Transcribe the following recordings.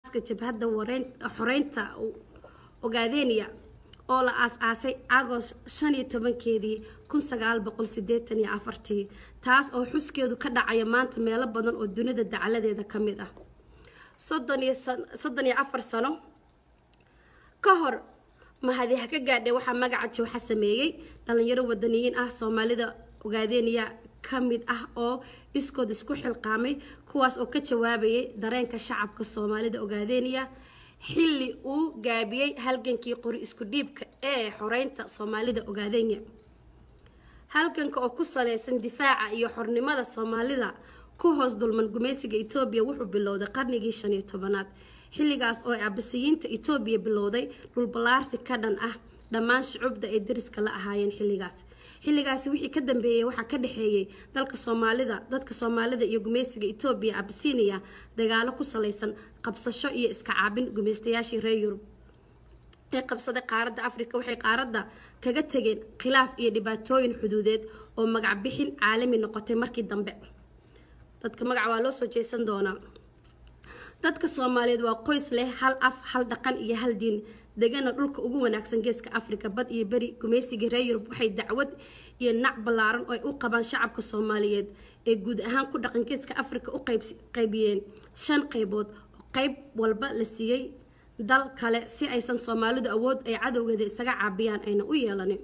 jabhadda xoreynta ogaadeniya oo la aas-aasay agost shan iyo tobankeedii kun sagaal boqol sideetan iyo afartii taas oo xuskeedu ka dhacaya maanta meelo badan oo dunida dacaladeeda ka mid ah soddon iyo soddon iyo afar sano ka hor mahadi ha ka gaadhay waxaa magaca jowxa sameeyey dhalinyaro wadaniyiin ah soomaalida ogaadeniya ka mid ah oo iskood isku xilqaamay kuwaas oo ka jawaabayay dareenka shacabka soomaalida ogaadeniya xilli uu gaabiyey halgankii qori isku dhiibka ee xoreynta soomaalida ogaadenya halganka oo ku saleysan difaaca iyo xornimada soomaalida ku hoos dulman gumaysiga etoobiya wuxuu bilowday qarnigii shan iyo tobanaad xilligaas oo abasiyiinta etoobiya bilowday dhulballaarsi ka dhan ah dhammaan shucubda ay dariska la ahaayeen xilligaas xilligaasi wixii ka dambeeyey waxaa ka dhexeeyey dalka soomaalida dadka soomaalida iyo gumaysiga etoobiya abisiiniya dagaalo ku salaysan qabsasho iyo iska caabin gumaystayaashii reer yurub ee qabsaday qaaradda afrika waxay qaaradda kaga tegeen khilaaf iyo dhibaatooyin xuduudeed oo magac bixin caalami noqotay markii dambe dadka magaca waa loo soo jeesan doonaa dadka soomaaliyeed waa qoys leh hal af hal dhaqan iyo hal diin degana dhulka ugu wanaagsan geeska afrika bad iyo beri gumaysigii reer yurub waxay dacwad iyo nac ballaaran oo ay u qabaan shacabka soomaaliyeed ee guud ahaan ku dhaqan geeska afrika u qaybiyeen shan qaybood oo qayb walba la siiyey dal kale si aysan soomaalidu awood ay cadowgeeda isaga caabiyaan ayna u yeelanin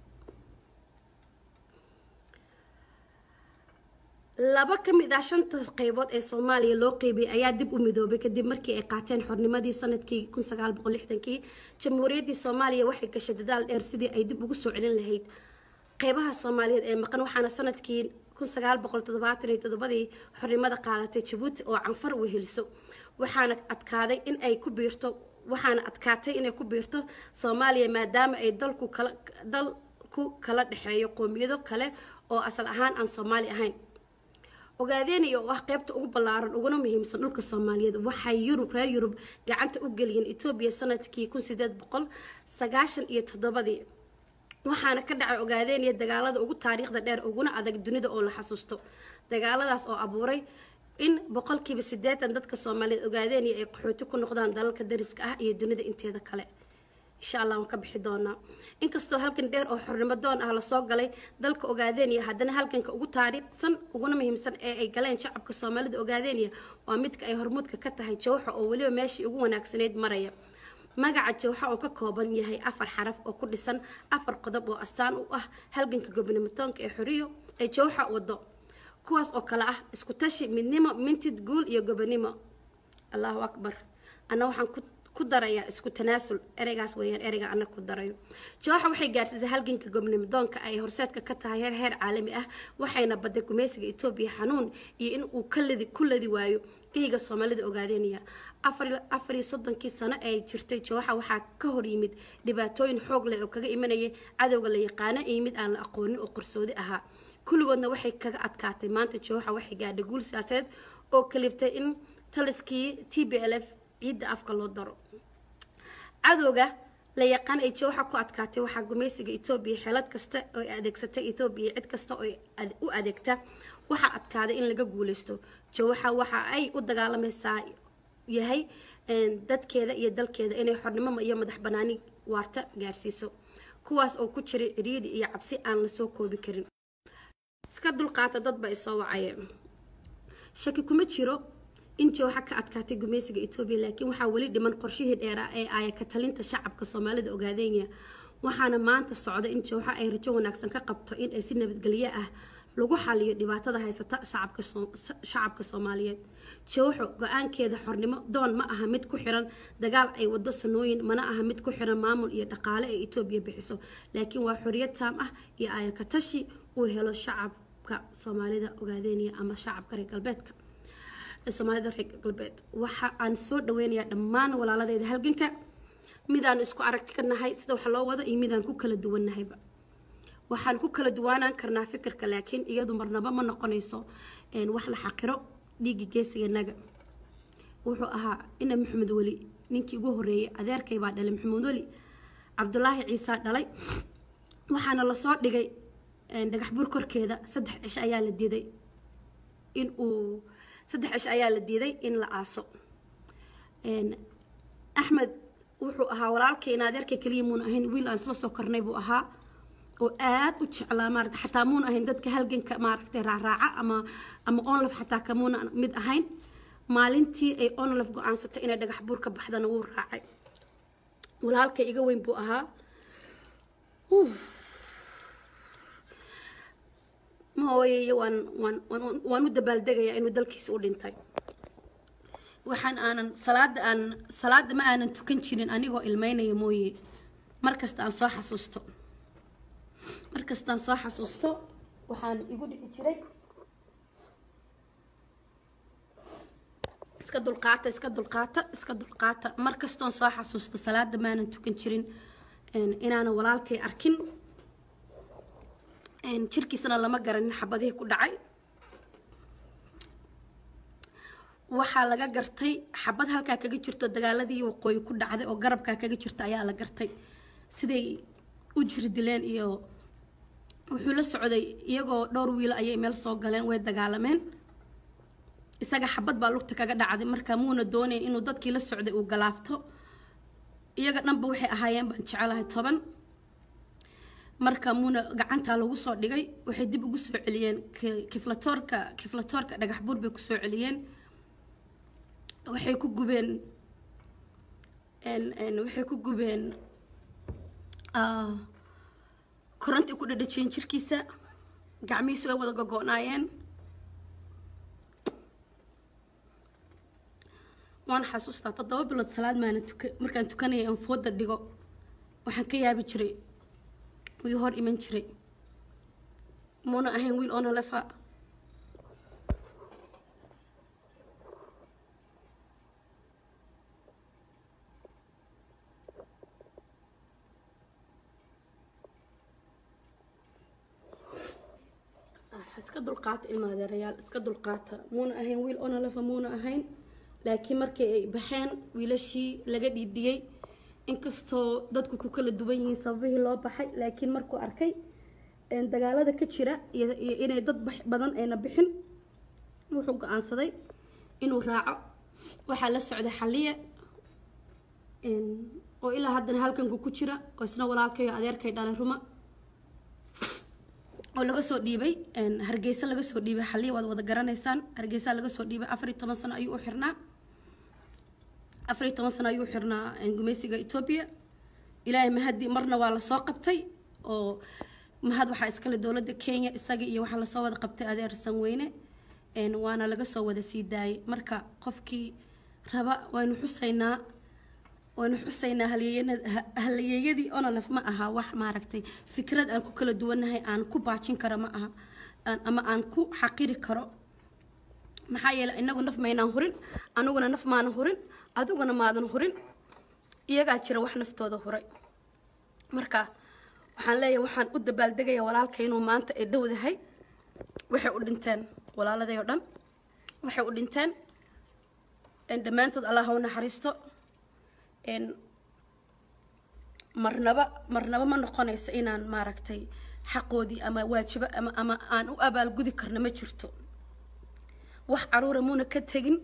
laba ka mid ah shanta qaybood ee soomaaliya loo qeybiyey ayaa dib u midoobay kadib markii ay qaateen xornimadii sanadkii kun sagaal boqol lixdankii jamhuuriyaddii soomaaliya waxay gashay dadaal dheer sidii ay dib ugu soo celin lahayd qeybaha soomaaliyeed ee maqan waxaana sanadkii kun sagaal boqol toddobaatan iyo toddobadii xornimada qaadatay jabuuti oo canfar weheliso waxaana adkaaday in ay ku biirto waxaana adkaatay inay ku biirto soomaaliya maadaama ay dalku kala dalku kala dhexeeyo qoomiyado kale oo asal ahaan aan soomaali ahayn ogaadeenaya oo ah qeybta ugu ballaaran uguna muhiimsan dhulka soomaaliyeed waxay yurub reer yurub gacanta u geliyeen etoobiya sanadkii kun sideed boqol sagaashan iyo toddobadii waxaana ka dhacay ogaadeenaya dagaalada ugu taariikhda dheer uguna adag dunida oo la xasuusto dagaaladaas oo abuuray in boqolkiiba siddeetan dadka soomaaliyeed ogaadeenaya ay qaxooti ku noqdaan dalalka dariska ah iyo dunida inteeda kale insha allah waan ka bixi doonaa inkastoo halgan dheer oo xornimo doon ah lasoo galay dalka ogaadeniya haddana halganka ugu taariikhsan uguna muhiimsan ee ay galeen shacabka soomaalida ogaadeniya waa midka ay hormuudka ka tahay jawxa oo weliba meeshii ugu wanaagsanayd maraya magaca jawxa oo ka kooban yahay afar xaraf oo ku dhisan afar qodob oo astaan u ah halganka gobnimatoonka ee xoriyo ee jawxa wado kuwaas oo kale ah isku tashi midnimo mintid guul iyo gobonimo allahu akbar anna waxaan ku ku darayaa isku tanaasul ereygaas weeyaan ereyga ana ku darayo jooxa waxay gaarsiisay halganka gobnimidoonka ay horseedka ka tahay heer heer caalami ah waxayna baday gumaysiga etoobiya xanuun iyo in uu kaladi ku ladi waayo geyga soomaalida ogaadeynaya afar iyo soddonkii sano ee jirtay jooxa waxaa ka hor yimid dhibaatooyin xoog leh oo kaga imanayay cadowga la yaqaano iyo mid aan la aqoonin oo qarsoodi ahaa kulligoodna waxay kaga adkaatay maanta jooxa waxay gaadhay guul siyaasadeed oo kaliftay in taliskii t b l f ciidda afka loo daro cadowga la yaqaan ay jooxa ku adkaatay waxaa gumaysiga etoobiya xeelad kasta oo adeegsatay etoobiya cid kasta oo u adeegta waxaa adkaaday in laga guuleysto jooxa waxa ay u dagaalamaysaa yahay dadkeeda iyo dalkeeda inay xornimo iyo madax banaani waarta gaarsiiso kuwaas oo ku jiray ciriiri iyo cabsi aan lasoo koobi karin iska dulqaata dadba isoo wacayeen shaki kuma jiro in jooxa ka adkaatay gumaysiga etoobiya laakiin waxaa weli dhiman qorshihii dheeraa ee aaya ka talinta shacabka soomaalida ogaadenya waxaana maanta socda in jooxa ay rajo wanaagsan ka qabto in ay si nabadgelyo ah lagu xaliyo dhibaatada haysata shacabka soomaaliyeed jooxo go-aankeeda xornimo doon ma aha mid ku xiran dagaal ay wado sanooyin mana aha mid ku xiran maamul iyo dhaqaale ee etoobiya bixiso laakiin waa xoriyad taam ah iyo aaya ka tashi uu helo shacabka soomaalida ogaadenya ama shacabka reer galbeedka soomaalida reer galbeed waxa aan soo dhaweynayaa dhammaan walaaladeyda halganka midaan isku aragti ka nahay sida wax loo wado iyo midaan ku kala duwannahayba waxaan ku kala duwaanaan karnaa fikirka laakiin iyadu marnaba ma noqonayso wax la xaqiro dhiigga geesiganaga wuxuu ahaa ina maxamed weli ninkii ugu horeeyay adeerkay baa dhalay maxamed weli cabdulaahi ciisa dhalay waxaana lasoo dhigay dhagax bur korkeeda saddex cisho ayaa la diiday in uu saddex cisho ayaa la diiday in la aaso axmed wuxuu ahaa walaalkay in adeerkay keliya muuna ahayn wiil aan isla soo kornay buu ahaa oo aad u jeclaa maarata xataa muuna ahayn dadka halganka maaragtay raaraaca ama ama onlaf xataa kamuuna mid ahayn maalintii ay onlaf go-aansatay inay dhagax buur ka baxdana wuu raacay walaalkay iga weyn buu ahaa mooye waan waan waan u dabaaldegayaa inuu dalkiisa u dhintay waxaan aanan salaada aan salaada ma aanan tukan jirin anigoo ilmeynaya mooye markasta aan soo xasuusto markastaan soo xasuusto waxaan igu dhici jiray iska dulqaata iska dulqaata iska dulqaata markastoon soo xasuusto salaada maanan tukan jirin inaanan walaalkay arkin jirkiisana lama garanin xabadihii ku dhacay waxaa laga gartay xabad halkaa kaga jirto dagaaladii waqooyi ku dhacday oo garabkaa kaga jirta ayaa la gartay siday u jiri dileen iyo wuxuu la socday iyagoo dhowr wiilo ayay meel soo galeen way dagaalameen isaga xabad baa lugta kaga dhacday marka muuna doonaya inuu dadkii la socday uu galaafto iyaga dhanba waxay ahaayeen baan jecelahay toban marka muuna gacantaa lagu soo dhigay waxay dib ugu soo celiyeen kiflatoorka kiflatoorka dhagax buur bay kusoo celiyeen waxay ku gubeen waxay ku gubeen koronti ku dhadhajiyeen jirkiisa gacmihiisu ay wada gogo-naayeen waan xasuustaa toddoba bilood salaad maana tuka markaan tukanaya aan fooda dhigo waxaan ka yaabi jiray wii hor iman jiray muuna ahayn wiil oona lefa iska dulqaata ilmaadeerayaal iska dulqaata muuna ahayn wiil oona lefa muuna ahayn laakiin markii ay baxeen wiilashii laga dhiidhiyey inkastoo dadku ku kala duwan yihiin sababihii loo baxay laakiin markuu arkay dagaalada ka jira iyo inay dad badan ayna bixin wuxuu go-aansaday inuu raaco waxaa la socday xaliye oo ilaa haddana halkanku ku jira oo isna walaalkayo adeerkay dhalay ruma oo laga soo dhiibay hargeysa laga soo dhiibay xaliya waad wada garanaysaan hargeysa laga soo dhiibay afar iyo toban sano ayuu u xirnaa afar iyo toban sano ayuu u xirnaa gumeysiga etoobiya ilaahay mahadi marna waa lasoo qabtay oo mahad waxaa iskale dowladda kenya isaga iyo waxaa lasoo wada qabtay adeer sanweyne waana laga soo wada sii daayay marka qofkii raba waynu xusaynaa waynu xusaynaa halyeeyadii onolef ma aha wax maaragtay fikrad aan ku kala duwannahay aan ku baajin karo ma aha ama aan ku xaqiri karo maxaa yeeley inagu naf maynaan hurin aniguna naf maanan hurin adiguna maadan hurin iyagaa jira wax naftooda huray marka waxaan leeyahay waxaan u dabaaldegaya walaalka inuu maanta ay dhowdahay waxay u dhinteen walaaladay oo dhan waxay u dhinteen dhammaantood allah ha u naxariisto marnaba marnaba ma noqonayso inaan maaragtay xaqoodii ama waajibo ama ama aan u abaalgudi karno ma jirto wax caruura muuna ka tegin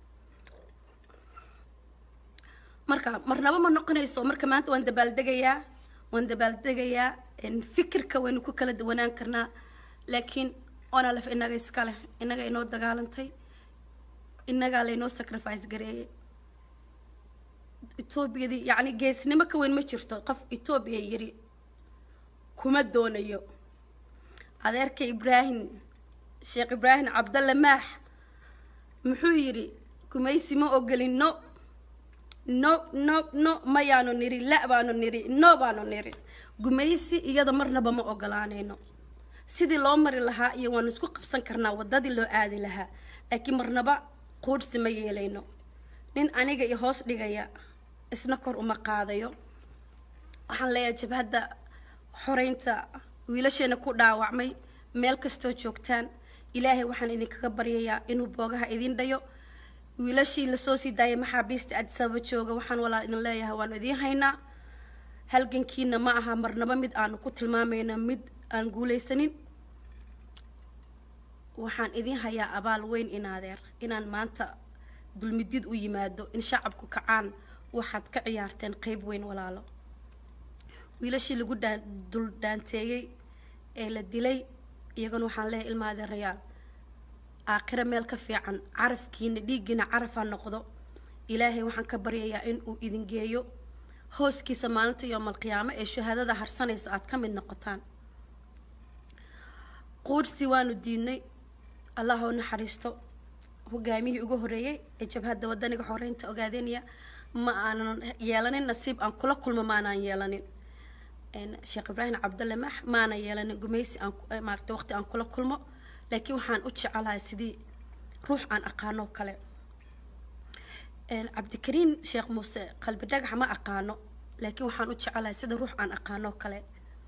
marka marnaba ma noqonayso marka maanta waan dabaaldegayaa waan dabaaldegayaa fikirka waynu ku kala duwanaan karnaa laakiin onalef inaga iska leh inaga inoo dagaalantay inagaa laynoo sacrifice gareeyay etoobiyadii yacni geesnimo ka weyn ma jirto qof etoobiya yiri kuma doonayo adeerka ibraahim sheekh ibraahim cabdalle maax muxuu yidhi gumaysi ma ogolin no no no no mayaanu niri la baanu niri no baanu niri gumaysi iyada marnaba ma ogolaanayno sidii loo mari lahaa iyo waanu isku qabsan karnaa waddadii loo aadi lahaa laakiin marnaba quudhsi ma yeelayno nin aniga i hoos dhigaya isna kor uma qaadayo waxaan leeyahay jabhadda xoreynta wiilasheena ku dhaawacmay meel kastoo joogtaan ilaahay waxaan idinkaga baryayaa inuu boogaha idin dhayo wiilashii lasoo sii daayay maxaabiista adisaba jooga waxaan walaa idin leeyahay waanu idiin haynaa halgankiina ma aha marnaba mid aanu ku tilmaamayna mid aan guulaysanin waxaan idin hayaa abaal weyn in adeer inaan maanta dulmidid u yimaado in shacabku kacaan waxaad ka ciyaarteen qeyb weyn walaalo wiilashii lagu dhaan dul dhaanteeyey ee la dilay iyagana waxaan leeyahay ilmaade rayaal aakhiro meel ka fiican carafkiina dhiiggiina carafaa noqdo ilaahay waxaan ka baryayaa in uu idin geeyo hooskiisa maalinta yoomalqiyaamo ee shahaadada harsanaysa aad ka mid noqotaan quursi waanu diidnay allah u naxariisto hogaamiyihii ugu horeeyey ee jabhadda wadaniga xoreynta ogaadenaya ma aanan yeelanin nasiib aan kula kulmo maanaan yeelanin sheekh ibraahim cabdalle max maana yeelanin gumaysi aan maaragtay waqti aan kula kulmo laakiin waxaan u jecelahay sidii ruux aan aqaano kale cabdikariin sheekh muuse qalbi dhagax ma aqaano laakiin waxaan u jecelahay sida ruux aan aqaano kale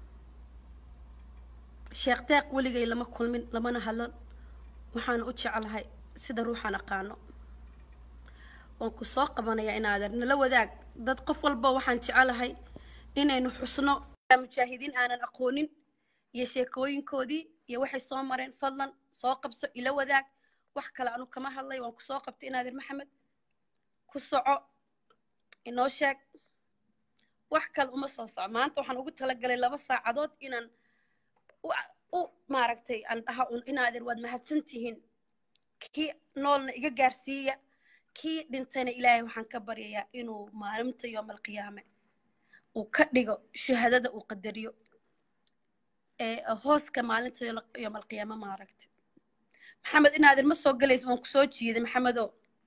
sheekh deeq weligay lama kulmin lamana hadlan waxaan u jecelahay sida ruuxaan aqaano waan ku soo qabanayaa inaadeer nala wadaag dad qof walba waxaan jecelahay inaynu xusno mujaahidiin aanan aqoonin iyo sheekooyinkoodii iyo waxay soo mareen fadlan soo qabso ila wadaag wax kale anu kama hadlay waan ku soo qabtay inaadeer maxamed ku soco inoo sheeg wax kale uma soo soco maanta waxaan ugu talagalay laba saacadood inaan u maaragtay aan dhaha un inaadeer waad mahadsan tihiin kii noolna iga gaarsiiya kii dhintayna ilaahay waxaan ka baryayaa inuu maalinta yoomalqiyaame uu ka dhigo shahaadada uu qadariyo ee hooska maalinta yoomalqiyaame maaragtay maxamed inaadeer ma soo galaysa waan kusoo jiiday maxamedo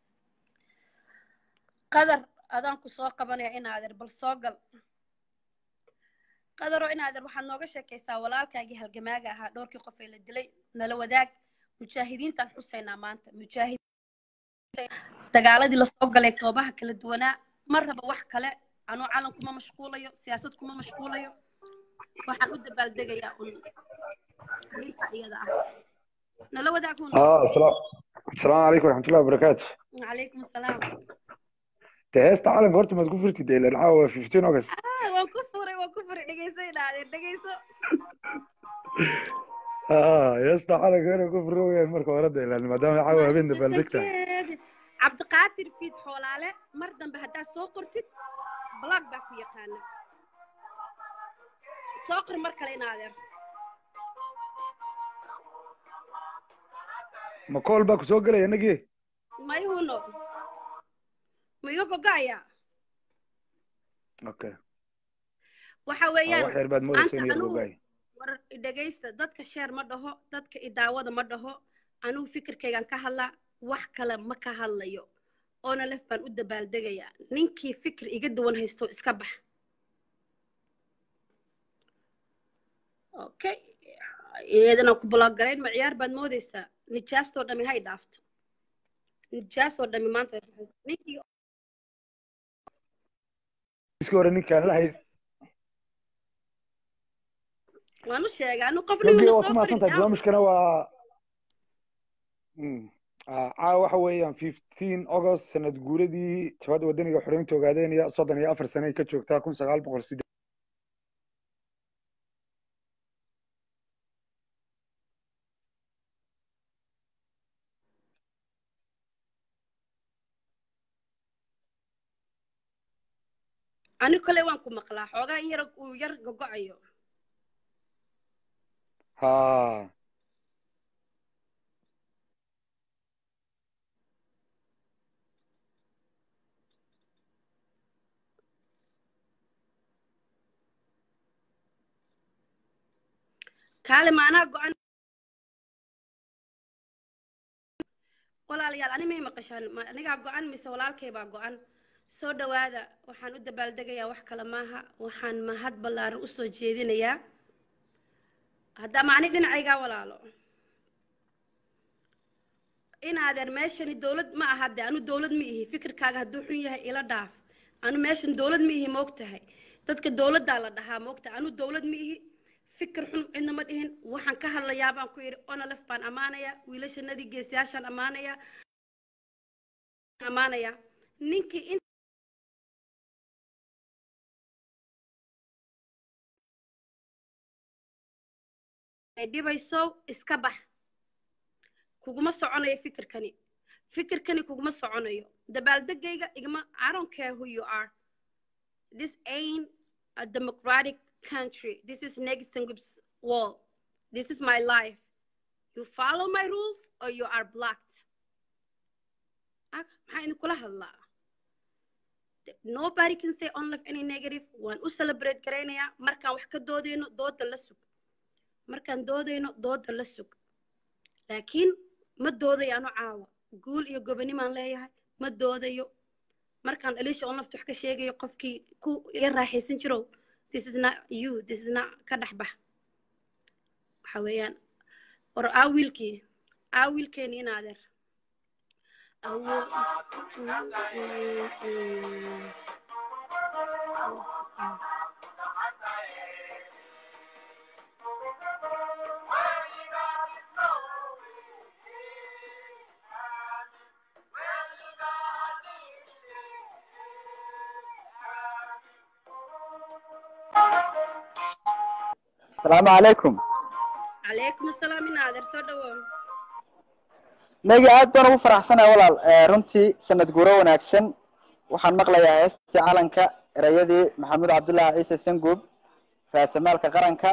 qadar adaan ku soo qabanaya inaadeer bal soo gal qadaroo inaadeer waxaad nooga sheekaysaa walaalkaagii halgamaaga ahaa dhowrkii qof ee la dilay nala wadaag mujaahidiintaan xusaynaa maanta mujaahid dagaaladii lasoo galay goobaha kala duwanaa ma raba wax kale anuu calan kuma mashquulayo siyaasad kuma mashquulayo waxaan u dabaaldegayaa un arrinta iyada ah nala wadaag hun asalaamu calaykum waraxmatullahi wabarakaatu calaykum asalaam de heesta calanka horta maad ku furtid de ilan caawa fifteen august waan ku furay waan ku furay dhegeyso idhaahdeen dhegeyso heesta calanka inaan ku furo weyaan marka hore de ilan maadaama caawa habeen dabaaldeg tahay cabdiqaadir fiid xoolaale mar dambe haddaad soo qortid blog baa ku yaqaana soo qor mar kale inaadeer ma kool baa ku soo gelaya inagii mayhuno ma iga gogo'aya okay waxa wax weeyaan yar baad moodaysa in yar anugu gogaay war dhegaysta dadka sheer ma dhaho dadka idaawada ma dhaho anugu fikirkaygaan ka hadlaa wax kale ma ka hadlayo oona lef baan u dabaaldegayaa ninkii fikir iga duwan haysto iska bax okay iyadana ku bloggarayn ma ciyaar baad moodaysaa nijaastoo dhami hay dhaafto nijaasoo dhami maanta way baxaysaa. ninkii iska hore ninkaan la hays waan u sheegay anu qof runtii niguna waa ku soo mahadsan tahay qorin barnaamijkana waa Mm. Ah, caawa waxa weeyaan fifteen august sanad guuradii jabhadda wadaniga xoreynta ogaadeynaya soddon iyo afar sane ay ka joogtaa kun sagaal boqol siddeed ani kole waan ku maqlaa xoogaa in yar uu yar gogo'ayo ha kaale maanaa go-an walaalayaal ani may maqashaan ma anigaa go-an mise walaalkay baa go-an soo dhowaada waxaan u dabaaldegayaa wax kale maaha waxaan mahad ballaaran usoo jeedinayaa haddama ani dhinacaygaa walaalo inaadeer meeshani dowlad ma aha de anu dowlad ma ihi fikirkaaga hadduu xun yahay ila dhaaf anu meeshan dowlad ma ihi moogtahay dadka dowladdaa la dhahaa moogtahay anu dowlad ma ihi fikir xun cidna ma dhihin waxaan ka hadlayaa baan ku yidhi onalef baan ammaanayaa wiilashanadii geesiyaashaan ammaanayaa ammaanayaa ninkii in ay dhibayso iska bax kuguma soconayo fikirkani fikirkani kuguma soconayo dabaaldegayga igama i don't care who you are this ain't a democratic country this is Negisengup's wall this is my life you follow my rules or you are blocked maxaa idin kula hadlaa nobody can say on life any negative waan u celebrate garaynayaa markaan wax ka doodayno dooda la sug markaan doodayno dooda la sug laakiin ma doodayo anu caawa guul iyo gobonimaan leeyahay ma doodayo markaan aliisha on life wax ka sheegayo qofkii ku iga raaxaysan jirow this is not you this is not ka dhex bax waxa weeyaan war aa wiilkii aa wiilkeeni in adeer asalaamu calaykum calaykum asalaam in adeer soo dhawow nagi aad baan ugu faraxsanaya walaal runtii sanad guuro wanaagsan waxaan maqlayaa heestii calanka erayadii maxamuud cabdullaahi ciise sanguub raasamaalka qaranka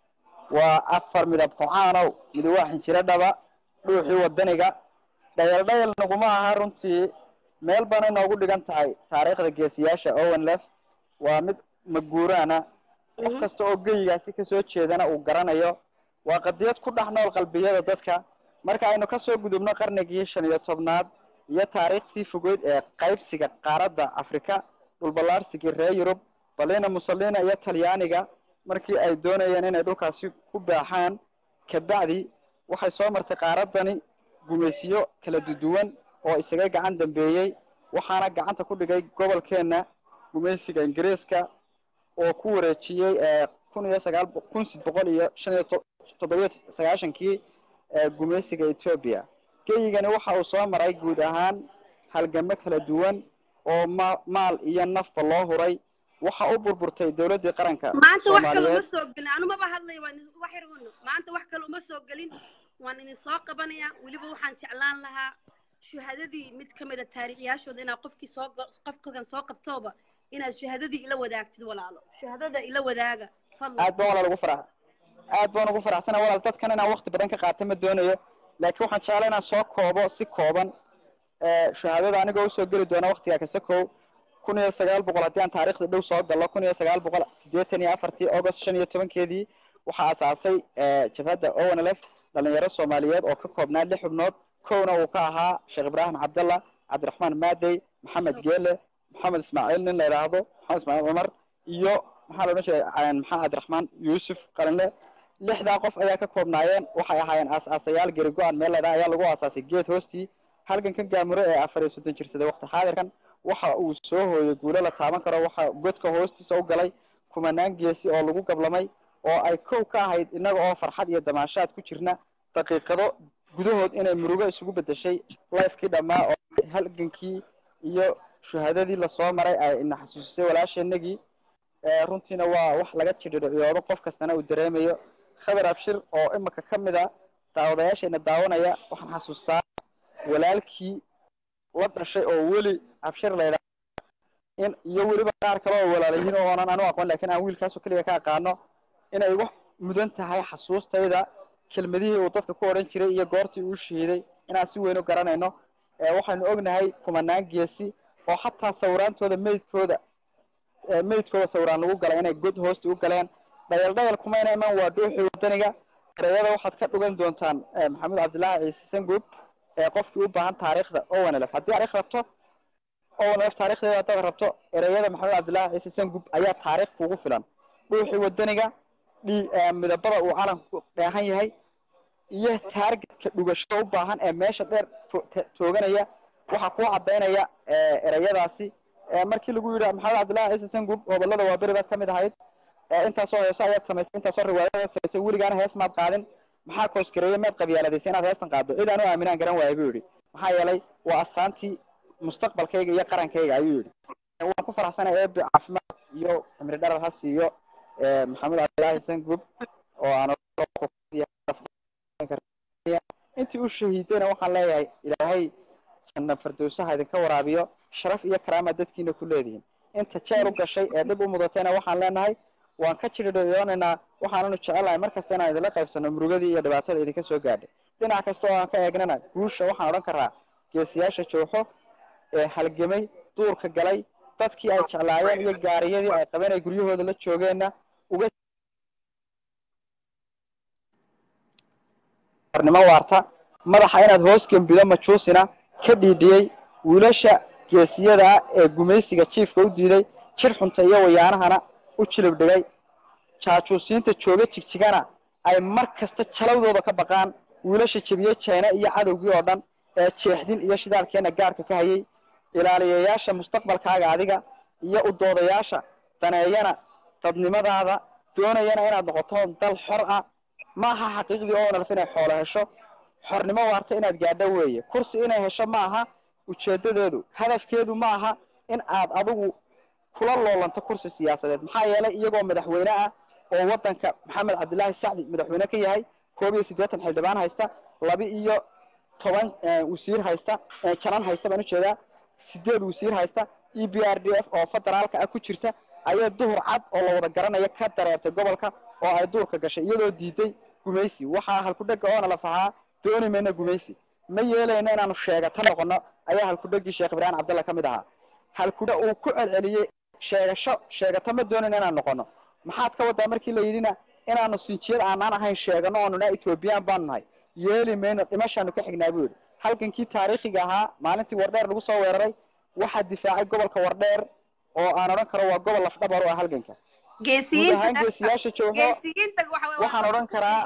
waa afar midab kocaanow midi waa xinjiro dhaba dhuuxii wadaniga dhayal dhayal naguma aha runtii meel bana inoogu dhigan tahay taariikhda geesiyaasha owen lef waa mid maguuraana qof kasta oo geyigaasi kasoo jeedana uu garanayo waa qadiyad ku dhex nool qalbiyada dadka marka aynu kasoo gudubno qarnigii shan iyo tobnaad iyo taariikhtii fogeyd ee qaybsiga qaaradda afrika dhulballaarsigii reer yurub balina mussolina iyo talyaaniga markii ay doonayeen inay dhulkaasi ku baaxaan kabacdi waxay soo martay qaaraddani gumaysiyo kala duduwan oo isaga gacan dambeeyey waxaana gacanta ku dhigay gobolkeenna gumaysiga ingiriiska oo ku wareejiyey kun iyo sagaal kun sid boqol iyo shan iyo toddobiyo sagaashankii gumaysiga etoobiya geyigani waxa uu soo maray guud ahaan halgamo kala duwan oo ma maal iyo nafba loo huray waxa u burburtay dowladdii qaranka maanta wax kale uma soo gelin anumaba hadlay waan wax yar uno maanta wax kale uma soo gelin waan idin soo qabanaya weliba waxaan jeclaan lahaa shuhadadii mid ka mid a taariikhyaashooda inaad qofkii soo qofkan soo qabtooba inaad shuhadadii ila wadaagtid walaalo shuhadada ila wadaaga fadlan aad baan walaal ugu farax aad baan ugu faraxsana walaal dadkan inaan waqti badan ka qaato ma doonayo laakiin waxaan jeclaa inaan soo koobo si kooban shahaadada anigoo usoo geli doona waqtiga kasakow kun iyo sagaal boqol haddii aan taariikhda dhow soo gallo kun iyo sagaal boqol siddeetan iyo afartii august shan iyo tobankeedii waxaa asaasay jabhadda onlf dhalinyaro soomaaliyeed oo ka koobnaa lix xubnood kowna uu ka ahaa sheekh ibraahim cabdallah cabdiraxmaan maadey maxamed geele maxamed ismaaciil nin la yidhaahdo maxamed ismaaciil cumar iyo maxaa la odhan jiray maxamed cabdiraxmaan yuusuf qalinle lixdaa qof ayaa ka koobnaayeen waxay ahaayeen aas-aasayaal geri go-an meel ladhaa ayaa lagu aasaasay geed hoostii halgankan gaamure ee afar iyo soddon jirsaday waqti xaadirkan waxa uu soo hooyay guulo la taaban karo waxa godka hoostiisa u galay kumanaan geesi oo lagu gablamay oo ay kow ka ahayd innaga oo farxad iyo damaashaad ku jirna daqiiqado gudahood inay murugo isugu bedeshay lifekii dhammaa oo halgankii iyo shuhadadii lasoo maray ay ina xasuusisay walaasheenagii runtiina waa wax laga jidhiriciyoodo qof kastana uu dareemayo khabar abshir oo imika ka mid a daawadayaasheena daawanaya waxaan xasuustaa walaalkii la dhashay oo weli abshir laydha in iyo weliba qaar kale oo walaalayihiin oo oonan anu aqoon lakin aan wiilkaasoo keliya ka aqaano inay wax mudan tahay xasuustayda kelmadihii uu dadka ku odhan jiray iyo goortii uu shahiiday inaan si weyn u garanayno waxaynu ognahay kumanaan geesi oo xataa sawiraantooda meydkooda meydkooda sawiraan lagu galay inay god hoosta u galeen dhayal dhayal kumayna iman waa dhuuxii wadaniga ereyada waxaad ka dhugan doontaan maxamed cabdillaahi ciise sanguub ee qofkii u baahan taariikhda ownlf haddii taarikh rabto ownlf taarikhdeeda haddaad rabto ereyada maxamed cabdillaahi ciise sanguub ayaa taariikh kugu filan dhuuxii wadaniga dhi midabada uu calanku dheehan yahay iyo taargetka dhugashada u baahan ee meesha dheer tooganaya waxaa kuu cadaynaya ereyadaasi markii lagu yidhi maxamed cabdillahi ciise sangub gobolada waa beri baad ka mid ahayd intaasoo heeso ayaad samaysay intaasoo riwaayadaad samaysay weligaana hees maad qaadin maxaa koosgareeye maad qabyaaladaysa inaad heestan qaaddo cid aan u aaminaan garan waaya buu yidhi maxaa yeelay waa astaantii mustaqbalkayga iyo qarankayga ayuu yidhi waan ku faraxsanay eebe caafimaad iyo cimri dharar ha siiyo maxamed cabdillahi sangub oo aan intii u shahiidayna waxaan leeyahay ilaahay janna fardowsaha idinka waraabiyo sharaf iyo karaama dadkiina ku leedihiin inta jeel u gashay ee dhib u mudatayna waxaan leenahay waan ka jiridhiyoonaynaa waxaananu jecelahay mar kasta inaan idinla qaybsano murugadii iyo dhibaatada idinka soo gaadhay dhinac kasta oo aan ka eegnana guusha waxaan odhan karaa geesiyaasha jooxo ee halgamay duurka galay dadkii ay jeclaayeen iyo gaariyadii ay qabeen ay guryahooda la joogeenna uga nimo waarta madaxa inaad hoos gembido majuusina ka dhiidhiyey wiilasha geesiyada ah ee gumaysiga jiifka u diiday jir xunta iyo wayaanahana u jilib dhigay jaajuusiinta jooga jigjigana ay mar kasta jalawdooda ka baqaan wiilasha jebiyey jeena iyo cadowgii oo dhan ee jeexdin iyo shidaalkeena gaarka ka hayay ilaaliyayaasha mustaqbalkaaga adiga iyo u doodayaasha daneeyana dadnimadaada doonayana inaad noqoto dal xor ah ma aha xaqiiqdii oo nalf inay xoolo hesho xornimo waarta inaad gaadho weeye kursi inay hesho ma aha ujeedadeedu hadafkeedu ma aha in aad adigu kula loolanto kursi siyaasadeed maxaa yeelay iyagoo madaxweyne ah oo wadanka maxamed cabdilaahi sacdi madaxweyne ka yahay koob iyo siddeetan xildhibaan haysta laba iyo toban wasiir haysta janan haysta baan ujeedaa sideed wasiir haysta e b r d f oo federaalka ah ku jirta ayaa duhur cad oo la wada garanaya ka dareertay gobolka oo ay duurka gashay iyadoo diiday gumaysi waxaa halkudhega oona la fahaa dooni mayna gumaysi ma yeelayno inaanu sheegata noqono ayaa halkudhegii sheekh ibraahim cabdalla ka mid ahaa halkudha uu ku celceliyey sheegasho sheegata ma doonayno inaan noqono maxaad ka wadaa markii la yidhina inaanu sinjiyad aanaan ahayn sheegano oonu naa ethoobiyan baanu nahay yeeli mayno dhimashaanu ka xignaa buu yidhi halgankii taariikhiga ahaa maalintii wardheer lagu soo weeraray waxaa difaacay gobolka wardheer oo aan odhan karo waa gobol lafdhabar u ah halganka guud ahaan geesiyaasha joogo waxaan odhan karaa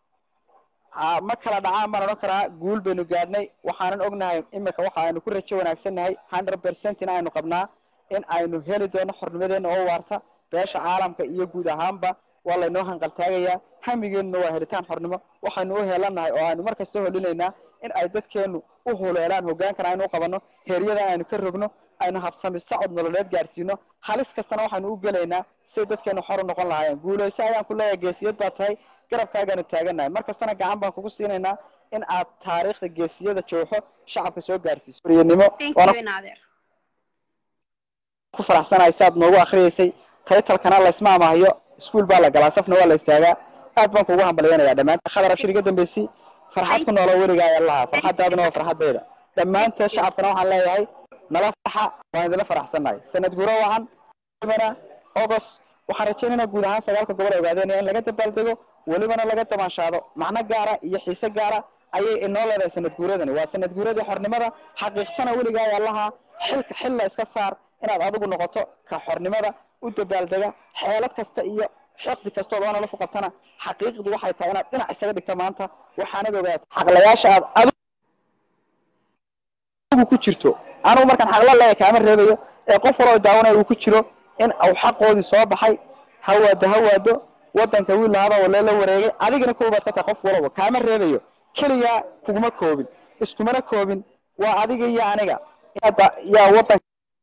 ma kala dhacaan baan odhan karaa guul baynu gaadhnay waxaanan ognahay imika waxa aynu ku rajo wanaagsannahay hundred percent in aynu qabnaa in aynu heli doono xornimadeena oo waarta beesha caalamka iyo guud ahaanba waa laynoo hanqaltaagayaa hamigeenuna waa helitaan xornimo waxaynu u heelanahay oo aynu mar kasta holinaynaa in ay dadkeenu u huleelaan hogaankana aynu u qabanno heeryadan aynu ka rogno aynu habsami socod nololeed gaadhsiino halis kastana waxaynu u gelaynaa siday dadkeenu xor u noqon lahaayeen guulayso ayaan ku leeyahay geesiyad baa tahay garabkaagaanu taaganahay mar kastana gacan baan kugu siinaynaa in aad taariikhda geesiyada jooxo shacabka soo gaarsiiso riyanimo ku faraxsanahay si aad noogu akriyeysay taytalkana laysma amaahiyo iskuol baa la galaa safna waa la istaagaa aad baan kugu hambalyanayaa dhammaanta khadar abshir iga dambeysay farxad ku noolo weligaa ayaa lahaa farxadaaduna waa farxadayda dhammaanteed shacabkana waxaan leeyahay nala farxa waan idinla faraxsannahay sanad guro wacan august waxaan rajaynaynaa guud ahaan sagaalka gobol ogaadeenaya in laga dabaaldego welibana laga damaanshaado macno gaara iyo xiise gaara ayay inoo leedahay sanad guuradani waa sanad guuradii xornimada xaqiiqsana weligaa ayaa lahaa xilka xil la iska saar inaad adigu noqoto ka xornimada u dabaaldega xeelad kasta iyo xiqdi kastood oona la fuqabtana xaqiiqdu waxay tahay inaad dhinac isaga dhigta maanta waxaanad ogaata xaqlayaasha aad adigu ku jirto anugu markaan xaqla leeya kaama reebayo ee qof waloo daawanaya uu ku jiro in uu xaqoodii soo baxay hawaado hawaado wadanka wiil lahaba walee la wareegay adigana koobaad ka tahay qof walaba kaama reebayo keligaa kuguma koobin iskumana koobin waa adiga iyo aniga yaa wadan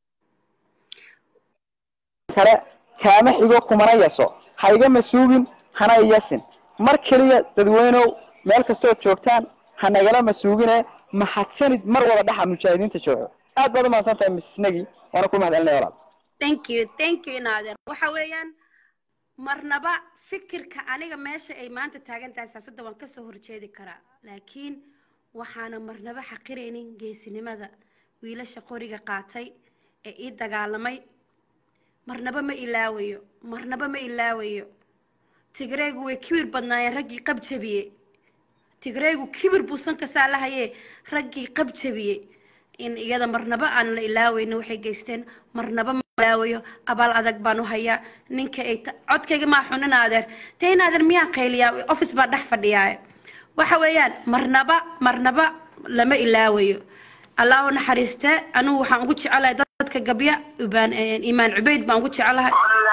kale kaama xigo kumana yaso ha iga masuugin hana iyasin mar keliya dadweynow meel kastood joogtaan ha nagala masuugine mahadsanid mar wada dhaxa mujaahidiinta jooxo aad baad umahadsan tahay misnagi waana ku mahadcelinaya walaal thank you thank you naader waxa weeyaan marnaba fikirka aniga meesha ay maanta taagan tahay siyaasadda waan kasoo horjeedi karaa laakiin waxaana marnaba xaqiraynin geesinimada wiilasha qoriga qaatay ee ii dagaalamay marnaba ma ilaawayo marnaba ma ilaawayo tigreegu way kibir badnaayeen raggii qab jabiyey tigreegu kibir buusan kasaa lahayee raggii qab jabiyey in iyada marnaba aan la ilaaweyno waxay geysteen marnaba ma ilaawayo abaal adag baan u hayaa ninka ay codkayga maa xunin adeer dee in adeer miyaan qayliyaa office baa dhex fadhiyaa waxa weeyaan marnaba marnaba lama ilaawayo allah u naxariiste anugu waxaan ugu jecelahay dadka gabya ibaan iimaan cubayd baan ugu jecelahay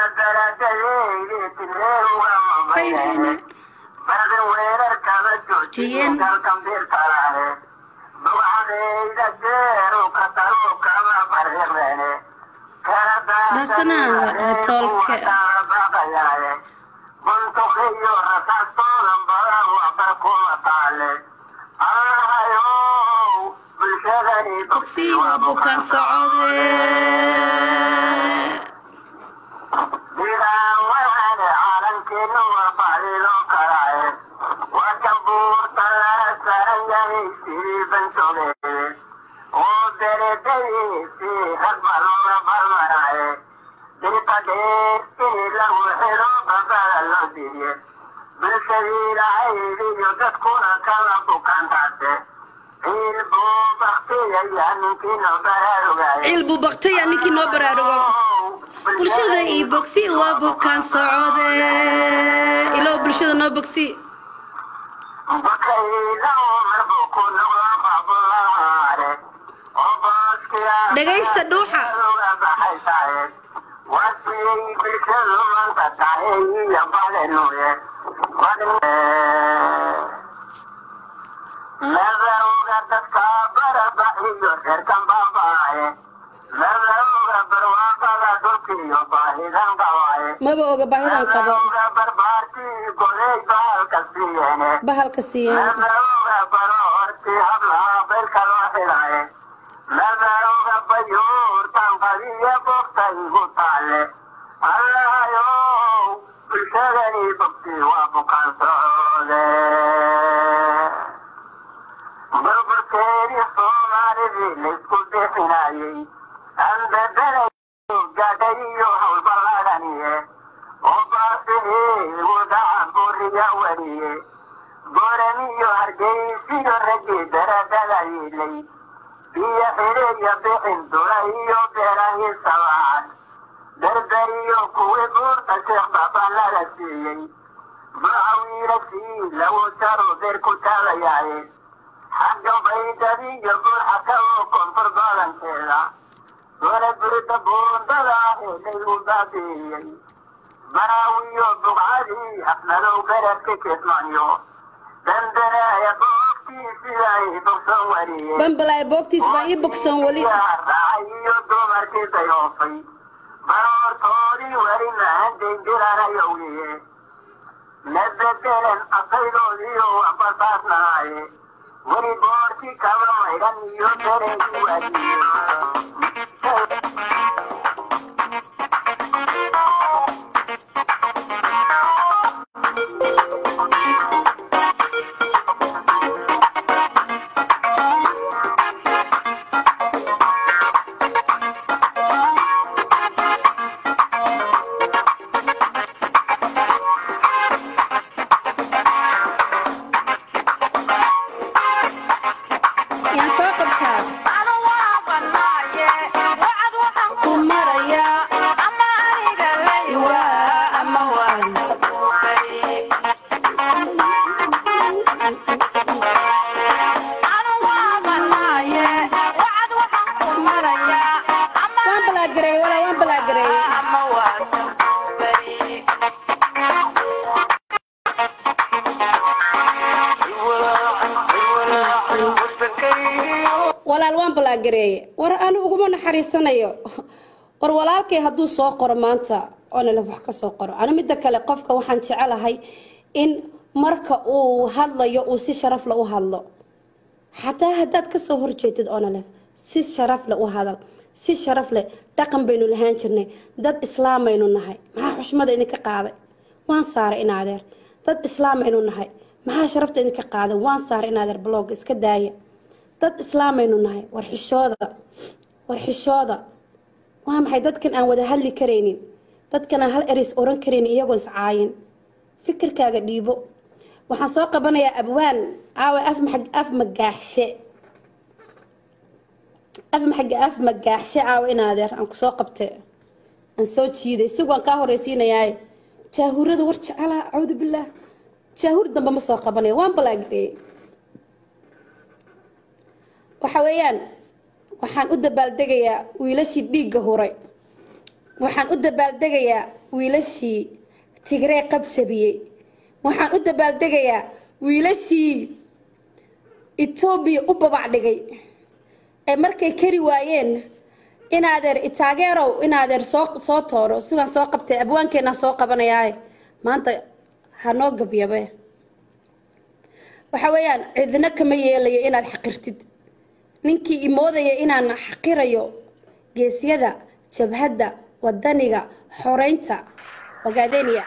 jiyen basana toolke bogsi waa bukaan socode ciil buu baktaya ninkii noo baraarugo bulshada io bogsi waa bukaan socode ilow bulshada noo bogsi dhagaysta dhuuxa maba oga baahidan qabo bahalka siiyeen bambalaay boogtiis baa ii bogsoon weli yaan soo qabtaa ku maraya waa ama waan waan balaagareeyey walaa waan balaagareeyey walaal waan balaagareeye war anu uguma naxariisanayo war walaalkay hadduu soo qoro maanta oonalef wax ka soo qoro anu midda kale qofka waxaan jecelahay in marka uu hadlayo uu si sharafle u hadlo xataa haddaad kasoo horjeedid onalef si sharafle u hadal si sharaf leh dhaqan baynu lahaan jirnay dad islaamaynu nahay maxaa xushmada idinka qaaday waan saaray in adeer dad islaamaynu nahay maxaa sharafta idinka qaaday waan saaray in adeer blog iska daaya dad islaamaynu nahay war xishooda war xishooda waa maxay dadkan aan wada hadli karaynin dadkan aan hal eris oran karaynin iyagoon iscaayin fikirkaaga dhiibo waxaan soo qabanayaa abwaan aawe af maxag af magaaxshe af maxag af magaaxshe aawe in adeer aan kusoo qabte aan soo jiiday isagoon kaa horeysiinayaaye jaahurada war jecalaa cawdu billaah jaahur dambe ma soo qabanayo waan balaagireeyey waxa weeyaan waxaan u dabaaldegayaa wiilashii dhiigga huray waxaan u dabaaldegayaa wiilashii tigree qabjabiyey waxaan u dabaaldegayaa wiilashii etoobiya u babac dhigay ee markay kari waayeen inaadeer itaageerow inaadeer soo soo tooro sigaan soo qabtay abwaankeenaan soo qabanayaaye maanta hanoo gabyabe waxa weeyaan cidina kama yeelayo inaad xaqirtid ninkii imoodaya inaan xaqirayo geesyada jabhadda wadaniga xoreynta ogaadeeniya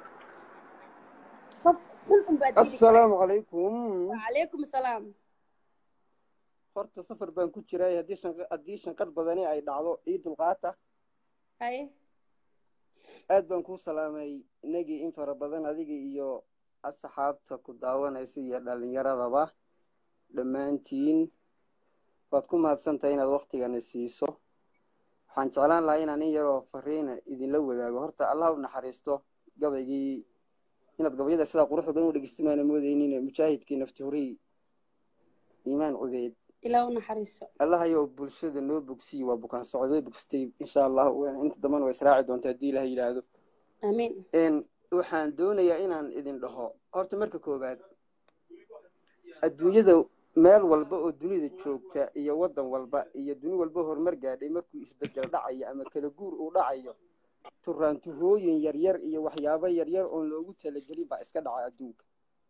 qof xun unbaa diidi kara assalaamu calaykum wacalaykum salaam horta safar baan ku jiray haddii shanq- haddii shanqadh badani ay dhacdo ii dulqaata haye aad baan kuu salaamay inagii in fara badan adiga iyo asxaabta ku daawanaysa iyo dhallinyaradaba dhammaantiin waad ku mahadsantahay inaad waktigana siiso waxaan jeclaan lahaa inaan in yaroo fariina idinla wadaago horta allah u naxariisto gabaygii inaad gabayada sidaa quruxda badan u dhegeystimaana moodeynin mujaahidkii nafti horii iimaan cubeyd ilaa u naxariiso allahayow bulshada noo bogsiyi waa bukaan socod way bogsatay insha allah inta dambana waa israaci doonta haddii ilaha yidhaahdo aamiin n waxaan doonayaa inaan idin dhaho horta marka koowaad adduunyada meel walba oo dunida joogta iyo waddan walba iyo duni walba horumar gaadhay markuu isbedel dhacayo ama kala guur uu dhacayo turaantuhooyin yaryar iyo waxyaabo yaryar oon loogu talagelin baa iska dhaca adduunka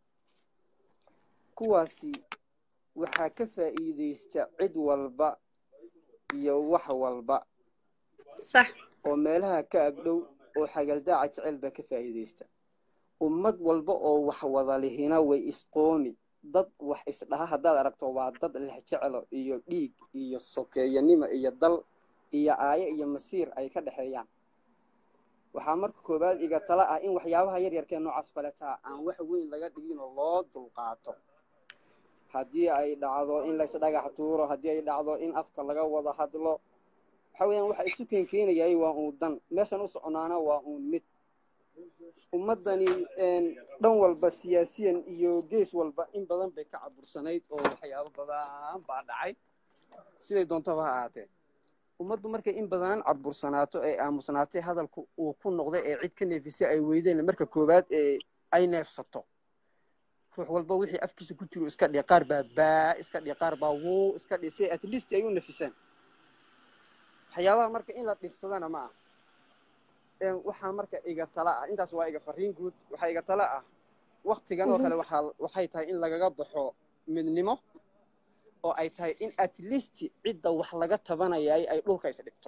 kuwaasi waxaa ka faa'iidaysta cid walba iyo wax walba sax oo meelaha ka agdhow oo xagaldaaca jecel baa ka faa'iidaysta ummad walba oo wax wada lihina way isqoomi dad wax isdhaha haddaad aragto waa dad lex jecelo iyo dhiig iyo sokeeyanimo iyo dal iyo aayo iyo masiir ay ka dhexeeyaan waxaa marka koowaad iga tala ah in waxyaabaha yaryarkee noocaas kaletaa aan wax weyn laga dhiginoo loo dulqaato haddii ay dhacdo in lays dhagax tuuro haddii ay dhacdo in afka laga wada hadlo waxa weeyaan waxa isu keenkeenayay waa uun dan meeshan u soconaana waa uun mid ummaddani dhan walba siyaasiyan iyo gees walba in badan bay ka cabursanayd oo waxyaabo badan baa dhacay siday doontaba ha ahaatee ummaddu markay in badan cabursanaato ee aamusnaatay hadalku uu ku noqday ee cid ka neefisay ay weydeen marka koowaad ee ay neefsato ruux walba wixii afkiisa ku jiro iska dhihi qaar baa baa iska dhihi qaar baa wuu iska dhihi si at least ay u nafisaan waxyaabaha marka in la dhibsadana ma ah waxaa marka iga tala ah intaas waa iga fariin guud waxaa iga tala ah waktigan oo kale waxaa waxay tahay in lagaga baxo midnimo oo ay tahay in at least cidda wax laga tabanayay ay dhulka is dhigto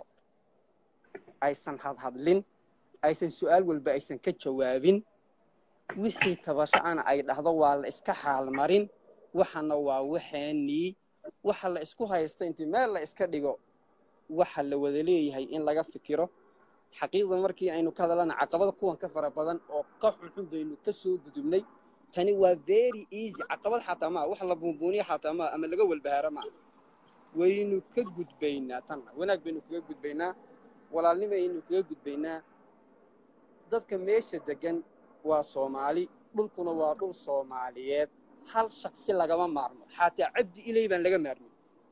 aysan hadhadlin aysan su-aal walba aysan ka jawaabin wixii tabasho ana ay dhahdo waa la iska xaalmarin waxana waa waxaanii waxa la isku haysta intii meel la iska dhigo waxa la wada leeyahay in laga fikiro xaqiiqda markii aynu ka hadalana caqabada kuwan ka fara badan oo ka xunxun baynu ka soo gudubnay tani waa very easy caqabad xataa maa wax la buunbuuniya xataa maa ama laga walbahaaro maa waynu ka gudbaynaa tanna wanaag baynu kaga gudbaynaa walaalnimaynu kaga gudbaynaa dadka meesha degan waa soomaali dhulkuna waa dhul soomaaliyeed hal shaksi lagama maarmo xataa cabdi iley baan laga maarmin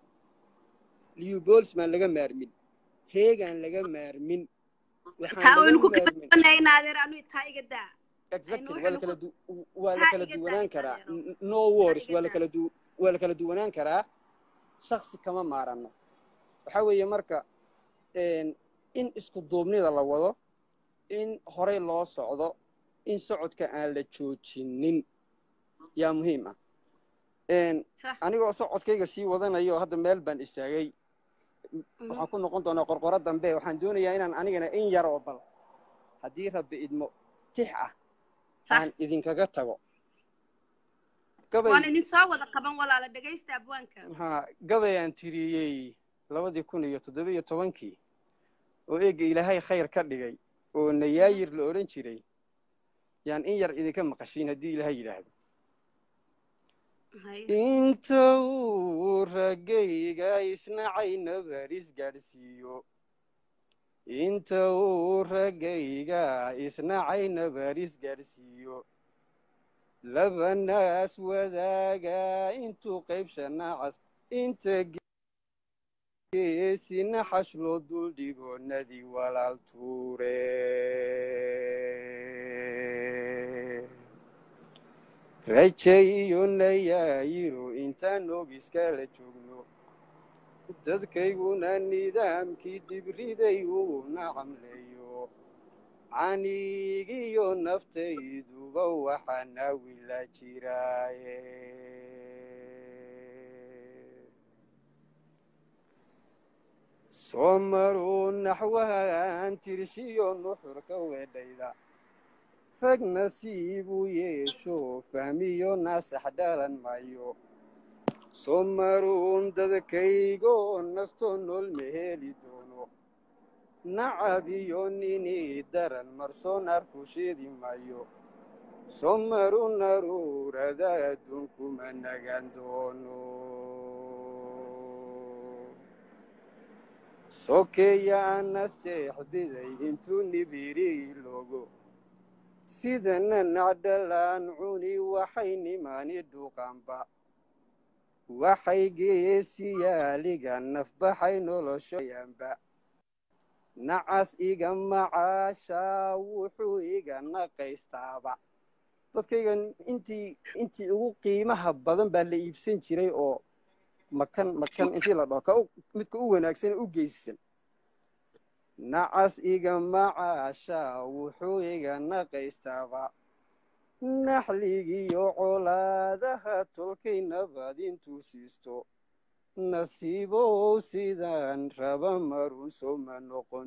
liubols baan laga maarmin heegaan laga maarmin taa waynu ku kala duwanaynaa adeer anu taa iga daa exactly waa la kala du waa la kala duwanaan karaa no wars waa la kala du waa la kala duwanaan karaa shaksi kama maaranno waxaa weeye marka in isku duubnida la wado in horey loo socdo in socodka aan la joojinin yaa muhiim ah anigoo socodkayga sii wadanayo hadda meel baan istaagay waxaan ku noqon doonaa qorqoro dambe waxaan doonayaa inaan anigana in yar oo bal haddii rabbi idmo tix ah aan idinkaga tago waan idin soo wada qaban walaala dhegaysta abwaanka ha gabay aan tiriyey labadii kun iyo toddoba iyo tobankii oo eega ilaahay khayr ka dhigay oo nayaayir la odhan jiray yaan in yar idinka maqashiin haddii ilaahay yidhaahdo inta uu raggayga isnacayna baris gaadhsiiyo inta uu raggayga isnacayna baris gaadhsiiyo labanaas wadaaga intuu qaybshanacas inta geesina xash loo duldhigo nadi walaal tuure rajay iyo nayaayiro intaan og iskala joogno dadkayguna nidaamkii dibriday uu nacamleeyo canigiyo naftayduba waxaana wila jiraaye soo maruu naxwahan tirshiyo nuxurka weedhayda rag nasiibuu yeesho fahmiyo naasax dhalan maayo soo maruun dadkaygo nasto nool ma heli doono nacab iyo nini daran marsoon arku sheedi maayo soo maru naruurada adduunkuma nagaan doono sokeeya anasteexdiday intuu nibiri loogo sidana nacdhalaan cuni waxay nimaani dhuuqaanba waxay geesiyaaliga nafbaxay noloshoyanba nacas iga macaashaa wuxuu iga naqaystaaba dadkaygan intii intii ugu qiimaha badan baa la iibsan jiray oo makan makan intii la dhaho ka midka u wanaagsan u geysan nacas iga macaashaa wuxuu iga naqaystaaba naxligiyo colaadaha tolkay nabad intuu siisto nasiibow sidaan raba maruuso ma noqon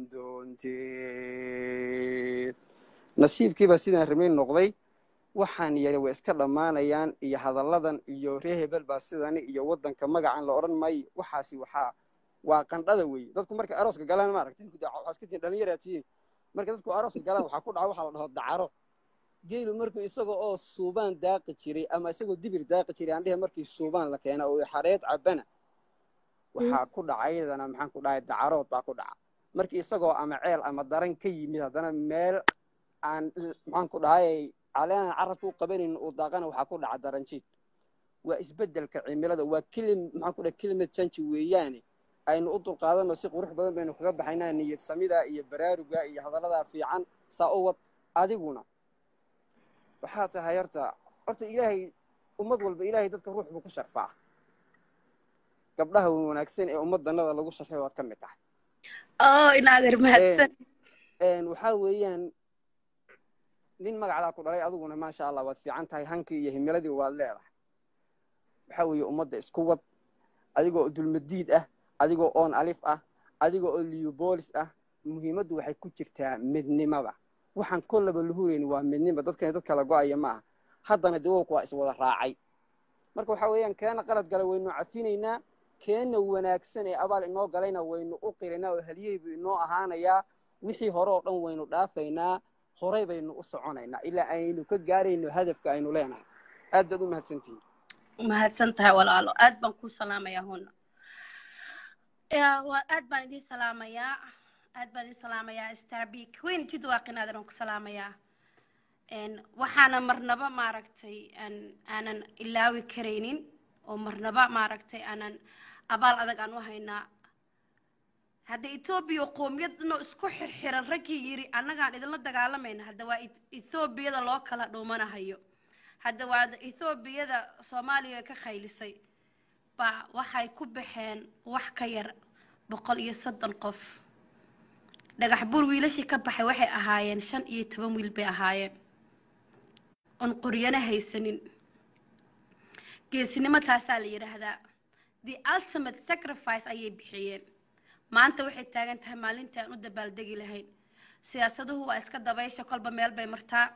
doontee nasiibkiibaa sidaan rabay noqday waxaan yari way iska dhammaanayaan iyo hadalladan iyo ree hebel baa sidani iyo waddanka magacan la odhan maayo waxaasi waxaa waa qandhada weeye dadku markay arooska galaan maaragtay waxaaskutiin dhallinyaraa tihiin markay dadku arooska galaan waxaa ku dhaca waxaa la dhaho dacaro geelu markuu isaga oo suubaan daaqi jiray ama isagoo dibir daaqi jiray aan dhehe markii suubaan la keena oo xareed cabana waxaa ku dhaca iyadana maxaan ku dhahay dacarood baa ku dhaca markii isagoo ama ceel ama daran ka yimid haddana meel aan maxaan ku dhahay caleenan carabka u qabanaynin uu daaqana waxaa ku dhaca daranjiid waa isbeddelka cimilada waa kelim maxaan ku dhahay kelimad janji weeyaane aynu u dulqaadanno si qurux badan baynu kaga baxaynaa niyad samida iyo baraaruga iyo hadalladaa fiican saa u wad adiguna waxaa tahay horta horta ilaahay ummad walba ilaahay dadka ruux buu ku sharfaa gabdhaha wanaagsan ee ummaddanada lagu sharfay waad ka mid tahay oo inaadeer mahadsan waxaa weeyaan nin magacdaa ku dhalay adiguna maasha allah waad fiican tahay hankii iyo himiladii waad leedahay waxaa weeye ummadda isku wad adigoo dulmadiid ah adigoo oon alif ah adigoo oo liubolis ah muhiimaddu waxay ku jirtaa midnimada waxaan kollaba lahureyn waa midnima dadkani dad kala go-aya ma aha haddana dawowku waa iswada raacay marka waxaa weeyaan keena qalad gala waynu cafinaynaa keenna wanaagsan ee abaal inoo galayna waynu u qiraynaa oo haliyey buu inoo ahaanayaa wixii hore oo dhan waynu dhaafaynaa horay baynu u soconaynaa ilaa aynu ka gaarayno hadafka aynu leenahay aad baad u mahadsantihiin mahadsan tahay walaalo aad baan ku salaamayaa huna aad baan idiin salaamayaa aad baan idiin salaamayaa starby queen jidwaaqin aadan ku salaamayaa waxaana marnaba maaragtay aanan ilaawi karaynin oo marnaba maaragtay aanan abaal adag aan u haynaa hadda etoobiya qoomiyadno isku xirxiran raggii yiri annagaan idinla dagaalamayna hadda waa ethoobiyada loo kala dhuumanahayo hadda waa ethoobiyada soomaaliya ka khaylisay baa waxay ku baxeen wax ka yar boqol iyo soddon qof dhagax buur wiilashii ka baxay waxay ahaayeen shan iyo toban wiil bay ahaayeen oon qoryana haysanin geesinimo taasaa la yidhaahdaa the ultimate sacrifice ayay bixiyeen maanta waxay taagan tahay maalintii aan u dabaaldegi lahayn siyaasaduhu waa iska dabaysha kolba meel bay martaa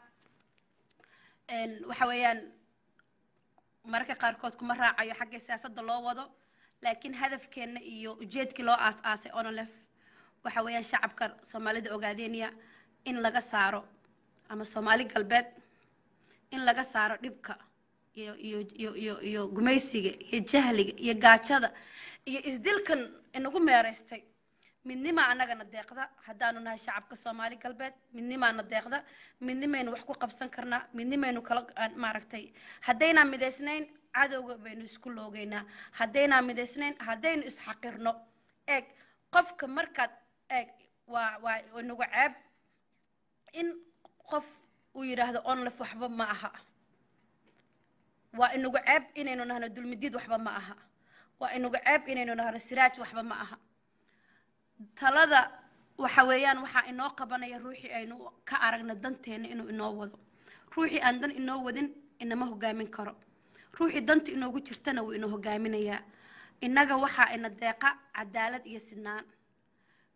waxa weeyaan mararka qaarkood kuma raacayo xagga siyaasadda loo wado laakiin hadafkeenna iyo ujeedkii loo aas-aasay onolef waxa weeyaan shacabka soomaalida ogaadeenya in laga saaro ama soomaali galbeed in laga saaro dhibka iyo iyo iyo iyo iyo gumaysiga iyo jahliga iyo gaajada iyo isdilkan inagu meeraystay midnimaa annagana deeqda haddaanu nahay shacabka soomaali galbeed midnimaana deeqda midnimaynu wax ku qabsan karnaa midnimaynu kala maaragtay haddaynaan midaysnayn cadowga baynu isku loogeynaa haddaynaan midaysnayn haddaynu isxaqirno eeg qofka markaad eeg waa waa inagu ceeb in qof uu yidhaahdo onlef waxba ma aha waa inagu ceeb inaynu nahno dulmidiid waxba ma aha waa inagu ceeb inaynu nahno siraaj waxba ma aha talada waxa weeyaan waxaa inoo qabanaya ruuxii aynu ka aragna danteena inuu inoo wado ruuxii aan dan inoo wadin inama hogaamin karo ruuxii danta inoogu jirtana wuu inoo hogaaminayaa innaga waxaa ina deeqa cadaalad iyo sinaan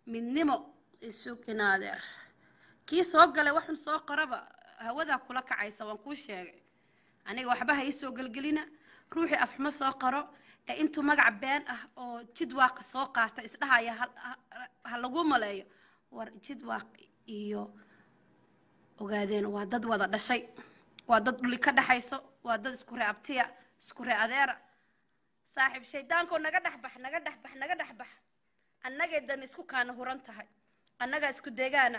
midnimo isug inaadeer kii soo galay waxun soo qoraba hawadaa kula kacaysa waan kuu sheegay aniga waxba ha ii soo gelgelina ruuxii afxumo soo qoro ee intuu magac been ah oo jidwaaqa soo qaata isdhahaya ha- ha- ha lagu maleeyo war jidwaaq iyo ogaadeen waa dad wada dhashay waa dad dhuli ka dhaxayso waa dad isku ree abtiya isku ree adeera saaxiib shaydaankoo naga dhex bax naga dhex bax naga dhex bax annagay dan isku kaana huran tahay annagaa isku deegaana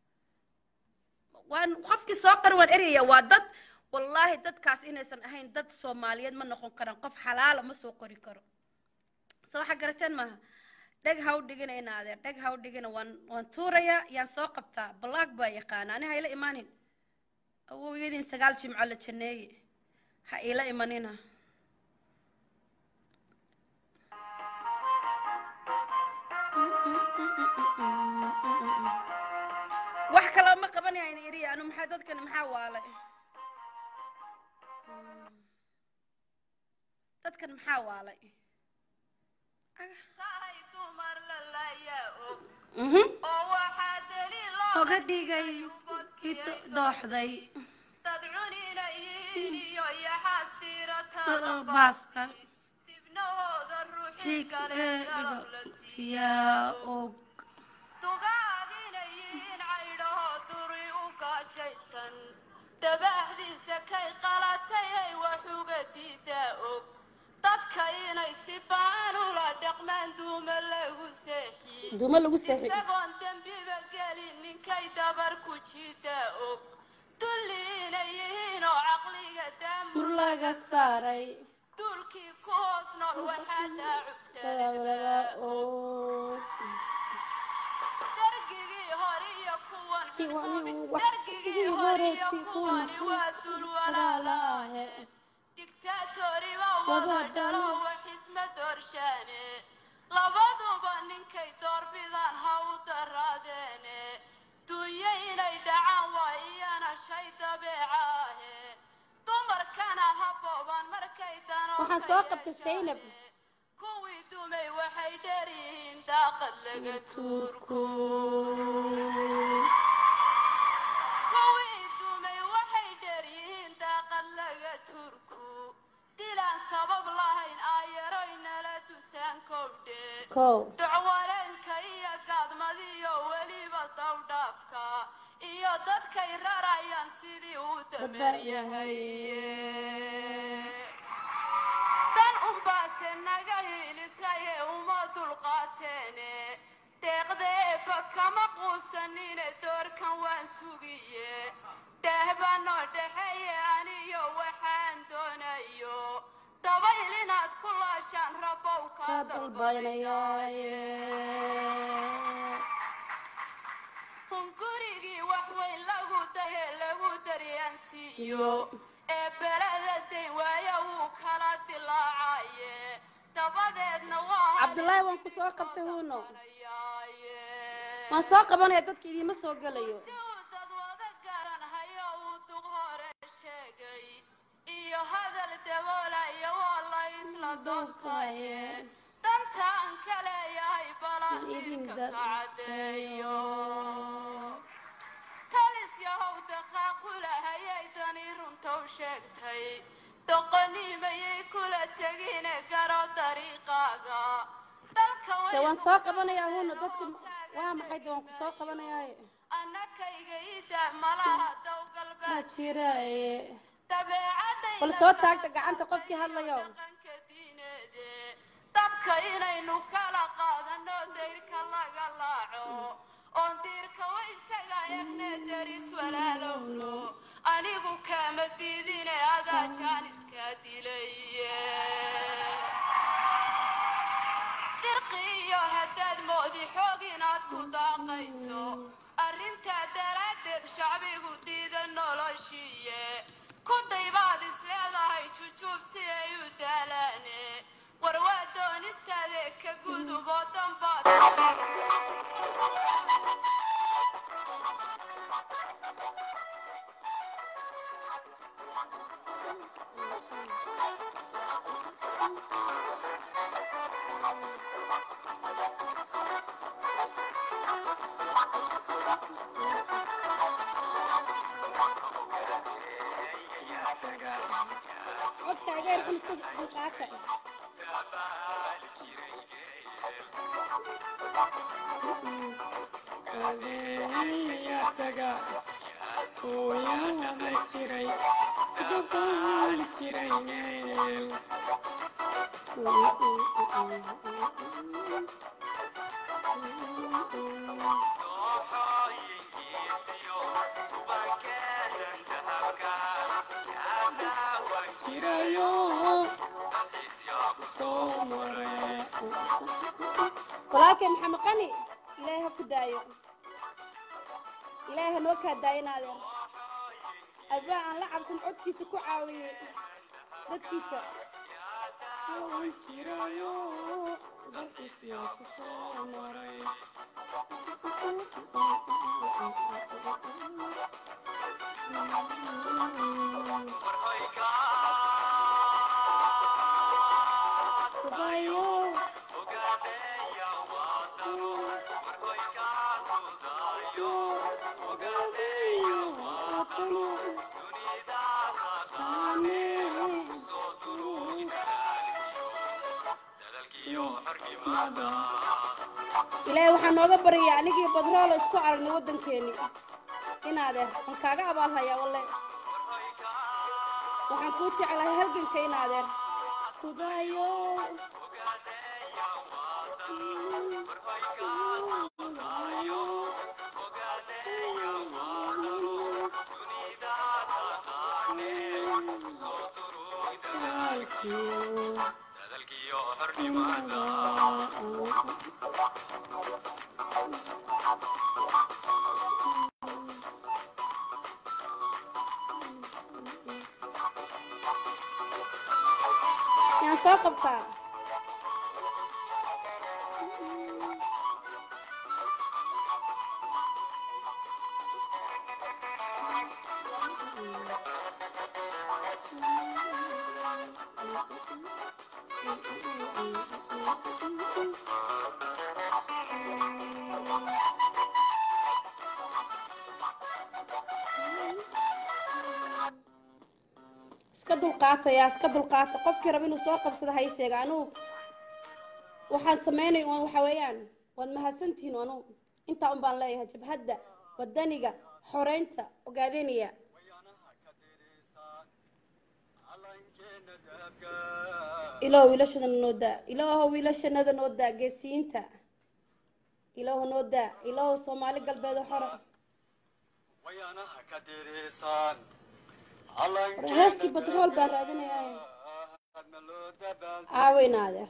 waan qofkii soo qari waan eraya waa dad wallaahi dadkaas inaysan ahayn dad soomaaliyeed ma noqon karaan qof xalaala ma soo qori karo se waxaa garateen maaha dheg ha u dhigina inaadee dheg ha u dhigina waan waan tuurayaa yaan soo qabtaa balaag baa yaqaana ani ha ila imaanin awowyadiin sagaal jimco la janeeye ha ila imanina wax kaloo ma qabanayaan iriya anu maxaa dadkani maxaa waalay dadkan maxaa waalay Mhm. oga dhigay kii do- dooxday baaska xiiga siyaa og dabaxdiisa kay qalatay ay wax uga diidaa og dadka inay si baan ula dhaqmaan duuma lagu seexiye duuma lagu seexi isagoon dembiba gelin ninkay dabar ku jiidaa og dulli inay yihiin oo caqliga daamur laga saaray duulkii ku hoos nool waxaa daacuftaa dargigii hore iyo kuwan Kuwani xukuumi wax- dargigii hore iyo horeetii kuwan kuwani waa dul walaalaahe digtaatori baa wada dhalo wax isma doorshaane labaduba ninkay doorbidaan ha u daraadeene dunyo inay dhacaan waa iyana shay dabeecaahe dumarkana ha booban markay danoo Waxaan ka soo qabtay Zaynab. yeeshaane. kuwii dumay waxay dheryihiin daaqad laga tuurku kuwii dumay waxay dheryihiin daaqad laga turku dilaan sabab lahayn aayaroy nala dusaan kowdhe kow dacwareenka iyo gaadmadiyo weliba dawdhaafka iyo dadkay rarayaan sidii uu dameer yahay dan unbaase naga hiilisaye uma dulqaateene deeqdeeba kama quusanine doorkan waan sugiye daahbanoo dhexeeye aniyo waxaan doonayo dabayl inaad ku laashaan rabow kaa hungurigii wax weyn lagu daye lagu daryaansiiyo ee berada dayn waaya wuu kala dilaacaye dabadeedna waa Cabdullaahi, waan ku soo qabtay huuno. Ayaaye. waan soo qabanaya dadka idiima soo gelayo si uu dad wada garan hayo uu duq hore sheegay iyo hadal daboolaya waa la isla doontaye dantaan ka leeyahay balan idinka ka caddeeyo talis yahow daqaaqulahayay dani runtow sheegtay doqonimayay kula tegine garo dariiqaaga dalka de waan soo qabanayaa huno dadka waa maxay de waan ku soo qabanayaaye annakayga ida malaha ma dowgalbeed jiraaye dabeecadayda bal soo taagta gacanta qofkii hadlayo dhaqanka diineede dabka inaynu kala qaadano dayrka laga laaco oon diirka wa isaga egne daris walaalowno anigu kama diidine adaa jaaniska dilaye dirqiyo haddaad moodi xoog inaad ku daaqayso arrintaa daraaddeed shacbigu diida noloshiiye kuday baad is leedahay jujuub si ay u daalaane war waa doonistaade ka gudubo dambaad codka iga yar kulista dulqaata walaalkay maxamed qani ilaahay ha ku daayo ilaahay ha noo kaa daayinaadeen abaa aan la cabsan codkiisa ku caawiyey dadkiisa ilaahay waxaa nooga baryaa anigii badroolo isku aragnay waddankeeni inaadeer waan kaaga abaalhayaa walle waxaan kuu jeclahay halganka inaadeer kudaayo yaan soo qabtaa iska dulqaataya iska dulqaata qofkii raba inuu soo qabsado ha ii sheega anugu waxaan sameynay un waxa weeyaan waad mahadsantihiin anugu intaa un baan leeyahay jabhadda wadaniga xoreynta ogaadenaya ilaahu wiilashadana noo daa ilaahu wiilashanada noo daa geesiyiinta ilaahu noo daa ilaahu soomaali galbeed xore heeskii batrool baan raadinayaa aaweyn adeer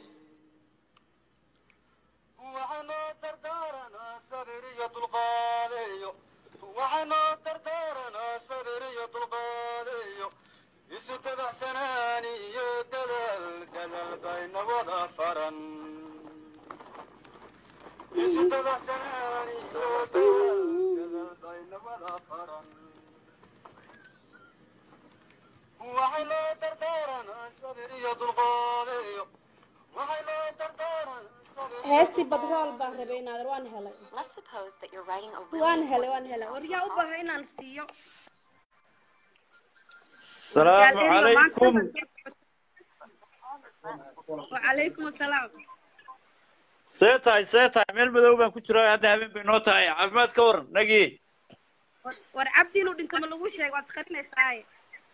waxaanoo dardaaranaa sabir iyo dulqaadeeyo waxaanoo dardaaranaa sabir iyo dulqaadeeyo isu dabacsanaan iyo dadaal dadaal bayna wada faran isu dabacsanaan iyo dadaal dadaal bayna wada faran waxaanoo dardaaranaa sabir iyo dulqaadeeyo waxaanoo dardaaranaa heestii badrool baan rabay inaadeer waan helay Let's suppose that you're writing a really waan helay waan helay war yaa u baahan inaan siiyo السلام عليكم وعليكم السلام seetahay seetahay meel madow baan ku jiraa hadda habeen bay noo tahay caafimaad ka waran nagii war cabdi inuu dhinto ma lagu sheego waad isqarinaysaaye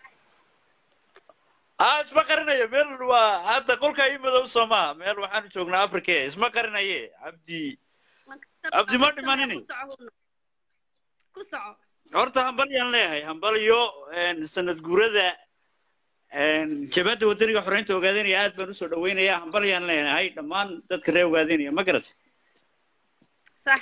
aa isma qarinayo meel waa hadda qolka ii madow soo maha meel waxaanu joognaa africa isma qarinaye cabdi Cabdi ma dhimanini? ku soco hudna. ku soco horta hambalyaan leeyahay hambalyo een, sanad guurada een, jabhadda wadaniga xoreynta ogaadanaya aad baan usoo dhaweynayaa hambalyaan leeyahay dhammaan dadka reer ogaadanaya ma garat sax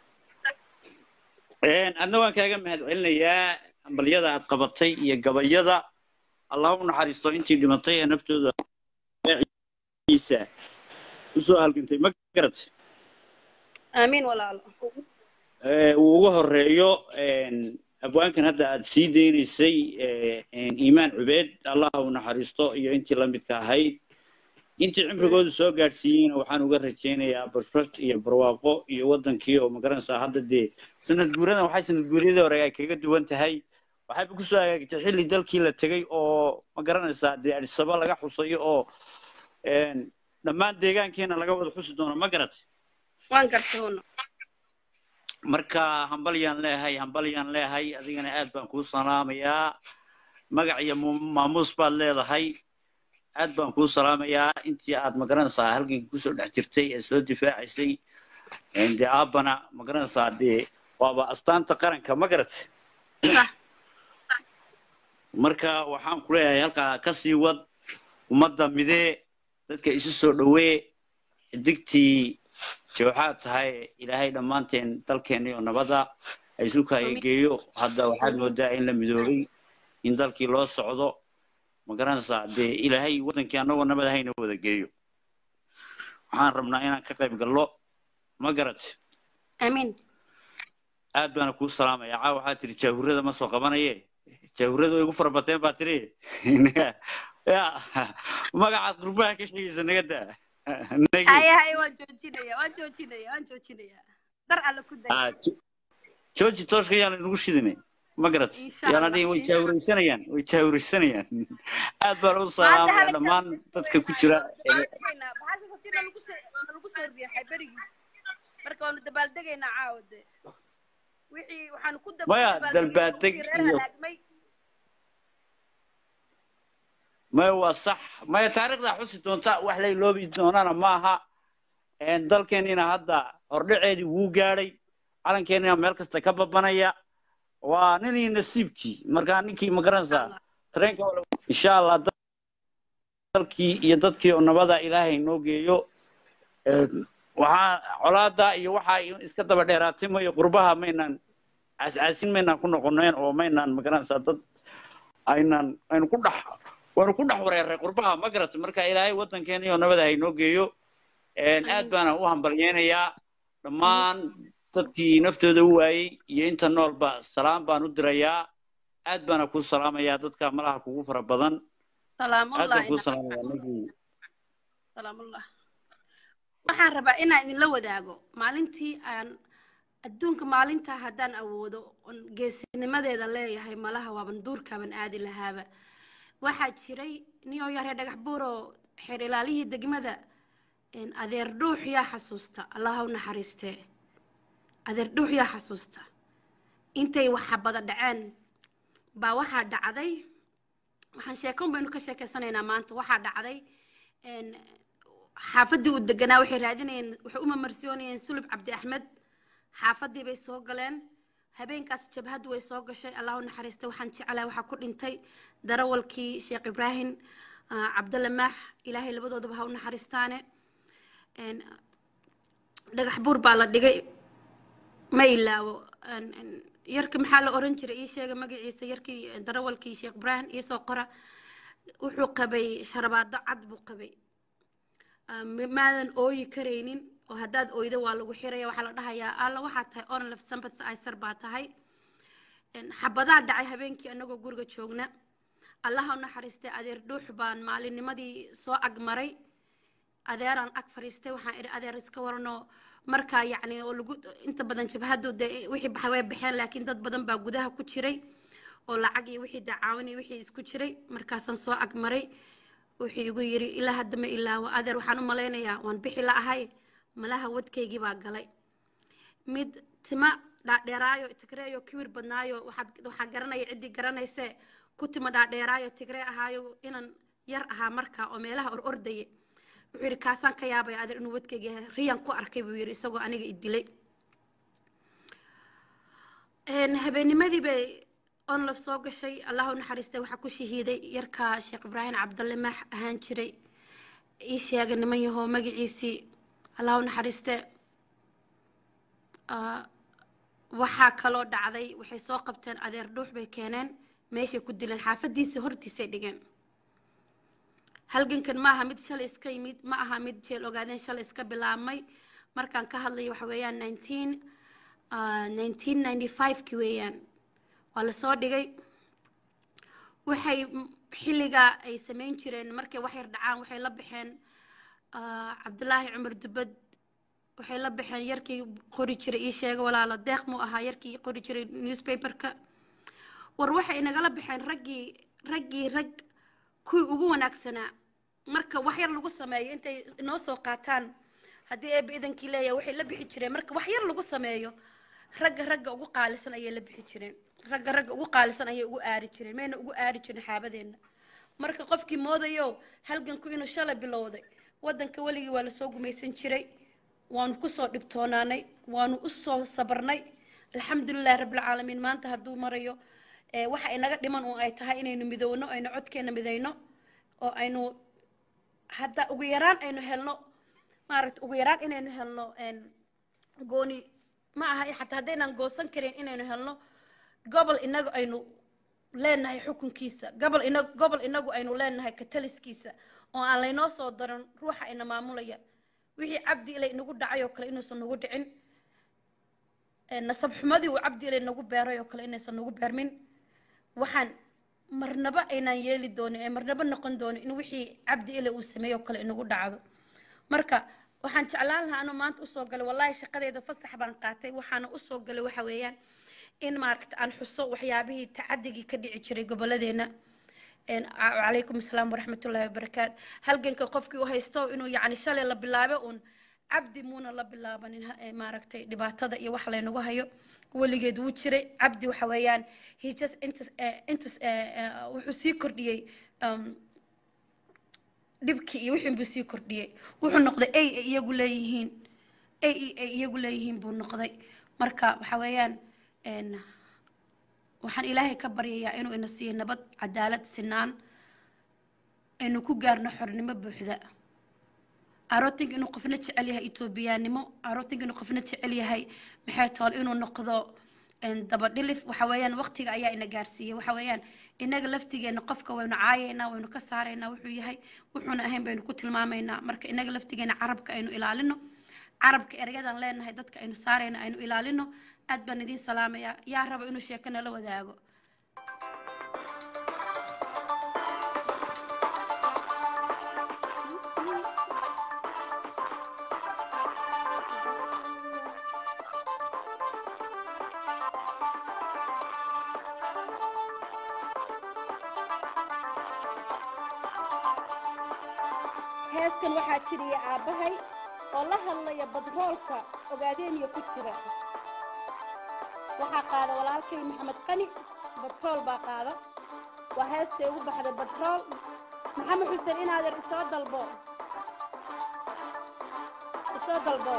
Een, adna waan kaaga mahadcelinayaa hambalyada aad qabatay iyo gabayada allah u naxariisto intii dhimatay ee naftooda ciisa usoo halgantay ma garat aamiin walaalo Ee, uu ugu horeeyo een, abwaankan hadda aad sii deynaysay ee, een, iimaan cubeed allah u naxariisto iyo intii la midka ahayd intii cimrigoodu soo gaadhsiiyeyna waxaan uga rajaynayaa bashbash iyo barwaaqo iyo wadankii oo magaranaysaa hadda dee sanad guuradan waxay sanad guuryadii hore ay kaga duwan tahay waxayba kusoo hagaagtay xilli dalkii la tegey oo magaranaysaa dee adisaba laga xusayo oo een, dhammaan deegaankeena laga wada xusi doono ma garatay waan gartay huno marka hambalyaan leeyahay hambalyaan leeyahay adigana aad baan kuu salaamayaa magac iyo mu- maamuus baad leedahay aad baan kuu salaamayaa intii aad magaranaysaa halgankii kusoo dhex jirtay ee soo difaacaysay een, dee aabbana magaranaysaa dee waaba astaanta qaranka ma garatay Sax. marka waxaan ku leeyahay halkaa ka sii wad ummadda midee dadka isu soo dhowee xidigtii jooxaad tahay ilaahay dhammaanteen dalkeenni oo nabada ay isu kaayageeyo hadda waxaad moodaa in la midoobay in dalkii loo socdo ma garanaysaa dee ilaahay wadankii annagoo nabad ahayna wada geeyo waxaan rabnaa inaan ka qayb gallo ma garat amiin aad baana kuu salaamaya caa waxaa tiri jaahurada ma soo qabanaye jaahurada way igu farabateen baa tiri ya magacaad qurbaha ka sheegaysa naga daa nagi haya haya waan joojinaya waan joojinaya waan joojinaya dar alle ku day Ah, Jo- jooji tooshka yaana inagu shidine ma garat Insha yaana Allah, dhihin way insha jaahuraysanayaan way jaahuraysanayaan aad baan u maanta salaamaya hala dhammaan dadka ku jira ee- bahasha satina lagu soo lagu soo riixay berigii marka waanu dabaaldegaynaa caawa de wixii waxaanu ku dab- Maya, dabaaldegay dalbaaldeg wixii reer iyo- halaagmay maya waa sax maya taariikhda xusi doonta wax la iloobi doonana maaha Een, dalkeenina hadda hordhaceedii wuu gaadhay calankeenina meel kasta ka babanaya waa ninii nasiibkii markaa ninkii magaranaysaa tareenka waa la- insha allah dal- dalkii iyo dadkii oo nabada ilaahay noo geeyo Een, waxaa colaada iyo waxa ay iska daba dheeraatay mayo qurbaha maynaan caascaasin maynaan ku noqoneen oo maynaan magaranaysaa dad aynan aynu ku dhex waanu ku dhex wareeray qurbaha ma garatay marka ilaahay wadankeena iyo nabada haynoo geeyo Een, aad baana u hambalyeynayaa dhammaan dadkii naftooda u waayey iyo inta noolba salaam baan u dirayaa aad baana kuu salaamayaa dadka malaha kugu fara badan aad salaamullah baan kuu ina salaamayaa nagii salaamullah waxaan rabaa inaan idinla wadaago maalintii aan adduunka maalintaa haddaan awoodo oon geesinimadeeda leeyahay malaha waaban duurkaaban aadi lahaaba waxaa jiray niyoo yaree dhagax buuro xeer ilaalihii degmada een, adeer dhuux yaa xasuusta allaha u naxariistee adeer dhuux yaa xasuusta intay waxabada dhaceen baa waxaa dhacday waxaan sheekon baynu ka sheekeysanaynaa maanta waxaa dhacday een, xaafadii uu deganaa waxay raadinayeen waxay u mamarsiyoonayeen sulub cabdi axmed xaafadii bay soo galeen habeenkaas jabhaddu way soo gashay allah u naxariista waxaan jecelahay waxaa ku dhintay darawalkii sheekh ibraahim ah, cabdalle maax ilaahay labadoodaba ha u naxariistaane Een, dhagax buur baa la dhigay ma ilaawo Een, een, yarki maxaa la oran jiray ii sheega magaciisa yarkii darawalkii sheekh ibraahim iisoo qora wuxuu qabay sharabaado cad buu qabay Ah, ma- maadan ooyi karaynin oo haddaad oydo waa lagu xiraya waxaa la dhahayaa alla waxaa tahay onlef sympathizer baa tahay Een, xabadaa dhacay habeenkii anagoo guriga joogna allaha u naxariistay adeer dhuux baan maalinnimadii soo agmaray adeeraan ag fadhiistay waxaan idhi adeer iska waranoo markaa yacni oo lagu inta badan jabhadu dee wixii baxay way baxeen laakiin dad badan baa gudaha ku jiray oo lacag iyo wixii dacaawin iyo wixii isku jiray markaasaan soo agmaray wuxuu igu yidhi ilaa hadda ma ilaawo adeer waxaan u malaynayaa waan bixi la ahay malaha wadkaygii baa galay mid tima dhaadheeraayo tigreeyo kibir badnaayo waxaad waxaa garanaya ciddii garanayse ku tima dhaadheeraayo tigree ahaayo inan yar ahaa markaa oo meelaha or ordaye wuxuu yidhi kaasaan ka yaabaya adeer inuu wadkayga yahay riyan ku arkay buu yidhi isagoo aniga i dilay Een, habeennimadii bay onlaf soo gashay allah u naxariistay waxaa ku shahiiday yarka sheekh ibraahim cabdalle maax ahaan jiray ii sheega niman yahoo magaciisii allah u naxariiste Ah, waxaa kaloo dhacday waxay soo qabteen adeer dhuux bay keeneen meeshay ku dileen xaafadiisii hortiisay dhigeen halgankan ma aha mid shalay iska yimid ma aha mid jeel ogaadeen shalay iska bilaabmay markaan ka hadlayo waxa weeyaan nineteen nineteen ninety five-ki weeyaan waa lasoo dhigay waxay m- xilligaa ay samayn jireen markay wax yar dhacaan waxay la baxeen ah, cabdulaahi cumar dubad waxay la baxeen yarkii qori jiray ii sheega walaalo deeq muu ahaa yarkii qori jiray newspaperka war waxay nagala baxeen raggii raggii rag kuwii ugu wanaagsanaa marka wax yar lagu sameeyo intay inoo soo qaataan haddii eeba idankii leeyahay waxay la bixi jireen marka wax yar lagu sameeyo ragga ragga ugu qaalisan ayay la bixi jireen ragga ragga ugu qaalisan ayay ugu aari jireen mayna ugu aari jirin xaabadeenna marka qofkii moodayo halganku inuu shalay bilowday waddanka weligii waa lasoo gumaysan jiray waanu kusoo dhibtoonaanay waanu usoo sabarnay alxamdulilahi rabbilcaalamiin maanta hadduu marayo ee waxa inaga dhiman uun ay tahay inaynu midowno aynu codkeena midayno oo aynu hadda ugu yaraan aynu helno maaragta ugu yaraan inaynu helno een, gooni ma aha xataa haddaynaan goosan karin inaynu helno gobol inagu aynu leenahay xukunkiisa gobol ina gobol inagu aynu leenahay kataliskiisa oo aan laynoo soo darin ruuxa ina maamulaya wixii cabdi ilay inagu dhacay oo kale inuusan nagu dhicin ee nasab xumadii uu cabdi ilay nagu beeray oo kale inaysan nagu beermin waxaan marnaba aynaan yeeli doonin ee marnaba noqon doonin in wixii cabdi ilay uu sameeyey oo kale inagu dhacdo marka waxaan jeclaan lahaa anuu maanta usoo galay wallaahi shaqadeeda fasax baan qaatay waxaana usoo galay waxa weeyaan in maaragta aan xuso waxyaabihii tacadigii ka dhici jiray gobolladeena een, a- calaykum asalaam waraxmatullaahi wabarakaatu halganka qofkii u haysto inuu yacni shalay la bilaabo uun cabdi muuna la bilaabanin ha- ee, maaragtay dhibaatada iyo wax laynagu hayo weligeed wuu jiray cabdi waxa weeyaan he just intas eh, intas eh, eh, wuxuu sii kordhiyey um, dhibkii iyo wixii buu sii kordhiyey wuxuu noqday ay ay iyagu leeyihiin ay ay iyagu leeyihiin buu noqday marka waxa weeyaan een, waxaan ilaahay ka baryayaa inuu ina siiyo nabad cadaalad sinaan aynu ku gaarno xornimo buuxda arooting inuu qofna jecel yahay etoobiyaanimo arooting inuu qofna jecel yahay maxay tool inuu noqdo een, dabadhilif waxa weeyaan waqtiga ayaa ina gaarsiiyey waxa weeyaan inaga laftigeena qofka waynu caayaynaa waynu ka saaraynaa wuxuu yahay wuxuuna ahayn baynu ku tilmaamaynaa marka inaga laftigeena carabka aynu ilaalino carabka ereyadaan leenahay dadka aynu saarayna aynu ilaalino aad baan idiin salaamayaa yaa raba inuu sheeko nala wadaago heeskan waxaa jiriya aabbahay oo la hadlaya badroolka ogaadeeniya ku jira waxaa qaada walaalkay maxamed qani batrool baa qaada waa heestay ugu baxday batrool maxamed xuseen inaadeer isoo dalbo isoo dalbo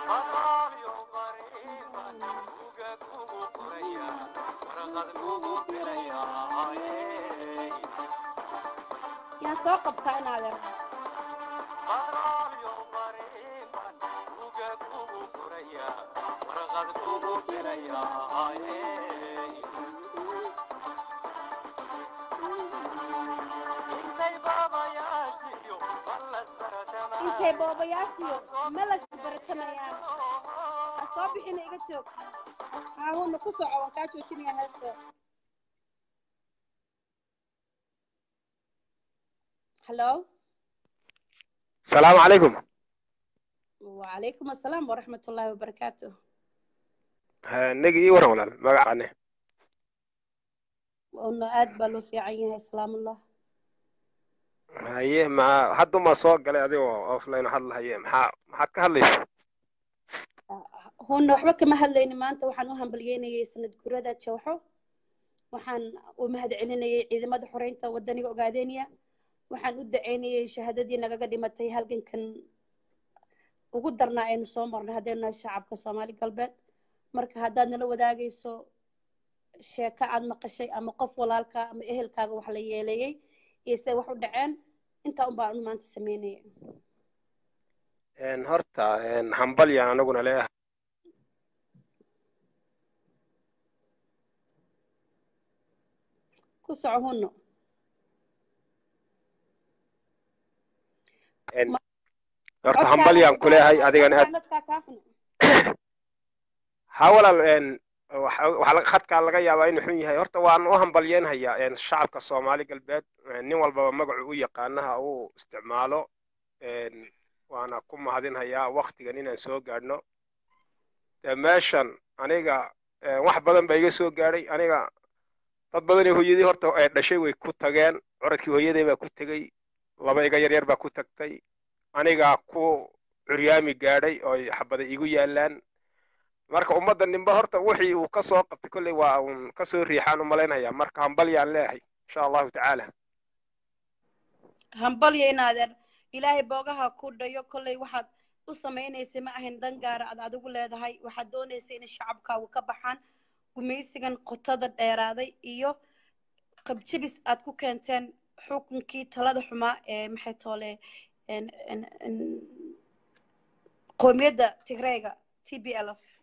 yaan soo qabtaa inaadeer intay boobayaashiyo melas baratamayaan ha soo bixina iga joog haahuna ku soco waan kaa joojinaya heesta hallo السلام عليكم وعليكم السلام ورحمة الله وبركاته نجي إيه ورا ولا ما قعناه وأنه آد بلو في عينها سلام الله haye ma hadda ma soo galay adigoo offline hadla haye maxaa maxaad ka hadlaysa هون وحبا كما هدليني maanta waxaan u hambalyeynayay sanad gurada jawxo waxaan u mahad celinayay ciidamada xoreynta wadaniga ogaadeeniya waxaan u daceynayay shahaadadii nagaga dhimatay halgankan ugu darnaa aynu soo marnay haddaynu nahay shacabka soomaali galbeed marka haddaad nala wadaagayso sheeko aad maqashay ama qof walaalka ama ehelkaaga wax la yeeleeyey iyo se wax u dhaceen intaa un baan maanta sameynaya Een, horta een, hambalyan anaguna leeyahay ku soco hunno Een, horta hambalyan ku leeyahay adigana aad dadkaa kaa xun ha walaal een, waxa waxa laga- khadkaa laga yaabaa inuu xun yahay horta waan u hambalyeynhayaa een, shacabka soomaali galbeed een, nin walbaba magacu u yaqaanaha uu isticmaalo een, waana ku mahadinhayaa waktigan inaan soo gaadhno dee meeshan aniga wax badan baa iga soo gaadhay aniga dad badanee hooyadii horta ee dhashay way ku tageen curadkii hooyaday baa ku tegey laba iga yaryar baa ku tagtay anigaa ku curyaami gaadhay oo xabada igu yaalaan marka ummadda ninba horta wixii uu ka soo qabtay kolley waa uun ka soo riixaan u malaynhayaa marka hambalyaan leeyahay insha allahu tacaala hambalyo inaadeer ilaahay boogaha ku dhayo kolley waxaad u samaynaysay ma ahayn dan gaara aad adigu leedahay waxaad doonaysay in shacabkaagu ka baxaan gumaysigan qotada dheeraaday iyo qabjibis aad ku keenteen xukunkii talada xumaa ee maxay toole qoomiyadda tigreega t b l f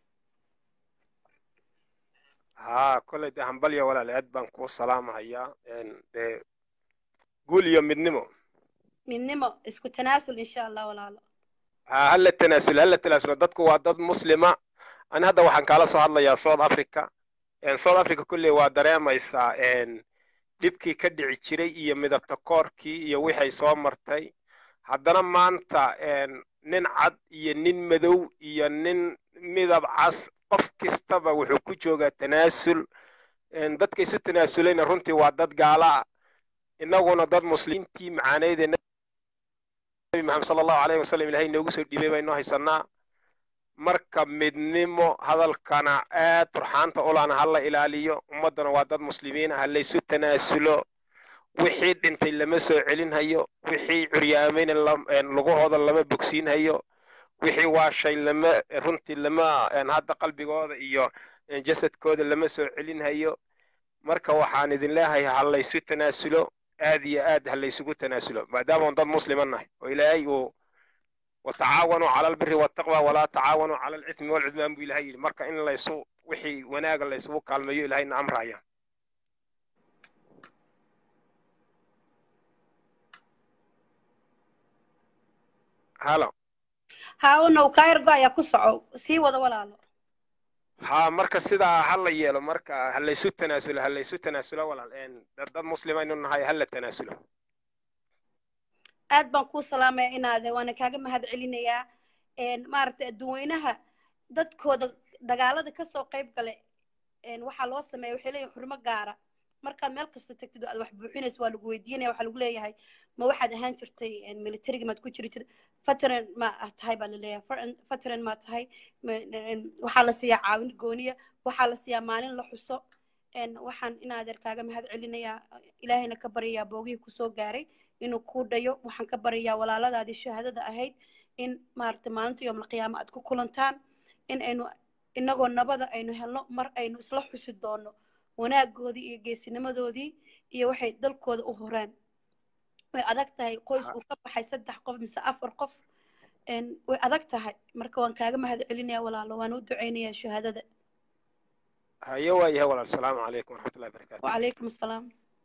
haa kolley dee hambalya walaal aad baan kuu salaamahayaa dee guul iyo midnimo midnimo isku tanaasul insha allah walaalo haa hala tanaasulo hala tanaasulo dadku waa dad muslima ani hadda waxaan kaala soo hadlayaa south africa south africa kolley waa dareemaysaa dhibkii ka dhici jiray iyo midabta koorkii iyo wixay soo martay haddana maanta nin cad iyo nin madow iyo nin midab cas qof kastaba wuxuu ku joogaa tanaasul dadka isu tanaasulayna runtii waa dad gaala ah innaguna dad muslimiintii macaaneydee nabi maxamed sala allahu alayhi wasalam ilahay inoogu soo dhiibay baynoo haysanaa marka midnimo hadalkana aad turxaanta ulana hala ilaaliyo ummaddana waa dad muslimiin ah halaysu tanaasulo wixii dhintay lama soo celinhayo wixii curyaamayna lugahooda lama bogsiinhayo wixii waashay lama runtii lama hadda qalbigooda iyo jasadkooda lama soo celinhayo marka waxaan idin leeyahay ha laysu tanaasulo aad iyo aad ha laysugu tanaasulo maadaama dad muslima nahay oo ilaahay uu watacaawanuu cala albiri waltaqwa walaa tacaawanuu cala alcismi walcudmaan buu ilahay yidhi marka in laysu wixii wanaaga laysugu kaalmeeyo ilahayna amraya halo haawanow kaayargo ayaa ku soco sii wada walaalo ha marka sidaa ha la yeelo marka ha laysu tanaasulo ha laysu tanaasulo walaal dad muslimaynu nahay ha la tanaasulo aad baan kuu salaamaya inaade waana kaaga mahad celinayaa maaragtay adduweynaha dadkooda dagaalada kasoo qayb gale waxaa loo sameeya waxay leeyihin xurmo gaara markaad meel kasta tagtid oo aad wax buuxinaysa waa lagu weydiinaya waxaa lagu leeyahay ma waxaad ahaan jirtay militariga maad ku jiri jir veteran ma tahay baa laleeyahay veteran ma tahay waxaa la siiyaa caawin gooniya waxaa la siiyaa maalin la xuso waxaan inaadeer kaaga mahad celinayaa ilaahayna ka baryayaa boogihii kusoo gaaray inuu kuu dhayo waxaan ka baryayaa walaaladaadii shahaadada ahayd in maaragtay maalinta yoomlqiyaama aad ku kulantaan in aynu inagoo nabada aynu helno mar aynu isla xusi doono wanaagoodii iyo geesinimadoodii iyo waxay dalkooda u horeen way adag tahay qoys uu ka baxay saddex qof mise afar qof way adag tahay marka waan kaaga mahad celinayaa walaalo waan u ducaynayaa shahaadada haye waa yahay walaal asalaamu calaykum waraxmatullahi barakatu wacalaykum asalaam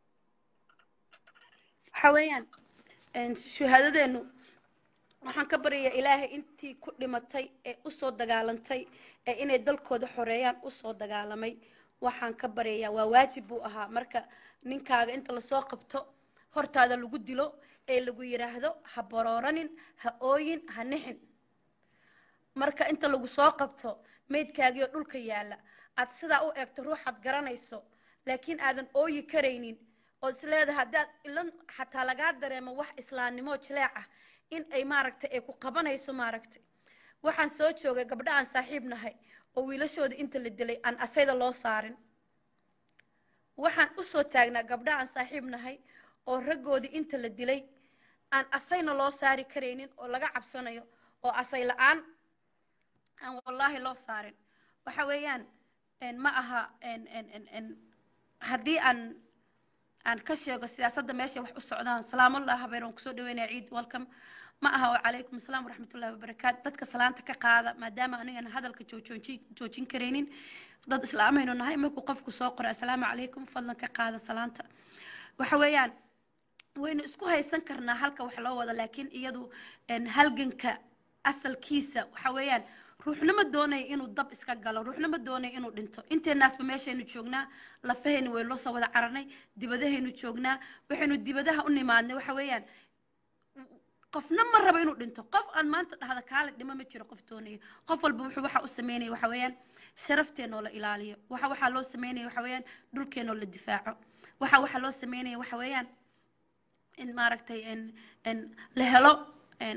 waxa weeyaan shahaadadeenu waxaan ka baryayaa ilaahay intii ku dhimatay ee usoo dagaalantay ee inay dalkooda xoreeyaan usoo dagaalamay waxaan ka baryayaa waa waajib buu ahaa marka ninkaaga inta lasoo qabto hortaada lagu dilo ee lagu yidhaahdo ha barooranin ha ooyin ha nixin marka inta lagu soo qabto meydkaagiioo dhulka yaalla aad sidaa u eegto ruuxaad garanayso laakiin aadan ooyi karaynin oo isleedahay haddaad ilan xataa lagaa dareemo wax islaamnimo jileec ah in ay maaragtay ay ku qabanayso maaragtay waxaan soo joogay gabdho aan saaxiib nahay oo wiilashooda inta la dilay aan asayda loo saarin waxaan usoo taagnaa gabdho aan saaxiib nahay oo raggoodii inta la dilay aan asayna loo saari karaynin oo laga cabsanayo oo asay la-aan aan wallaahi loo saarin waxa weeyaan ma aha haddii aan aan ka sheego siyaasadda meesha wax u socdaan salaamullah habeer waan kusoo dhaweynaya ciid welcome ma aha wacalaykum asalaam waraxmatullahi wabarakaatu dadka salaanta ka qaada maadaama anigana hadalka joojin karaynin dad islaamaynu nahay markuu qofku soo qoro assalaamu calaykum fadlan ka qaada salaanta waxa weeyaan waynu isku haysan karnaa halka wax loo wado laakiin iyadu halganka asalkiisa waxa weeyaan ruuxna ma doonayo inuu dab iska galo ruuxna ma doonayo inuu dhinto inteenaasba meeshaynu joognaa lafahaynu waynu la soo wada cararnay dibadahaynu joognaa waxaynu dibadaha u nimaadnay waxa weeyaan qofna ma rabo inuu dhinto qof aad maanta dhahda kaale dhimo ma jiro qof doonayo qof walba wuxuu waxa u sameynaya waxa weeyaan sharafteenoo la ilaaliyo waxa waxaa loo sameynaya waxa weeyaan dhulkeenoo la difaaco waxa waxaa loo sameynaya waxa weeyaan in maaragtay in in la helo in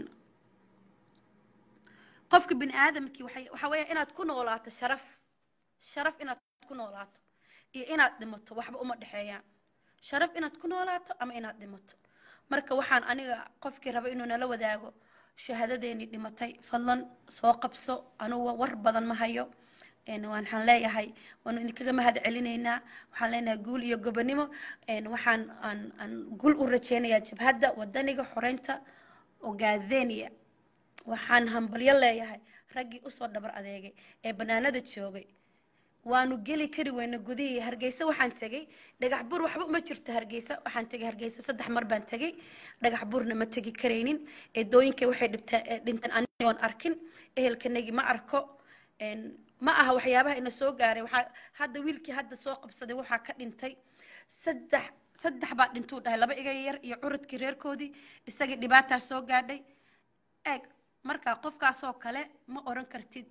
qofka bini aadamkii waxay waxa weeya inaad ku noolaato sharaf sharaf inaad ku noolaato iyo inaad dhimato waxba uma dhexeeyaan sharaf inaad ku noolaato ama inaad dhimato marka waxaan aniga qofkii raba inuu nala wadaago shahaadadeenii dhimatay fadlan soo qabso anugu war badan ma hayo een waxaan leeyahay waanu idinkaga mahad celinaynaa waxaan leenahay guul iyo gobonimo een waxaan aan aan guul u rajeynayaa jabhadda wadaniga xoreynta ogaadeniya waxaan hambalyo leeyahay raggii usoo dhabar adeegay ee banaanada joogay waanu geli kari weyna gudihii hargeysa waxaan tegey dhagax bur waxba uma jirto hargeysa waxaan tegey hargeysa saddex mar baan tegey dhagax burna ma tegi karaynin eedooyinkay waxay dhibteen ee dhinteen anigoon arkin ehelkanagii ma arko een ma aha waxyaabaha ina soo gaaray waxaa hadda wiilkii hadda soo qabsaday waxaa ka dhintay saddex saddex baa dhintuu dhahay laba iga yar iyo curudkii reerkoodii isagii dhibaataa soo gaadhay eeg marka qofkaasoo kale ma oran kartid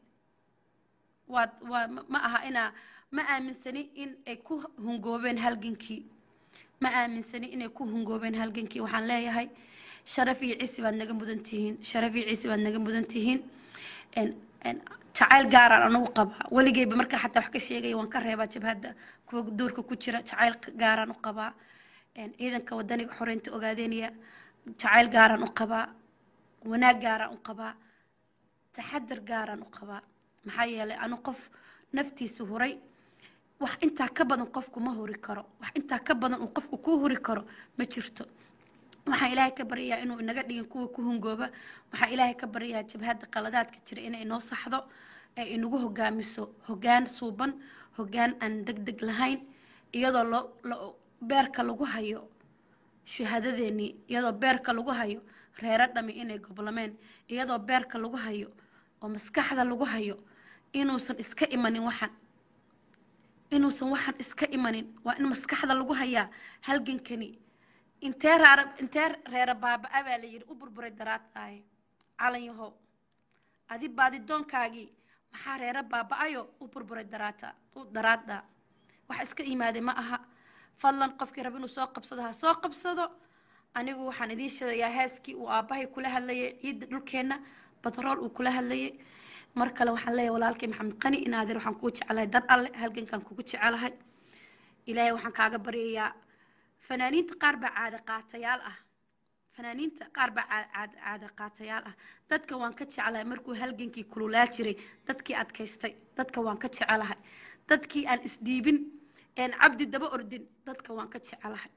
waad waa ma- ma aha inaa ma aaminsani in ay ku hungoobeen halgankii ma aaminsani inay ku hungoobeen halgankii waxaan leeyahay sharaf iyo cisi baad naga mudan tihiin sharaf iyo cisi baad naga mudan tihiin En- en jacayl gaaraan anugu qabaa weligeyba markaa xataa wax ka sheegaya waan ka reebaa jabhadda kuwa duurka ku jira jacayl gaaraan u qabaa En ciidanka wadaniga xoreynta ogaadenaya jacayl gaaraan u qabaa wanaag gaaraan u qabaa taxadar gaaraan u qabaa maxaa yeelay anu qof naftiisa huray wax intaa ka badan qofku ma huri karo wax intaa ka badan uu qofku kuu huri karo ma jirto waxaan ilaahay ka baryayaa inuu inaga dhigin kuwa ku hungooba waxaan ilaahay ka baryayaa jabhadda qaladaadka jira inay inoo saxdo ee inagu hogaamiso hogaan suuban hogaan aan deg deg lahayn iyadoo loo lo- beerka lagu hayo shahaadadeenii iyadoo beerka lagu hayo reero dhami inay goblameen iyadoo beerka lagu hayo oo maskaxda lagu hayo inuusan iska imanin waxan inuusan waxan iska imanin waa in maskaxda lagu hayaa halgankani intee raara intee reera baaba-a baa la yidhi u burburay daraadaaye calan yahow adi baadidoonkaagii maxaa reera baaba-ayo u burburay daraata u daraada wax iska yimaaday ma aha fadlan qofkii raba inuu soo qabsado ha soo qabsado anigu waxaan idiin sheegayaa heeskii uu aabbahay kula hadlayay ciidda dhulkeenna batrool uu kula hadlayay mar kale waxaan leeyahay walaalkay maxamed qani inaadeer waxaan kugu jecelahay dar alle halgankaan kugu jecelahay ilaahay waxaan kaaga baryayaa fanaaniinta qaar baa caada qaatayaal ah fanaaniinta qaar baa caa- caada caada qaatayaal ah dadka waan ka jecelahay markuu halgankii kululaa jiray dadkii adkaystay dadka waan ka jecelahay dadkii aan isdhiibin een cabdi daba ordin dadka waan ka jecelahay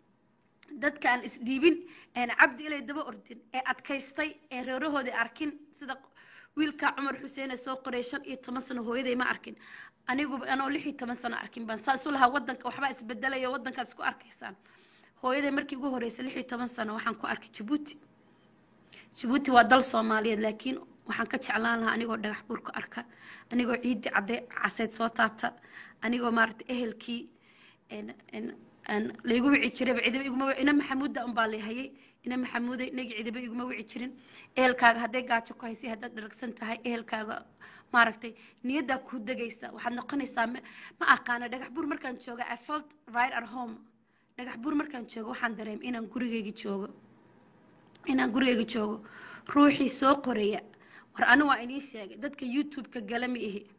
dadka aan isdhiibin een cabdi ilay daba ordin ee adkaystay ee reerahoodii arkin sida wiilka cumar xuseen ee soo qoray shan iyo toban sano hooyaday ma arkin aniguba anoo lix iyo toban sano arkin baan saa isu lahaa wadanka waxbaa isbedelaya wadankaad isku arkaysaan hooyaday markii ugu horreysay lix iyo toban sano waxaan ku arkay jabuuti jabuuti waa dal soomaaliyeed laakiin waxaan ka jeclaan lahaa anigoo dhagax buurka arka anigoo ciidii cadde caseyd soo taabta anigoo maaragtay ehelkii een- een- aan laygu wici jirayba cidiba iguma wici ina maxamuudda unbaa layhayay ina maxamuuday inagi cidiba iguma wici jirin ehelkaaga hadday gaajo ku haysay haddaad dharagsan tahay ehelkaaga maaragtay niyaddaa kuu degaysa waxaad noqonaysaa ma ma aqaana dhagax buur markaan jooga i felt right at home dhagax buur markaan joogo waxaan dareem inaan gurigayga joogo inaan gurigayga joogo ruuxii soo qoraya war anu waa idiin sheegay dadka youtube-ka gala ma ihi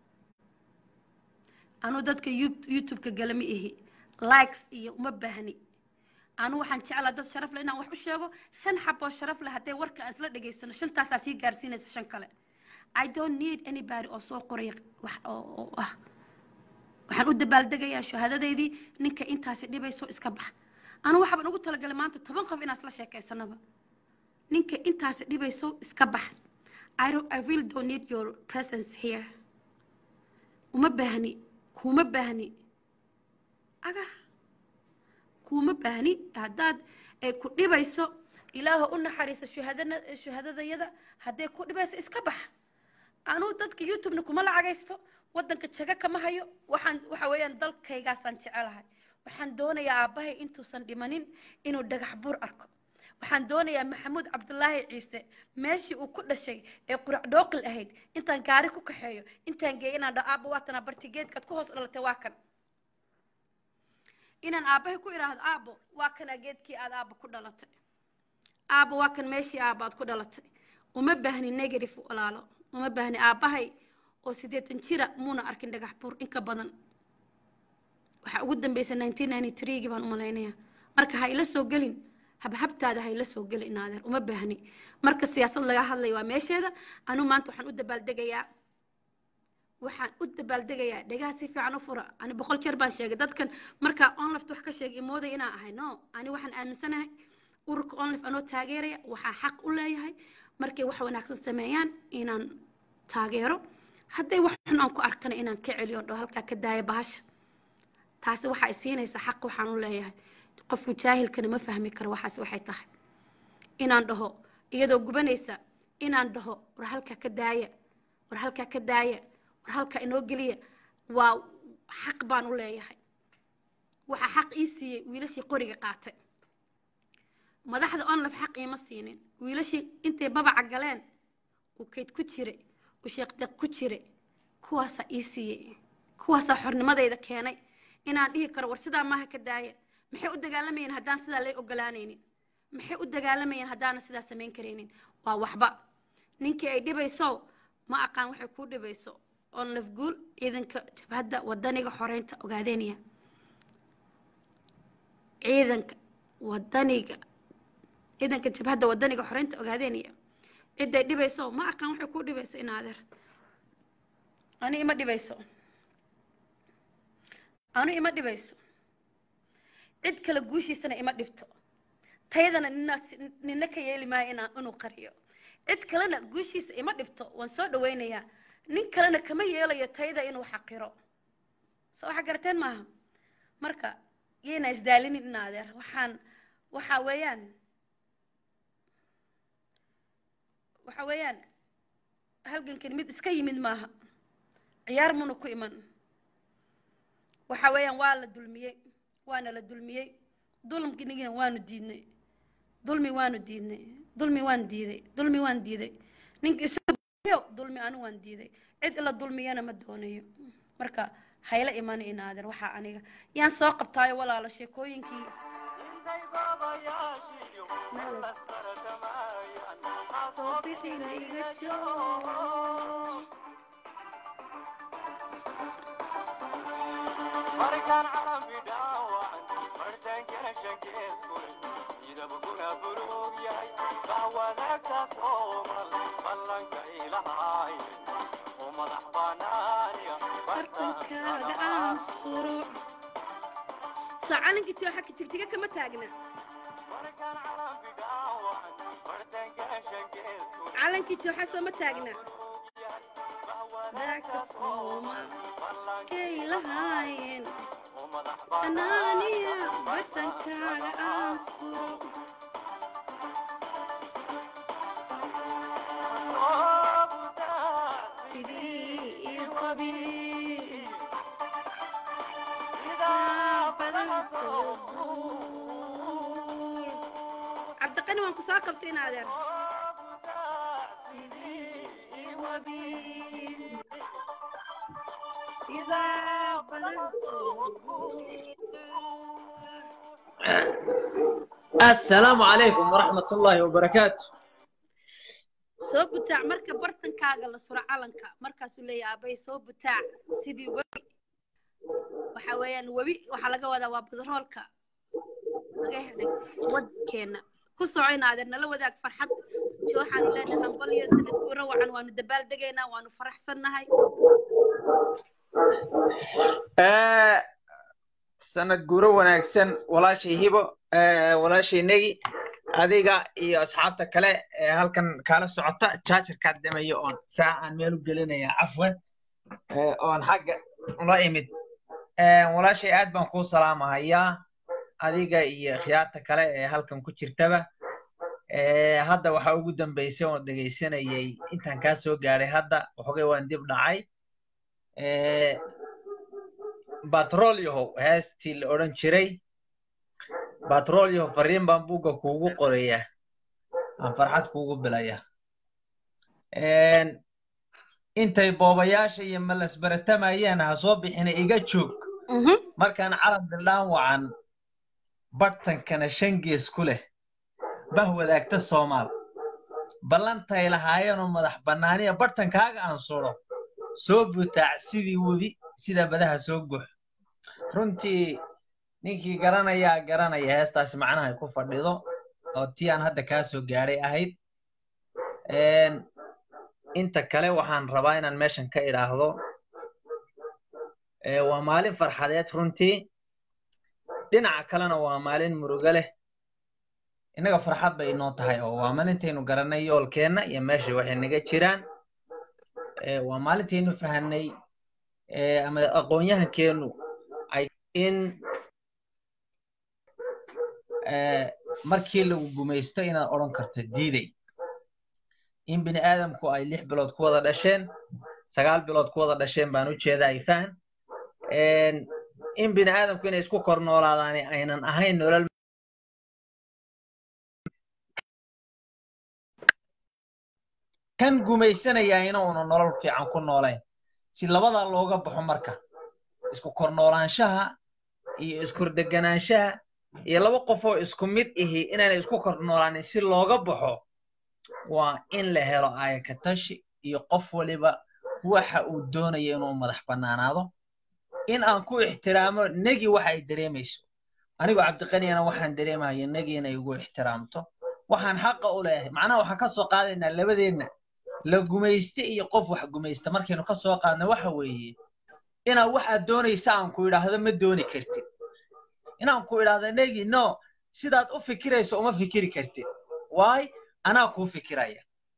anu dadka You- youtube-ka gala ma ihi likes iyo uma baahni anu waxaan jeclaa dad sharaf leh inaan wax u sheego shan xaboo sharaf leh haddee warka aan isla dhegaysano shantaasaa sii gaarsiinaysa shan kale i don't need anybody oo soo qoraya wax oo oo ah waxaan u dabaaldegayaa shahaadadeydii ninka intaasi dhibayso iska bax anu waxaaban ugu talagalay maanta toban qof inaan isla sheekaysanaba ninka intaasi dhibayso iska bax I, don't, I really don't need your presence here uma baahni kuma baahni aga kuma baahni haddaad ay ku dhibayso ilaaha u naxariiso shuhadana shuhadadayada hadday ku dhibayso iska bax anuu dadka youtube-na kuma lacagaysto wadanka jaga kama hayo waxaan waxa weeyaan dalkaygaasaan jecelahay waxaan doonayaa aabbahay intuusan dhimanin inuu dhagax buur arko waxaan doonayaa maxamuud cabdulaahi ciise meeshii uu ku dhashay ee qurac dhooqil ahayd intaan gaari ku kaxeeyo intaan geeyo inaan dhaho aabba waatana barti geedkaad ku hoos dhalatay waa kan inaan aabbahay ku idhaahdo aabbo waa kanaa geedkii aad aabba ku dhalatay aabba waa kan meeshii aabba aad ku dhalatay uma baahni negative walaalo uma baahni aabbahay oo siddeetan jira muuna arkin dhagax buur inka badan waxaa ugu dambeysay nineteen ninety threegii baan u malaynayaa marka ha ila soo gelin habhabtaada ha ila soo gelin naadeer uma baahni marka siyaasad laga hadlaya waa meesheeda anuu maanta waxaan u dabaaldegayaa waxaan u dabaaldegayaa dhegaha si fiican u fura ani boqol jeer baan sheegay dadkan markaa onlift wax ka sheegay imooday inaan ahay no ani waxaan aaminsanahay ururka onlift anoo taageeraya waxaa xaq u leeyahay markay wax wanaagsan sameeyaan inaan taageero hadday wax xun aan ku arkana inaan ka celiyo dho halkaa ka daaya bahasha taasi waxaa isiinaysa xaq waxaan u leeyahay qofku jaahilkana ma fahmi karo waxaas waxay tahay inaan dhaho iyadoo gubanaysa inaan dhaho war halkaa ka daaya war halkaa ka daaya war halkaa inoo geliya waa xaq baan u leeyahay waxaa xaq ii siiyey wiilashii qoriga qaatay madaxda onlif xaq iima siinin wiilashii intay babaca galeen uu kayd ku jire uu sheekdeeq ku jire kuwaasaa ii siiyey kuwaasaa xornimadayda keenay inaan dhihi karo war sidaa maaha ka daaya maxay u dagaalamayeen haddaan sidaa lay ogolaanaynin maxay u dagaalamayeen haddaana sidaa samayn karaynin waa waxba ninkii ay dhibayso ma aqaan waxay kuu dhibayso oo nafguul ciidanka jabhadda wadaniga xoreynta ogaadeynaya ciidanka wadaniga ciidanka jabhadda wadaniga xoreynta ogaadeynaya ciday dhibayso ma aqaan waxay kuu dhibayso in adeer ani ima dhibayso anu ima dhibayso cid kale guushiisana ima dhibto tayadana nina nina ka yeeli maayo inaa inuu qariyo cid kalena guushiisa ima dhibto waan soo dhawaynayaa nin kalena kama yeelayo tayada inuu xaqiro soo waxa garateen maaha marka yayna isdaalinin in adeer waxaan waxa weeyaan waxa weeyaan halgankan mid iska yimid maaha ciyaar muna ku iman waxa weeyaan waa la dulmiyey waana la dulmiyey dulmigina waanu diidnay dulmi waanu diidnay dulmi waan diiday dulmi waan diiday ninka isago dulmi anu waan diiday cid ila dulmiyana ma doonayo marka hayla imani inaader waxaa aniga yaan soo qabtaayo walaalo sheekooyinkii soo bixina iga joog markaan carabi dhaawacan martaankaashan geeskule midabkuna buluug yahay bax wanaagtaas oo mal ballanka ilahay u madax banaaniya bartankaaga aan suro soo calankii tiyo xagga tigtiga kama taagna markaan carabi dhaawacan martaankaashan geeskule calankii tiyo xasoo ma taagna daagka soomal kay lahaayeen anaaniya bartankaaga aan suro sidii ii qabi badan soo duul cabdiqani waan ku soo qabtay in adeer السلام عليكم ورحمة الله وبركاته soo butaac marka bartankaaga la suro calanka markaasuu leeyahay aabay soo butaac sidii webi waxa weeyaan webi waxaa laga wadaa waa badroolka laga helay wadkeena ku soco in adeer nala wadaag farxad jooxaanu leenahay hambalyo sanad guuro wacan waanu dabaaldegaynaa waanu faraxsannahay sanad guuro wanaagsan walaashay hibo walaashay negi adiga iyo asxaabta kale ee halkan kaala socota jaajarkaad dhamayo oon saa aan meel u gelinaya cafwan oon xagga ula imid walaashay aad baan kuu salaamahayaa adiga iyo khiyaarta kale ee halkan ku jirtaba hadda waxaa ugu dambeysay oon dhegaysanayay intaan kaa soo gaadhay hadda waxoogay waan dib dhacay batrolyahow heestii la odhan jiray batrolyahow fariin baan buugga kuugu qorayaa aan farxad kuugu bilaya intay boobayaasha iyo malas baratamayeen ha soo bixina iga joog markaan calan bildhaan wacan bartankana shan gees ku leh bah wadaagta soomaal ballantay lahaayeenoo madax bannaaniya bartankaaga aan suro soo butaac sidii webi sida badaha soo gux runtii ninkii garanayaa garanaya heestaasi macnaha ay ku fadhido oo tii aan hadda kaa soo gaadhay ahayd inta kale waxaan rabaa inaan meeshan ka idhaahdo waa maalin farxadeed runtii dhinaca kalena waa maalin murugo leh innaga farxad bay inoo tahay oo waa maalintaynu garannay yoolkeenna iyo meesha waxay naga jiraan waa maalintaynu fahanay ama aqoon-yahankeennu ay in markii lagu gumaysto inaad odhan karto diiday in bini aadamku ay lix bilood ku wada dhasheen sagaal bilood ku wada dhasheen baan u jeeda ay fahan in bini aadamku inay isku kor noolaadaan aynan ahayn nolol kan gumaysanaya inuuna nolol fiican ku noolayn si labadaa looga baxo marka isku kor noolaanshaha iyo iskordegganaanshaha iyo laba qofoo isku mid ihi inaanay isku kor noolaanin si looga baxo waa in la helo aayakatashi iyo qof waliba waxa uu doonaya inuu madax bannaanaado in aan ku ixtiraamo negi waxa ay dareemayso anigu cabdiqaniyana waxaan dareemaya negi inay igu ixtiraamto waxaan xaqa u leeyahay macnaha waxaan ka soo qaadaynaa labadeenna la gumayste iyo qof wax gumaysta markaynu ka soo qaadna waxa weeye inaa waxaad doonaysa aan ku idhaahdo ma dooni kartid inaan ku idhaahdo negi no sidaad u fikirayso uma fikiri kartid waay anaa kuu fikiraya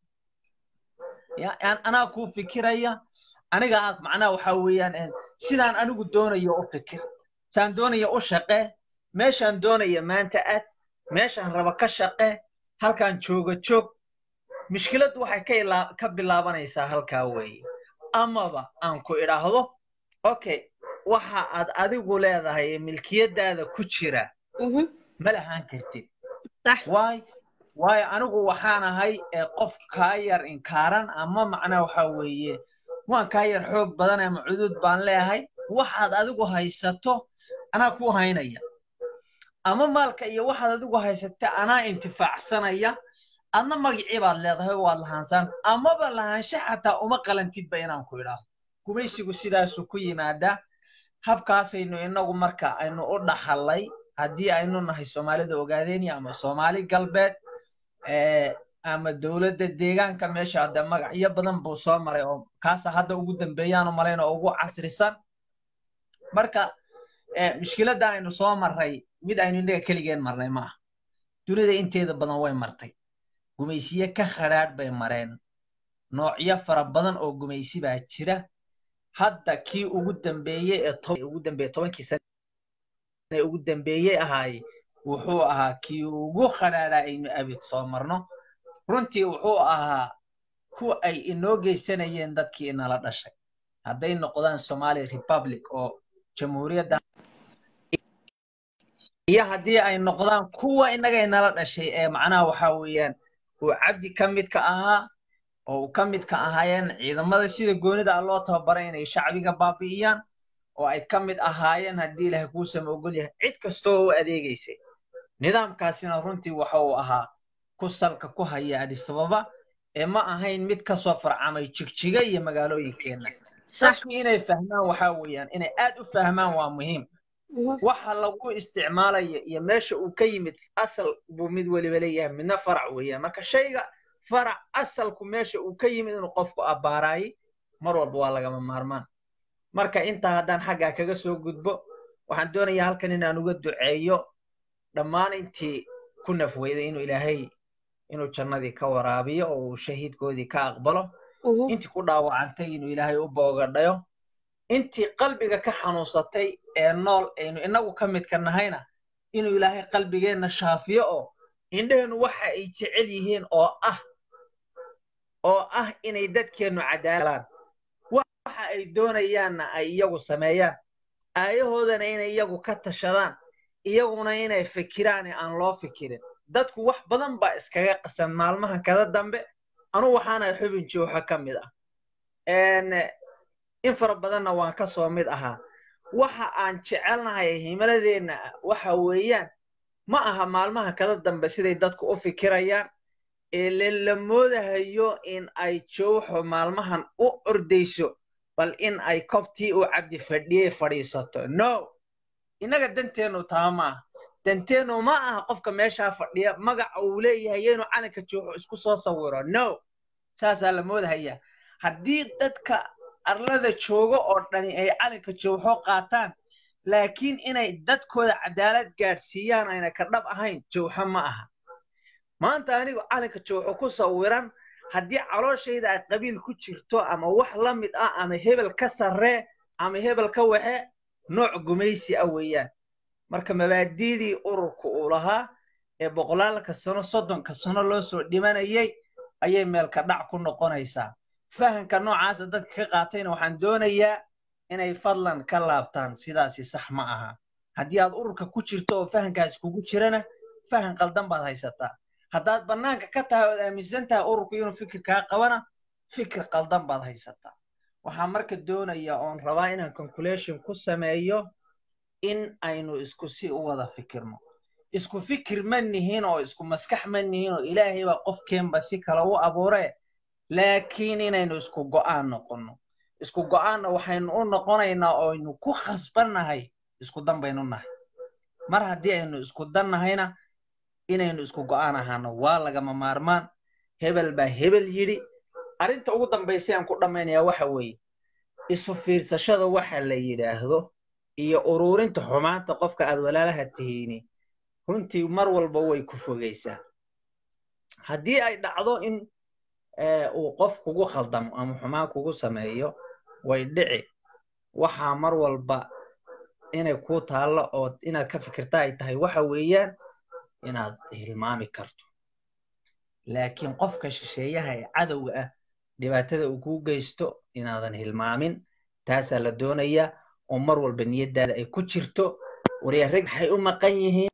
anaa kuu fikiraya aniga aad macnaha waxa weeyaan sidaan anigu doonayo u fikir saan doonaya u shaqee meeshaan doonaya maanta aad meeshaan raba ka shaqee halkaan jooga joog mushkiladdu waxay ka ilaa ka bilaabanaysaa halkaa weeye amaba aan ku idhaahdo okay waxa aad adigu leedahay milkiyadaada ku jira ma lahaan kartid waay waayo anigu waxaan ahay qof kaa yar inkaaran ama macnaa waxa weeye waan kaa yar xoog badan ama cudud baan leeyahay waxaad adigu haysato anaa ku haynaya ama maalka iyo waxaad adigu haysata anaa intifaacsanaya adna magicii baad leedahay waad lahaansaan amaba lahaansha xataa uma qalantidba inaan ku idhaahdo gumaysigu sidaasuu ku yimaadaa habkaasaynu inagu marka aynu u dhaxallay haddii aynu nahay soomaalida ogaadeenya ama soomaali galbeed ama dowladda deegaanka meesha hadde magacyo badan buu soo maray oo kaasa hadda ugu dambeeyaanu malayn oo ugu casrisan marka mushkiladda aynu soo marray mid aynu innaga keligeen marnay ma aha dunida inteeda badan way martay gumaysiye ka khadhaadh bay mareen noocyo fara badan oo gumaysi baa jira hadda kii ugu dambeeyey ee ugu dambeeye tobankii sane ugu dambeeyey ahaaye wuxuu ahaa kii ugu khadhaadhaa aynu abid soo marno runtii wuxuu ahaa kuwa ay inoo geysanayeen dadkii inala dhashay hadday noqdaan somali republic oo jamhuuriyadda iyo haddii ay noqdaan kuwa innaga inala dhashay ee macnaha waxa weeyaan uu cabdi ka mid ka ahaa oo uu ka mid ka ahaayeen ciidamada sida goonida ah loo tababaray inay shacbiga baabi'iyaan oo ay ka mid ahaayeen haddii ilaahay kuusama ogol yahay cid kastoo u adeegaysay nidaamkaasina runtii waxa uu ahaa ku salka ku haya adisababa ee ma ahayn mid kasoo farcamay jigjiga iyo magaalooyinkeenna dadku inay fahmaan waxa weeyaan inay aad u fahmaan waa muhiim waxa lagu isticmaalaya iyo meesha uu ka yimid asal buu mid weliba leeyahay midna farac weeyaan marka shayga farac asalku meesha uu ka yimid inuu qofku abbaaraayay mar walba waa lagama maarmaan marka intaa haddaan xaggaa kaga soo gudbo waxaan doonayaa halkan inaan uga duceeyo dhammaan intii ku nafweyday inuu ilaahay inuu jannadii ka waraabiyo oo uu shahiidkoodii ka aqbalo intii ku dhaawacantay inuu ilaahay u boogadhayo intii qalbiga ka xanuunsatay ee nool aynu inagu ka midka nahayna inuu ilaahay qalbigeenna shaafiyo oo indheheennu waxa ay jecel yihiin oo ah oo ah inay dadkeennu cadaalaan waxa ay doonayaanna ay iyagu sameeyaan aayahoodana inay iyagu ka tashadaan iyaguna inay fikiraan aan loo fikirin dadku wax badan baa iskaga qasan maalmahan kada dambe anu waxaana xubin jooxa ka mid ah in fara badanna waan ka soo mid ahaa waxa aan jecelnahay himiladeenna waxa weeyaan ma aha maalmaha kada dambe siday dadku u fikirayaan ee la moodahayo in ay jowxo maalmahan u ordayso bal in ay kobtii uu cabdi fadhiyey fadhiisato no innaga danteennu taa ma aha danteennu ma aha qofka meeshaa fadhiya magaca uu leeyahay inuu calanka jooxo isku soo sawiro no saasaa la moodahaya haddii dadka arlada joogo oo dhani ay calanka jowxo qaataan laakiin inay dadkooda cadaalad gaadhsiiyaan ayna ka dhab ahayn jowxo ma aha maanta anigu calanka jowxo ku sawiran haddii calooshayda ay qabiil ku jirto ama wax la mid ah ama hebel ka sarree ama hebel ka waxe nooc gumaysi ah weeyaan marka mabaadiidii ururka uu lahaa ee boqolaalka sano soddonka sano loo soo dhimanayay ayay meelka dhac ku noqonaysaa fahanka noocaasa dadka ka qaatayna waxaan doonayaa inay fadlan ka laabtaan sidaasi sax ma aha haddii aad ururka ku jirto oo fahankaas kugu jirana fahan qaldan baad haysataa haddaad bannaanka ka tahay ood aaminsan tahay ururku inuu fikirkaa qabana fikir qaldan baad haysataa waxaan marka doonayaa oon rabaa inaan conclusion ku sameeyo in aynu isku si u wada fikirno isku fikir ma nihin oo isku maskax ma nihin oo ilaahay baa qofkeenba si kale u abuuree laakiin inaynu isku go'aan noqonno isku go'aanna waxaynu u noqonaynaa oo aynu ku khasbannahay isku dan baynu nahay mar haddii aynu isku dan nahayna inaynu isku go'aan ahaano waa lagama maarmaan hebel baa hebel yidhi arrinta ugu dambaysay aan ku dhammaynayaa waxa weeye isu fiirsashada waxa la yidhaahdo iyo ururinta xumaanta qofka aad walaalaha tihiini runtii mar walba way ku fogaysaa haddii ay dhacdo in uu qof kugu khaldamo ama xumaan kugu sameeyo way dhici waxaa mar walba inay kuu taallo oo inaad ka fikirta ay tahay waxa weeyaan inaad hilmaami karto laakiin qofka shisheeyaha ee cadowga ah dhibaatada uu kuu geysto inaadan hilmaamin taasaa la doonayaa oo mar walba niyaddaada ay ku jirto waryaa rag maxay u maqan yihiin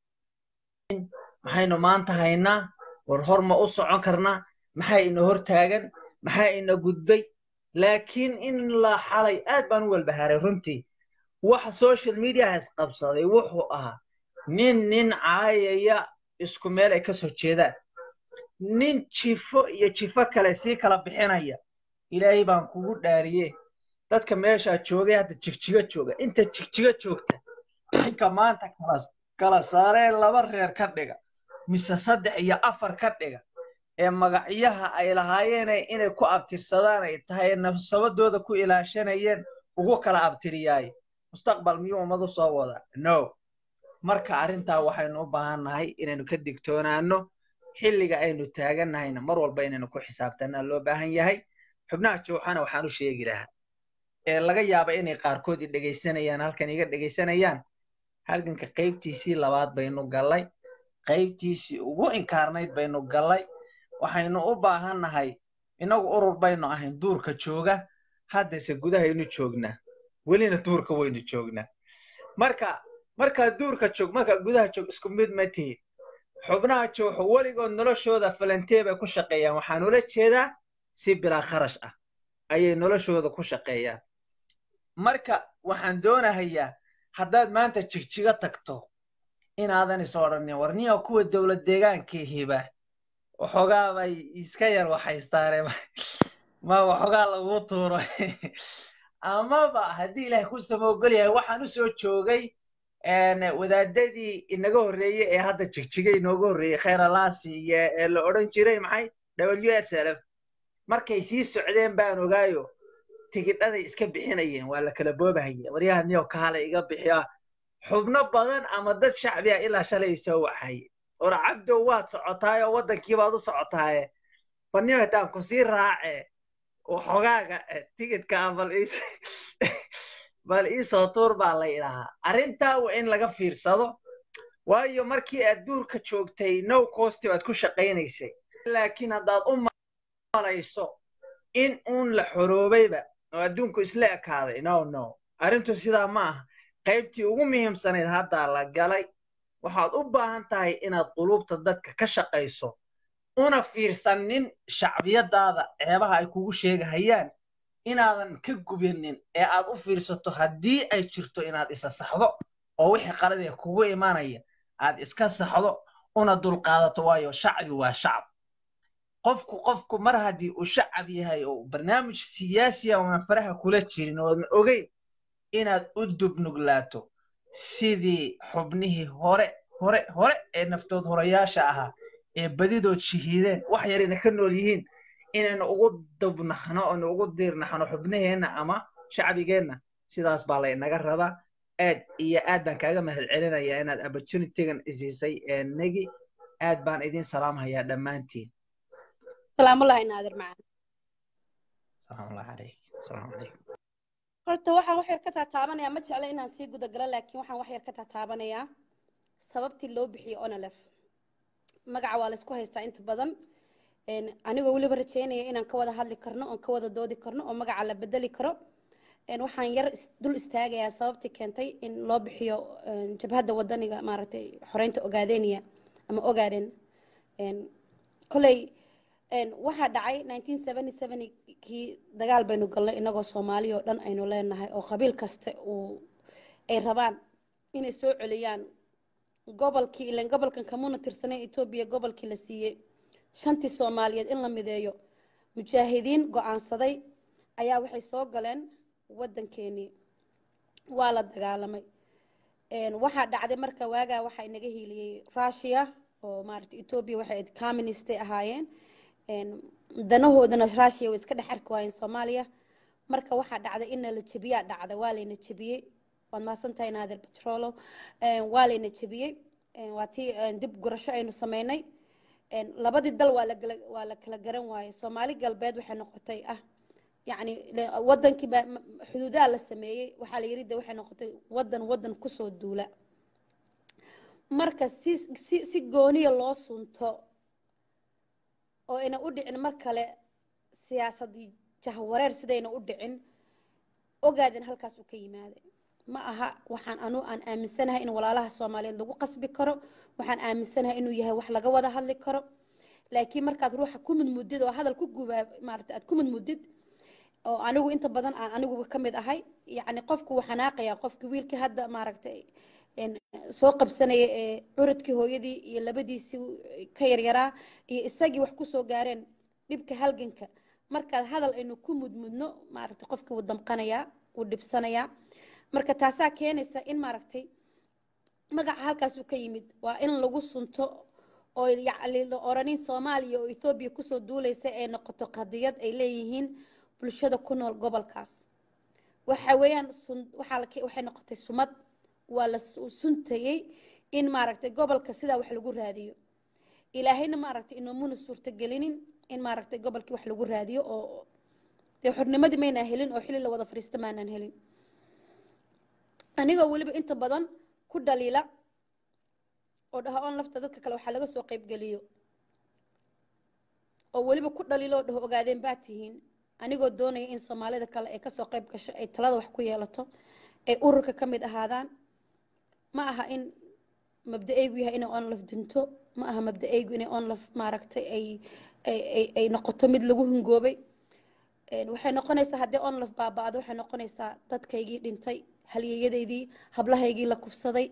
maxaynu maanta haynaa war hor ma u socon karnaa maxaa ina hor taagan maxaa ina gudbay laakiin in la xalay aad baan u walbahaaray runtii waxa social mediahas qabsaday wuxuu ahaa nin nin caayaya isku meel ay ka soo jeedaan nin jifo iyo jifo kale sii kala bixinaya ilaahay baan kugu dhaariye dadka meeshaa joogay hadda jigjiga jooga inta jigjiga joogta ninka maanta kala saaree laba reer ka dhiga mise saddex iyo afar ka dhiga ee magacyaha ay lahaayeen inay ku abtirsadaan ay tahay nafsabadooda ku ilaashanayeen ugu kala abtiriyaay mustaqbal miyuu ummadu soo wada no marka arrintaa waxaynu u baahan nahay inaynu ka digtoonaano xilliga aynu taagannahayna mar walba inaynu ku xisaabtanaa loo baahan yahay xubnaha jowxana waxaan u sheegi lahaa ee laga yaaba inay qaarkood i dhegaysanayaan halkan iga dhegaysanayaan halganka qaybtiisii labaad baynu gallay qaybtiisii ugu inkaarnayd baynu gallay waxaynu u baahan nahay innagu urur baynu ahayn duurka jooga haddase gudahaynu joognaa welina duurka waynu joognaa marka markaa duurka joog markaa gudaha joog isku mid ma tihin xubnaha jooxo weligood noloshooda falantee bay ku shaqeeyaan waxaan ula jeedaa si bilaa kharash ah ayay noloshooda ku shaqeeyaan marka waxaan doonahayaa haddaad maanta jigjiga tagto inaadan is odhanin warniya kuwa dowlad deegaankii hiba waxoogaa bay iska yar waxaystaane ma waxoogaa lagu tuuro amaba haddii ilaahay ku samoogol yahay waxaan u soo joogay wadaadadii inaga horreeyey ee hadda jigjigay inooga horreeyey khayralaasi iyo ee la odhan jiray maxay w s l f markay sii socdeen baan ogaayo tigidhaday iska bixinayeen waa la kala boobahaya waryaha niyo kaale iga bixiya xubno badan ama dad shacbi ah ilaa shalay soo waxaye or cabdow waad socotaaye oo waddankii baad u socotaaye baniyo haddaan ku sii raace waxogaaga tigidka bal is bal iisoo tuur baa la idhahaa arrintaa waa in laga fiirsado waayo markii aad duurka joogtay no costi baad ku shaqaynaysay laakiin haddaad u malayso in uun la xoroobayba oo adduunku isla ekaaday no no arrintu sidaa ma aha qaybtii ugu muhiimsanayd haddaa la galay waxaad u baahan tahay inaad qulubta dadka ka shaqayso una fiirsanin shacbiyadaada ceebaha ay kugu sheegahayaan inaadan ka gubinin ee aad u fiirsato haddii ay jirto inaad isa saxdo oo wixii qaladee kugu imanaya aad iska saxdo una dulqaadato waayo shacbi waa shacab qofku qofku mar haddii uu shacab yahay oo barnaamij siyaasiya aan faraha kula jirin oodan ogeyn inaad u dubnuglaato sidii xubnihii hore hore hore ee naftood horayaasha ahaa ee badidood shahiideen wax yarayna ka nool yihiin inaynu ugu dubnaxno oonu ugu diirnaxno xubnaheenna ama shacbigeenna sidaas baa laynaga rabaa aad iyo aad baan kaaga mahad celinayaa inaad opportunitygan isiisay negi aad baan idin salaamhayaa dhammaantiin salaamullahi naadir macaan salaamullahi calayk salaamu calaykum horta waxaan wax yar ka taataabanayaa ma jecla inaan sii gudagalo laakiin waxaan wax yar ka taataabanayaa sababtii loo bixiyey onolef magaca waa laysku haystaa inta badan anigoo weliba rajeynaya inaan ka wada hadli karno oon ka wada doodi karno oo magaca la bedeli karo waxaan yar dul istaagayaa sababtii keentay in loo bixiyo jabhadda wadaniga maaragtay xoreynta ogaadeniya ama ogaaden koley waxaa dhacay kii dagaal baynu galnay inagoo soomaali oo dhan aynu leenahay oo qabiil kasta uu ay rabaan inay soo celiyaan gobolkii ilan gobolkan kamuna tirsanay etoobiya gobolkii la siiyey shantii soomaaliyeed in la mideeyo mujaahidiin go-aansaday ayaa waxay soo galeen waddankeenii waa la dagaalamay waxaa dhacday marka waagaa waxaa inaga hiiliyey russia oo maarata etoobiya waxay ayd communistay ahaayeen danahoodana russia way iska dhex arki waayeen soomaaliya marka waxaa dhacday inna la jebiyaa dhacda waa layna jebiyey waad mahadsantahay naadir batrolo waa layna jebiyey waa tii dib gurasho aynu sameynay labadii dal waa lagala waa la kala garan waayey soomaali galbeed waxay noqotay ah yacni wadankii baa xuduudaha la sameeyey waxaa la yiri de waxay noqotay wadan wadan kusoo duula marka si si si gooniya loo sunto oo ayna u dhicin mar kale siyaasadii jahwareer sidayna u dhicin ogaadin halkaas uu ka yimaaday ma aha waxaan anu aan aaminsanahay in walaalaha soomaaliyeed lagu qasbi karo waxaan aaminsanahay inuu yahay wax laga wada hadli karo laakiin markaad ruuxa ku mudmudid oo hadal ku gubaa maarata aad ku mudmudid oo anigu inta badan aan aniguba ka mid ahay yacni qofku wuu xanaaqayaa qofki wiilkii hadda maaragtay soo qabsanaya ee curadkii hooyadii iyo labadiisii ka yaryaraa iyo isagii wax kusoo gaareen dhibka halganka markaad hadal aynu ku mudmudno maaragtay qofkii wuu damqanayaa wuu dhibsanayaa marka taasaa keenaysa in maaragtay magaca halkaasuu ka yimid waa in lagu sunto oo yacni la oranin soomaaliya oo ethoobiya kusoo duulaysa ay noqoto qadiyad ay leeyihiin bulshada ku nool gobolkaas waxa weeyaan sun waxaa la waxay noqotay sumad waa la suntayey in maaragtay gobolka sidaa wax lagu raadiyo ilaahayna maaragtay inoomuna suurtagelinin in maaragtay gobolkii wax lagu raadiyo oo dee xornimadii maynaan helin oo xili la wada fariista maanaan helin anigoo weliba inta badan ku dhaliila oo dhaha on lafta dadka kale waxaa laga soo qaybgeliyo oo weliba ku dhaliilo oo dhaho ogaadeen baa tihiin anigoo doonaya in soomaalida kale ay kasoo qayb gasho ay talada wax ku yeelato ay ururka ka mid ahaadaan ma aha in mabda-aygu yahay inay onlaf dinto ma aha mabda-aygu inay onlaf maaragtay ay ay noqoto mid lagu hungoobay waxay noqonaysaa haddii onlaf baaba-do waxay noqonaysaa dadkaygii dhintay halyeeyadaydii hablahaygii la kufsaday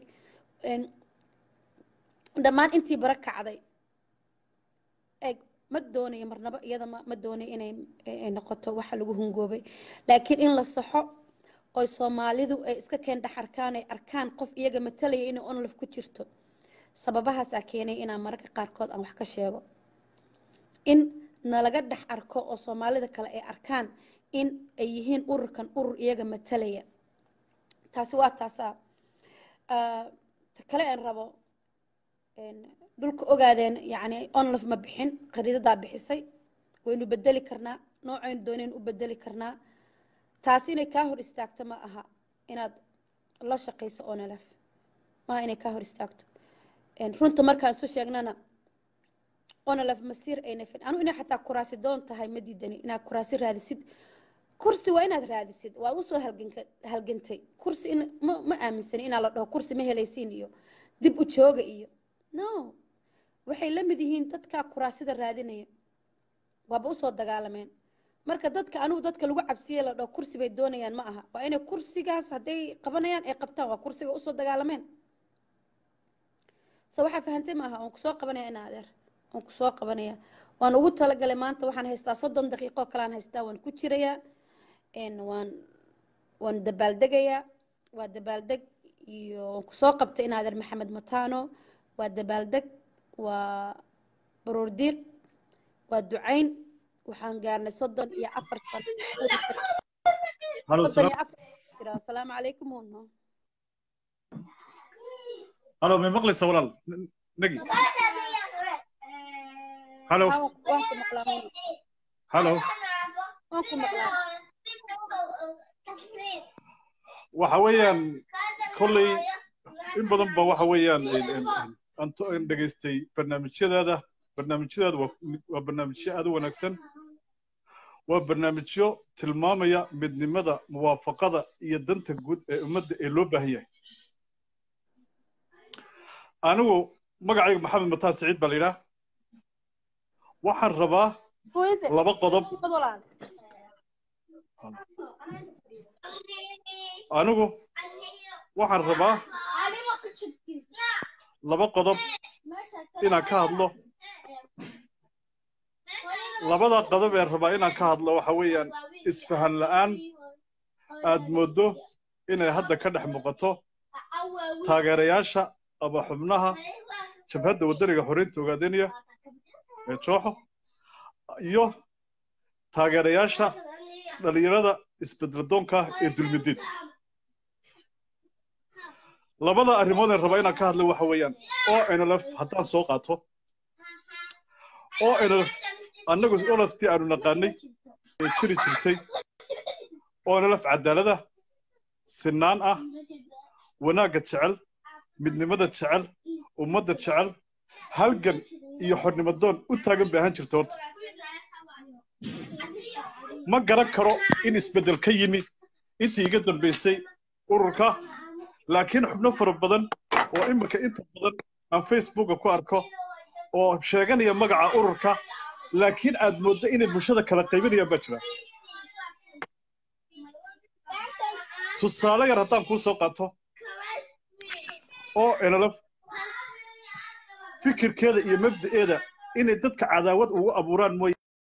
dhammaan intii bara kacday eg ma doonayo marnaba iyada ma doonayo inay noqoto waxa lagu hungoobay laakiin in la saxo oo soomaalidu ay iska keen dhex arkaan ay arkaan qof iyaga matalaya inay onlaf ku jirto sababahaasaa keenay inaan mararka qaarkood aan wax ka sheego in nalaga dhex arko oo soomaalida kale ay arkaan in ay yihiin ururkan urur iyaga matalaya taasi waa taasaa ta kale aan rabo dhulka ogaadeen yacni onlaf ma bixin khariidadaa bixisay waynu bedeli karnaa noocaynu doonaynu u bedeli karnaa taasi inay kaa hor istaagto ma aha inaad la shaqayso onlf maaha inay kaa hor istaagto runta markaan isu sheegnana onlf masiir ayna fin anu inay xataa kuraasi doon tahay ma diidani inaad kuraasi raadisid kursi waa inaad raadisid waad usoo halgantay kursi ma ma aaminsani inaa la dhaho kursi ma helaysiin iyo dib u jooga iyo no waxay la mid yihiin dadka kuraasida raadinaya waaba usoo dagaalameen marka dadka anugu dadka lagu cabsiye la dhaho kursi bay doonayaan ma aha waa inay kursigaas hadday qabanayaan ay qabtaan waa kursiga usoo dagaalameen so waxaa fahantay maaha waan kusoo qabanaya ina adeer waan kusoo qabanaya waan ugu talagalay maanta waxaan haystaa soddon daqiiqo kalaan haystaa waan ku jirayaa waan waan dabaaldegayaa waa dabaaldeg iyo waan kusoo qabtay in adeer maxamed matano waa dabaaldeg waa baroordiiq waa ducayn waxaan gaarnay soddon iyo afartan soddon iyo afar jira asalaamu calaykum uno halo may maqlaysa walaal nagi halo waan ku maqlaa uno halo waan ku maqlaa waxa weeyaan kolley in badan ba waxa weeyaan aan dhegaystay barnaamijyadaada barnaamijyadaada waa barnaamijyo aad u wanaagsan waa barnaamijyo tilmaamaya midnimada muwaafaqada iyo danta guud ee ummadda ee loo baahan yahay anigu magacayga maxamed mataan siciid baa la yidhaah waxaan rabaa laba qodob anigu waxaan rabaa laba qodob inaan ka hadlo labada qodob ee rabaa inaan ka hadlo waxa weeyaan isfahan la'aan aad mooddo inay hadda ka dhex muuqato taageerayaasha ama xubnaha jabhadda waddaniga xoreynta ogaadeniya ee jooxo iyo taageerayaasha dhalinyarada isbedeladoonka ee dulmidiid labada arrimood ee rabaa inaan ka hadlo waxa weeyaan oo nlf haddaan soo qaato oo nlf annagu olaftii aanu naqaanay ee jiri jirtay oo nlf cadaalada sinaan ah wanaagga jecel midnimada jecel ummadda jecel halgan iyo xornimadoon u taagan bay ahaan jirta horta ma garan karo in isbeddel ka yimi intii iga dambaysay ururka laakiin xubno fara badan oo iminka inta badan aan facebooka ku arko oo sheeganaya magaca ururka laakiin aad mooddo inay bulshada kala qaybinayaan baa jira tusaale yar haddaan kuu soo qaato oo nlf fikirkeeda iyo mabda'eeda inay dadka cadaawad ugu abuuraan mooye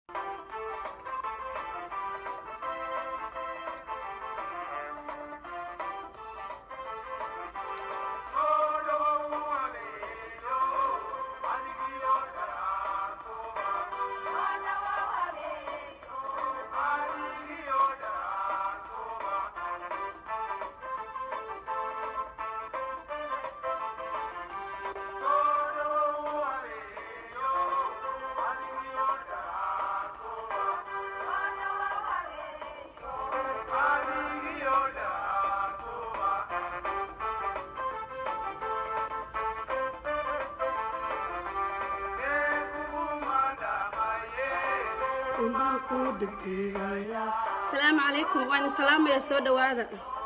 asalaamu calaykum waan salaamaya soo dhowaada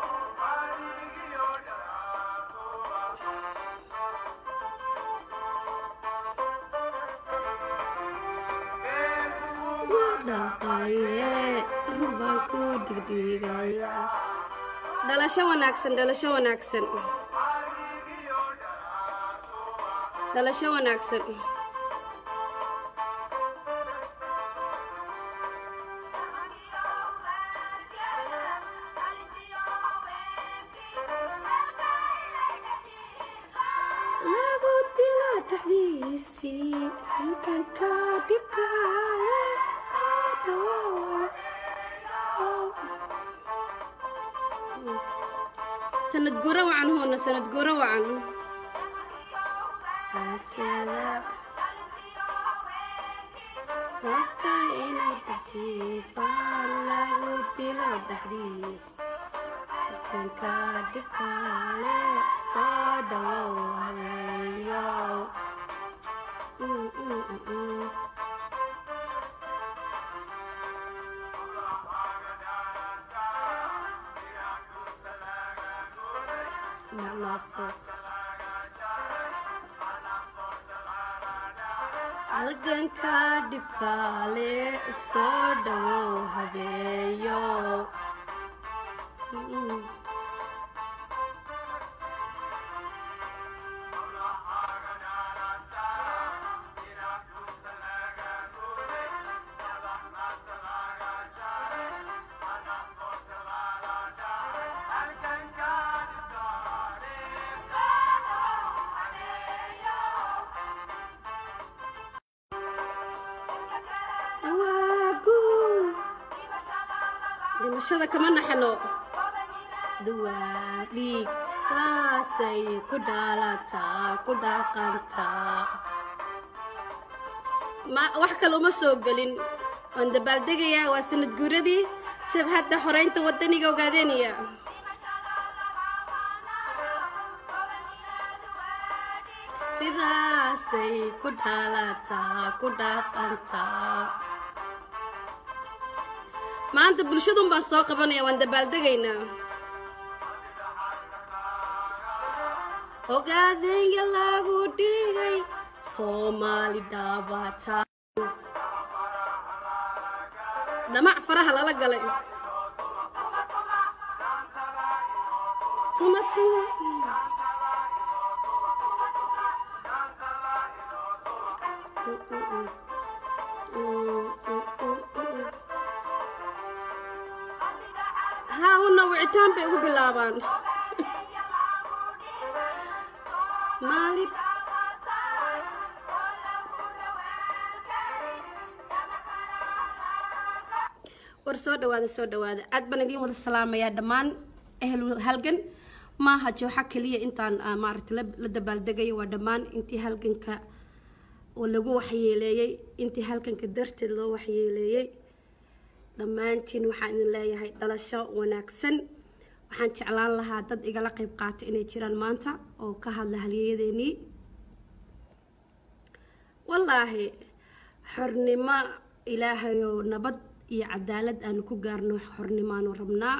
dhalasho wanaagsan dhalasho wanaagsan dhalasho wanaagsan lagu dila dhexdiisii halkanka dhibka sanad guro wacan huuna sanad guro wacan asyada dadka inay dajiifaan lagu dilo dhexdiis halkanka dhibka le soo dhawow haweeyow Mm, mm, mm, mm. Namaso. halganka dhibkaale soo dhawow habeeyo Mm. waa guul dhimashada kama naxno duwaa dhiig saasay ku dhaalataa ku dhaqantaa ma wax kale uma soo gelin waan dabaaldegayaa waa sanad guuradii jabhadda xoreynta wadaniga ogaadeeniya sidaasay ku dhaalataa ku dhaqantaa maanta bulshadun baan soo qabanaya waan dabaaldegaynaa ogaadeenya lagu dhigay soomaali dhaabata dhamac faraha lala galay tuma tuma haa una wicitaan bay ugu bilaabaan maalib war soo dhawaada soo dhawaada aad baan idiin wada salaamayaa dhammaan ehlu halgan maaha jooxa keliya intaan ah, maaragtay la la dabaaldegayo waa dhammaan intii halganka oo lagu waxyeeleeyey intii halganka darteed loo waxyeeleeyey dhammaantiin waxaan idin leeyahay dhalasho wanaagsan waxaan jeclaan lahaa dad igala qayb qaata inay jiraan maanta oo ka hadla halyeeyadeenii wallaahi xornimo ilaahayow nabad iyo cadaalad aanu ku gaarno xornimaanu rabnaa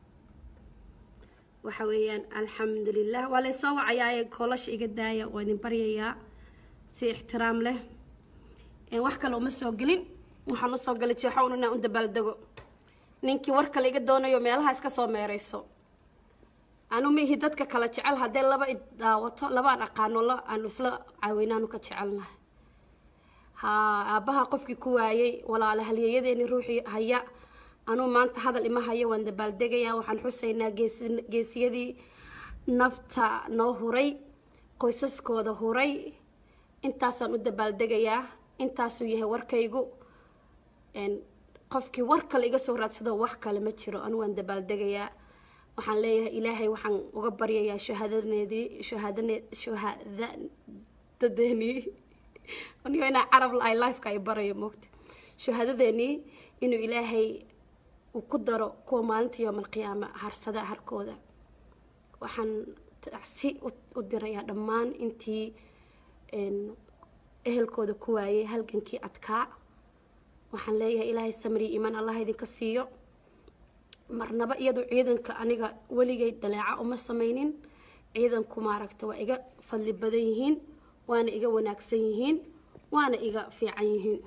waxa weeyaan alxamdulilah waa laysoo wacayaaye koolasha iga daaya waa idin baryayaa si ixtiraam leh Een, wax kale uma soo gelin waxaan usoo galay jeexown inaan u dabaaldego ninkii war kale iga doonayo meelaha iska soo meerayso anu mihi dadka kala jecel haddee laba i daawato labaan aqaano la aanu isla caawinaanu ka jecelnahay ha aabbaha qofkii ku waayey walaala halyeeyadeeni ruuxii haya anuu maanta hadal ima hayo waan dabaaldegayaa waxaan xusaynaa geesi- geesiyadii nafta noo huray qoysaskooda huray intaasaan u dabaaldegayaa intaasuu yahay warkaygu Een, qofkii war kale iga soo raadsado wax kale ma jiro anu waan dabaaldegayaa waxaan leeyahay ilaahay waxaan uga baryayaa shahaadaneedii shahaadane shahaadadeenii anigo inaa carab la-ay lifeka ay barayo moogta shahaadadeenii inuu ilaahay uu ku daro kuwa maalinta yowm alqiyaama harsada harkooda waxaan si u- u dirayaa dhammaan intii een, ehelkooda ku waayay halgankii adkaa waxaan leeyahay ilaahay samri iimaan allah idinka siiyo marnaba iyadu ciidanka aniga weligay dhaleeca uma samaynin ciidanku maaragta waa iga fadli badan yihiin waana iga wanaagsan yihiin waana iga fiican yihiin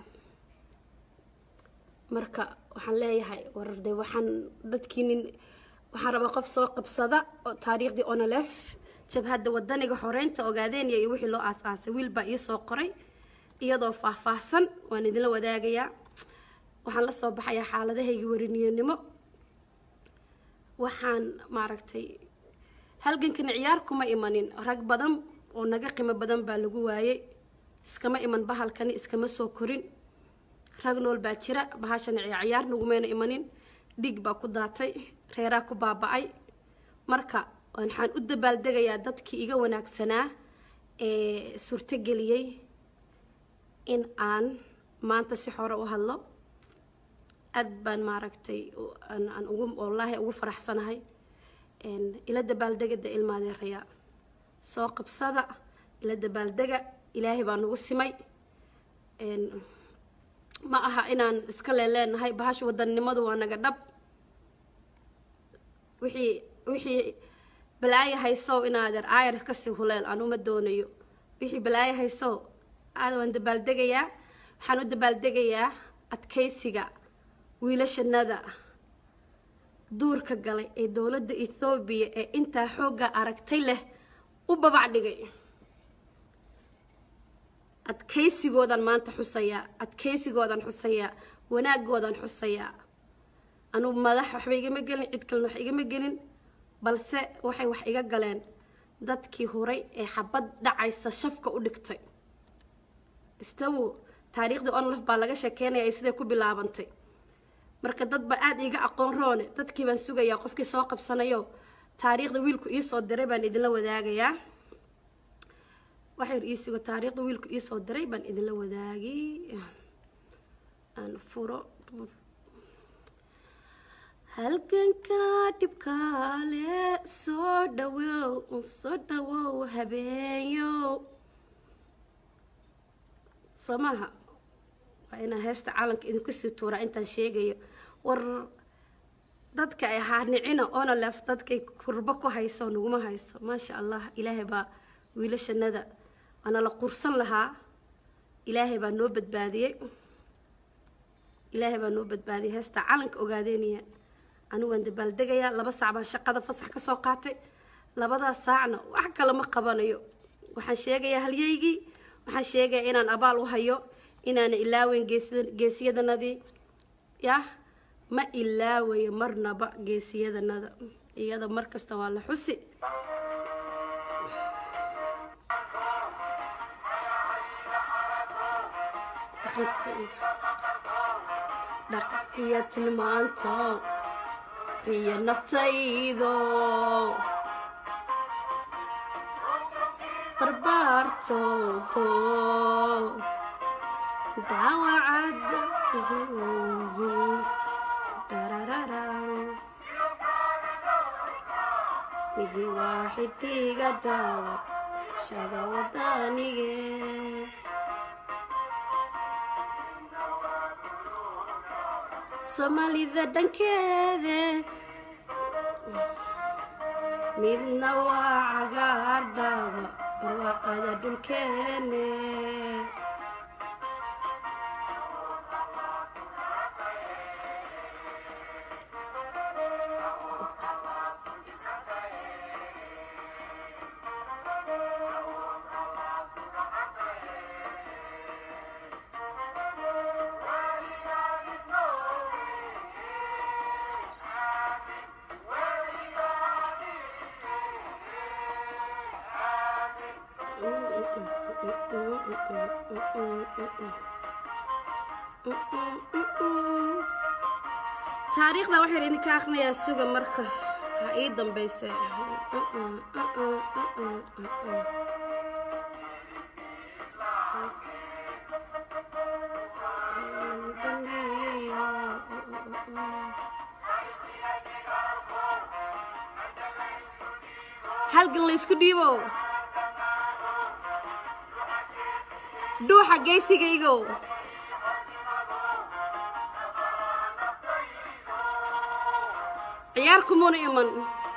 marka waxaan leeyahay wararde waxaan dadkii nin waxaan rabaa qof soo qabsada oo taariikhdii onolef jabhadda wadaniga xoreynta ogaadeen iyo wixii loo aas-aasay wiil baa ii soo qoray iyadoo faahfaahsan waan idinla wadaagayaa waxaan la soo baxayaa xaaladahaygii wariniyonimo waxaan maaragtay halgankani ciyaar kuma imanin rag badan oo naga qiimo badan baa lagu waayey iskama iman bahalkani iskama soo korin rag nool baa jira bahashani ciyaar ciyaar nagumayna imanin dhiig baa ku daatay reeraa ku baaba-ay marka waxaan u dabaaldegayaa dadkii iga wanaagsanaa ee suurtogeliyey in aan maanta si xore u hadlo aad baan maaragtay u- aan aan ugu wallaahi ugu faraxsanahay Een, ila dabaaldegada ilmaadeeraya soo qabsada ila dabaaldega ilaahay baa nagu simay Een, ma aha inaan iska leeleenahay bahasha wadannimadu waa naga dhab wixii wixii balaayo haysow inaadeer aayar iska sii huleel aan uma doonayo wixii balaayo haysow aad waan dabaaldegayaa waxaan u dabaaldegayaa adkaysiga wiilashanada duurka galay ee dowladda ethoobiya ee intaa xoogga aragtay leh u babac dhigay adkaysigoodan maanta xusayaa adkaysigoodan xusayaa wanaagoodan xusayaa anugu madax waxba igama gelin cid kalena wax igama gelin balse waxay wax iga galeen dadkii horay ee xabad dhacaysa shafka u dhigtay istawo taariikhdii onlaf baa laga sheekeynaya ay siday ku bilaabantay marka dad ba aada iiga aqoon roone dadkii baan sugayaa qofkii soo qabsanayo taariikhda wiilku iisoo diray baan idinla wadaagayaa waxyar ii sugo taariikhda wiilku iisoo diray baan idinla wadaagay aan furo halganka dhibkaale soo dhawow soo dhawow habeenyo soo maaha waa inaan heesta caalanka idinku sii tuuraa intaan sheegayo war dadka ay haarnicina oona leef dadkay kurbo ku hayso naguma hayso maasha allah ilaahay baa wiilashanada waana la qursan lahaa ilaahay baa noo badbaadiyey ilaahay baa noo badbaadiyey heesta calanka ogaadeynaya anigu waan dabaaldegayaa laba saac baan shaqada fasax ka soo qaatay labadaas saacna wax kale ma qabanayo waxaan sheegayaa halyaygii waxaan sheegayaa inaan abaal u hayo inaana ilaaweyn geesiyadanadii yah ma ilaawayo marnaba geesiyadanada iyada mar kasta waa la xusi dhaq iyo tilmaanto iyo naftaydo barbaarto daawacad midi waaxidiga daawa shada wadanige soomaalida dhankeede midna waa cagaar dhaaba barwaaqada dhulkeene taariikhda waxaan idinka akrinayaa suga marka ha ii dambayse halgan laysku dhiibo dhuuxa geysigaygow ciyaar kumuna iman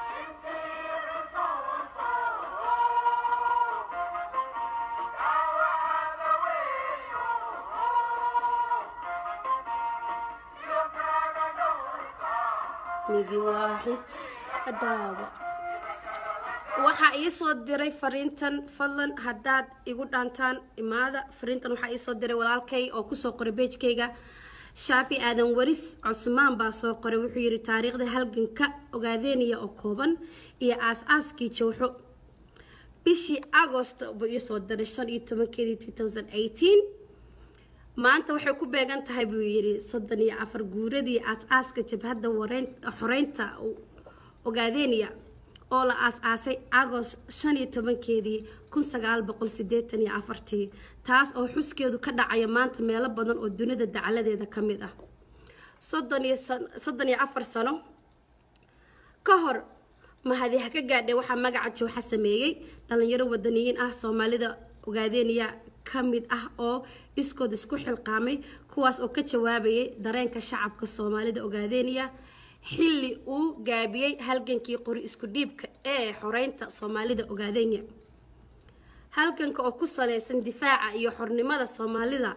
midi waaxid dhaawa waxaa ii soo diray fariintan fadlan haddaad igu dhaantaan imaada fariintan waxaa ii soo diray walaalkay oo kusoo qoray beejkayga shaafi aadan waris cusmaan baa soo qoray wuxuu yidhi taariikhda halganka ogaadeynaya oo kooban iyo aas-aaskii jowxo bishii agost buu ii soo diray shan iyo tobankeedii two thousand eighteen maanta waxay ku beegan tahay buu yidhi soddon iyo afar guuradii aas-aaska jabhadda xoreynta ogaadeynaya oo la aas-aasay agost shan iyo tobankeedii kun sagaal boqol sideetan iyo afartii taas oo xuskeedu ka dhacaya maanta meelo badan oo dunida dacaladeeda ka mid ah soddon iyo soddon iyo afar sano ka hor mahadi ha ka gaadhay waxaa magaca jowxa sameeyey dhalinyaro wadaniyiin ah soomaalida ogaadeynaya ka mid ah oo iskood isku xilqaamay kuwaas oo ka jawaabayay dareenka shacabka soomaalida ogaadeynaya xilli uu gaabiyey halgankii qori isku dhiibka ee xoreynta soomaalida ogaadenya halganka oo ku saleysan difaaca iyo xornimada soomaalida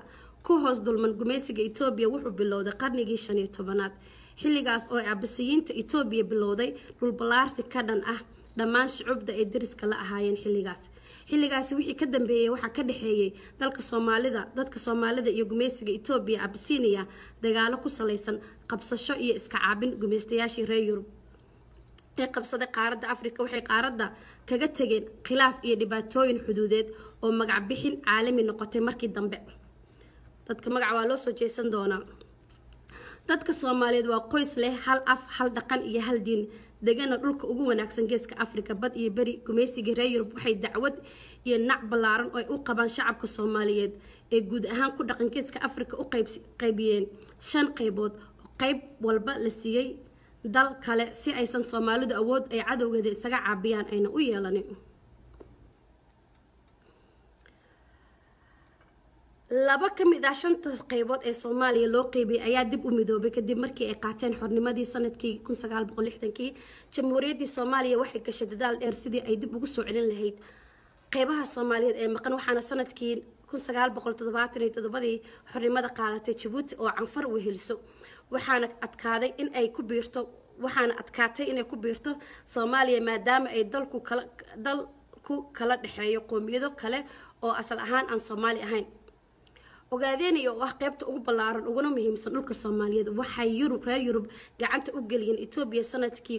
ku hoos dulman gumaysiga etoobiya wuxuu bilowday qarnigii shan iyo tobanaad xilligaas oo ay abasiyiinta etoobiya bilowday dhulballaarsi ka dhan ah dhammaan shucubda ay dariska la ahaayeen xilligaas xilligaasi wixii ka dambeeyey waxaa ka dhexeeyey dalka soomaalida dadka soomaalida iyo gumaysiga etoobiya abisiiniya dagaalo ku salaysan qabsasho iyo iska caabin gumaystayaashii reer yurub ee qabsaday qaaradda afrika waxay qaaradda kaga tegeen khilaaf iyo dhibaatooyin xuduudeed oo magac bixin caalami noqotay markii dambe dadka magaca waa loo soo jeesan doonaa dadka soomaaliyeed waa qoys leh hal af hal dhaqan iyo hal diin degana dhulka ugu wanaagsan geeska afrika bad iyo beri gumaysigii reer yurub waxay dacwad iyo nac ballaaran oo ay u qabaan shacabka soomaaliyeed ee guud ahaan ku dhaqan geeska afrika u qaybiyeen shan qaybood oo qayb walba la siiyey dal kale si aysan soomaalidu awood ay cadowgeeda isaga caabiyaan ayna u yeelanin laba ka mid ah shanta qaybood ee soomaaliya loo qeybiyey ayaa dib u midoobay kadib markii ay qaateen xornimadii sanadkii kii jamhuuriyaddii soomaaliya waxay gashay dadaal dheer sidii ay dib ugu soo celin lahayd qeybaha soomaaliyeed ee maqan waxaana sanadkii ii xornimada qaadatay jabuuti oo canfar weheliso waxaana adkaaday in ay ku biirto waxaana adkaatay inay ku biirto soomaaliya maadaama ay dalku kala dalku kala dhexeeyo qoomiyado kale oo asal ahaan aan soomaali ahayn ogaadeeniya oo ah qeybta ugu ballaaran uguna muhiimsan dhulka soomaaliyeed waxay yurub reer yurub gacanta u geliyeen etoobiya sanadkii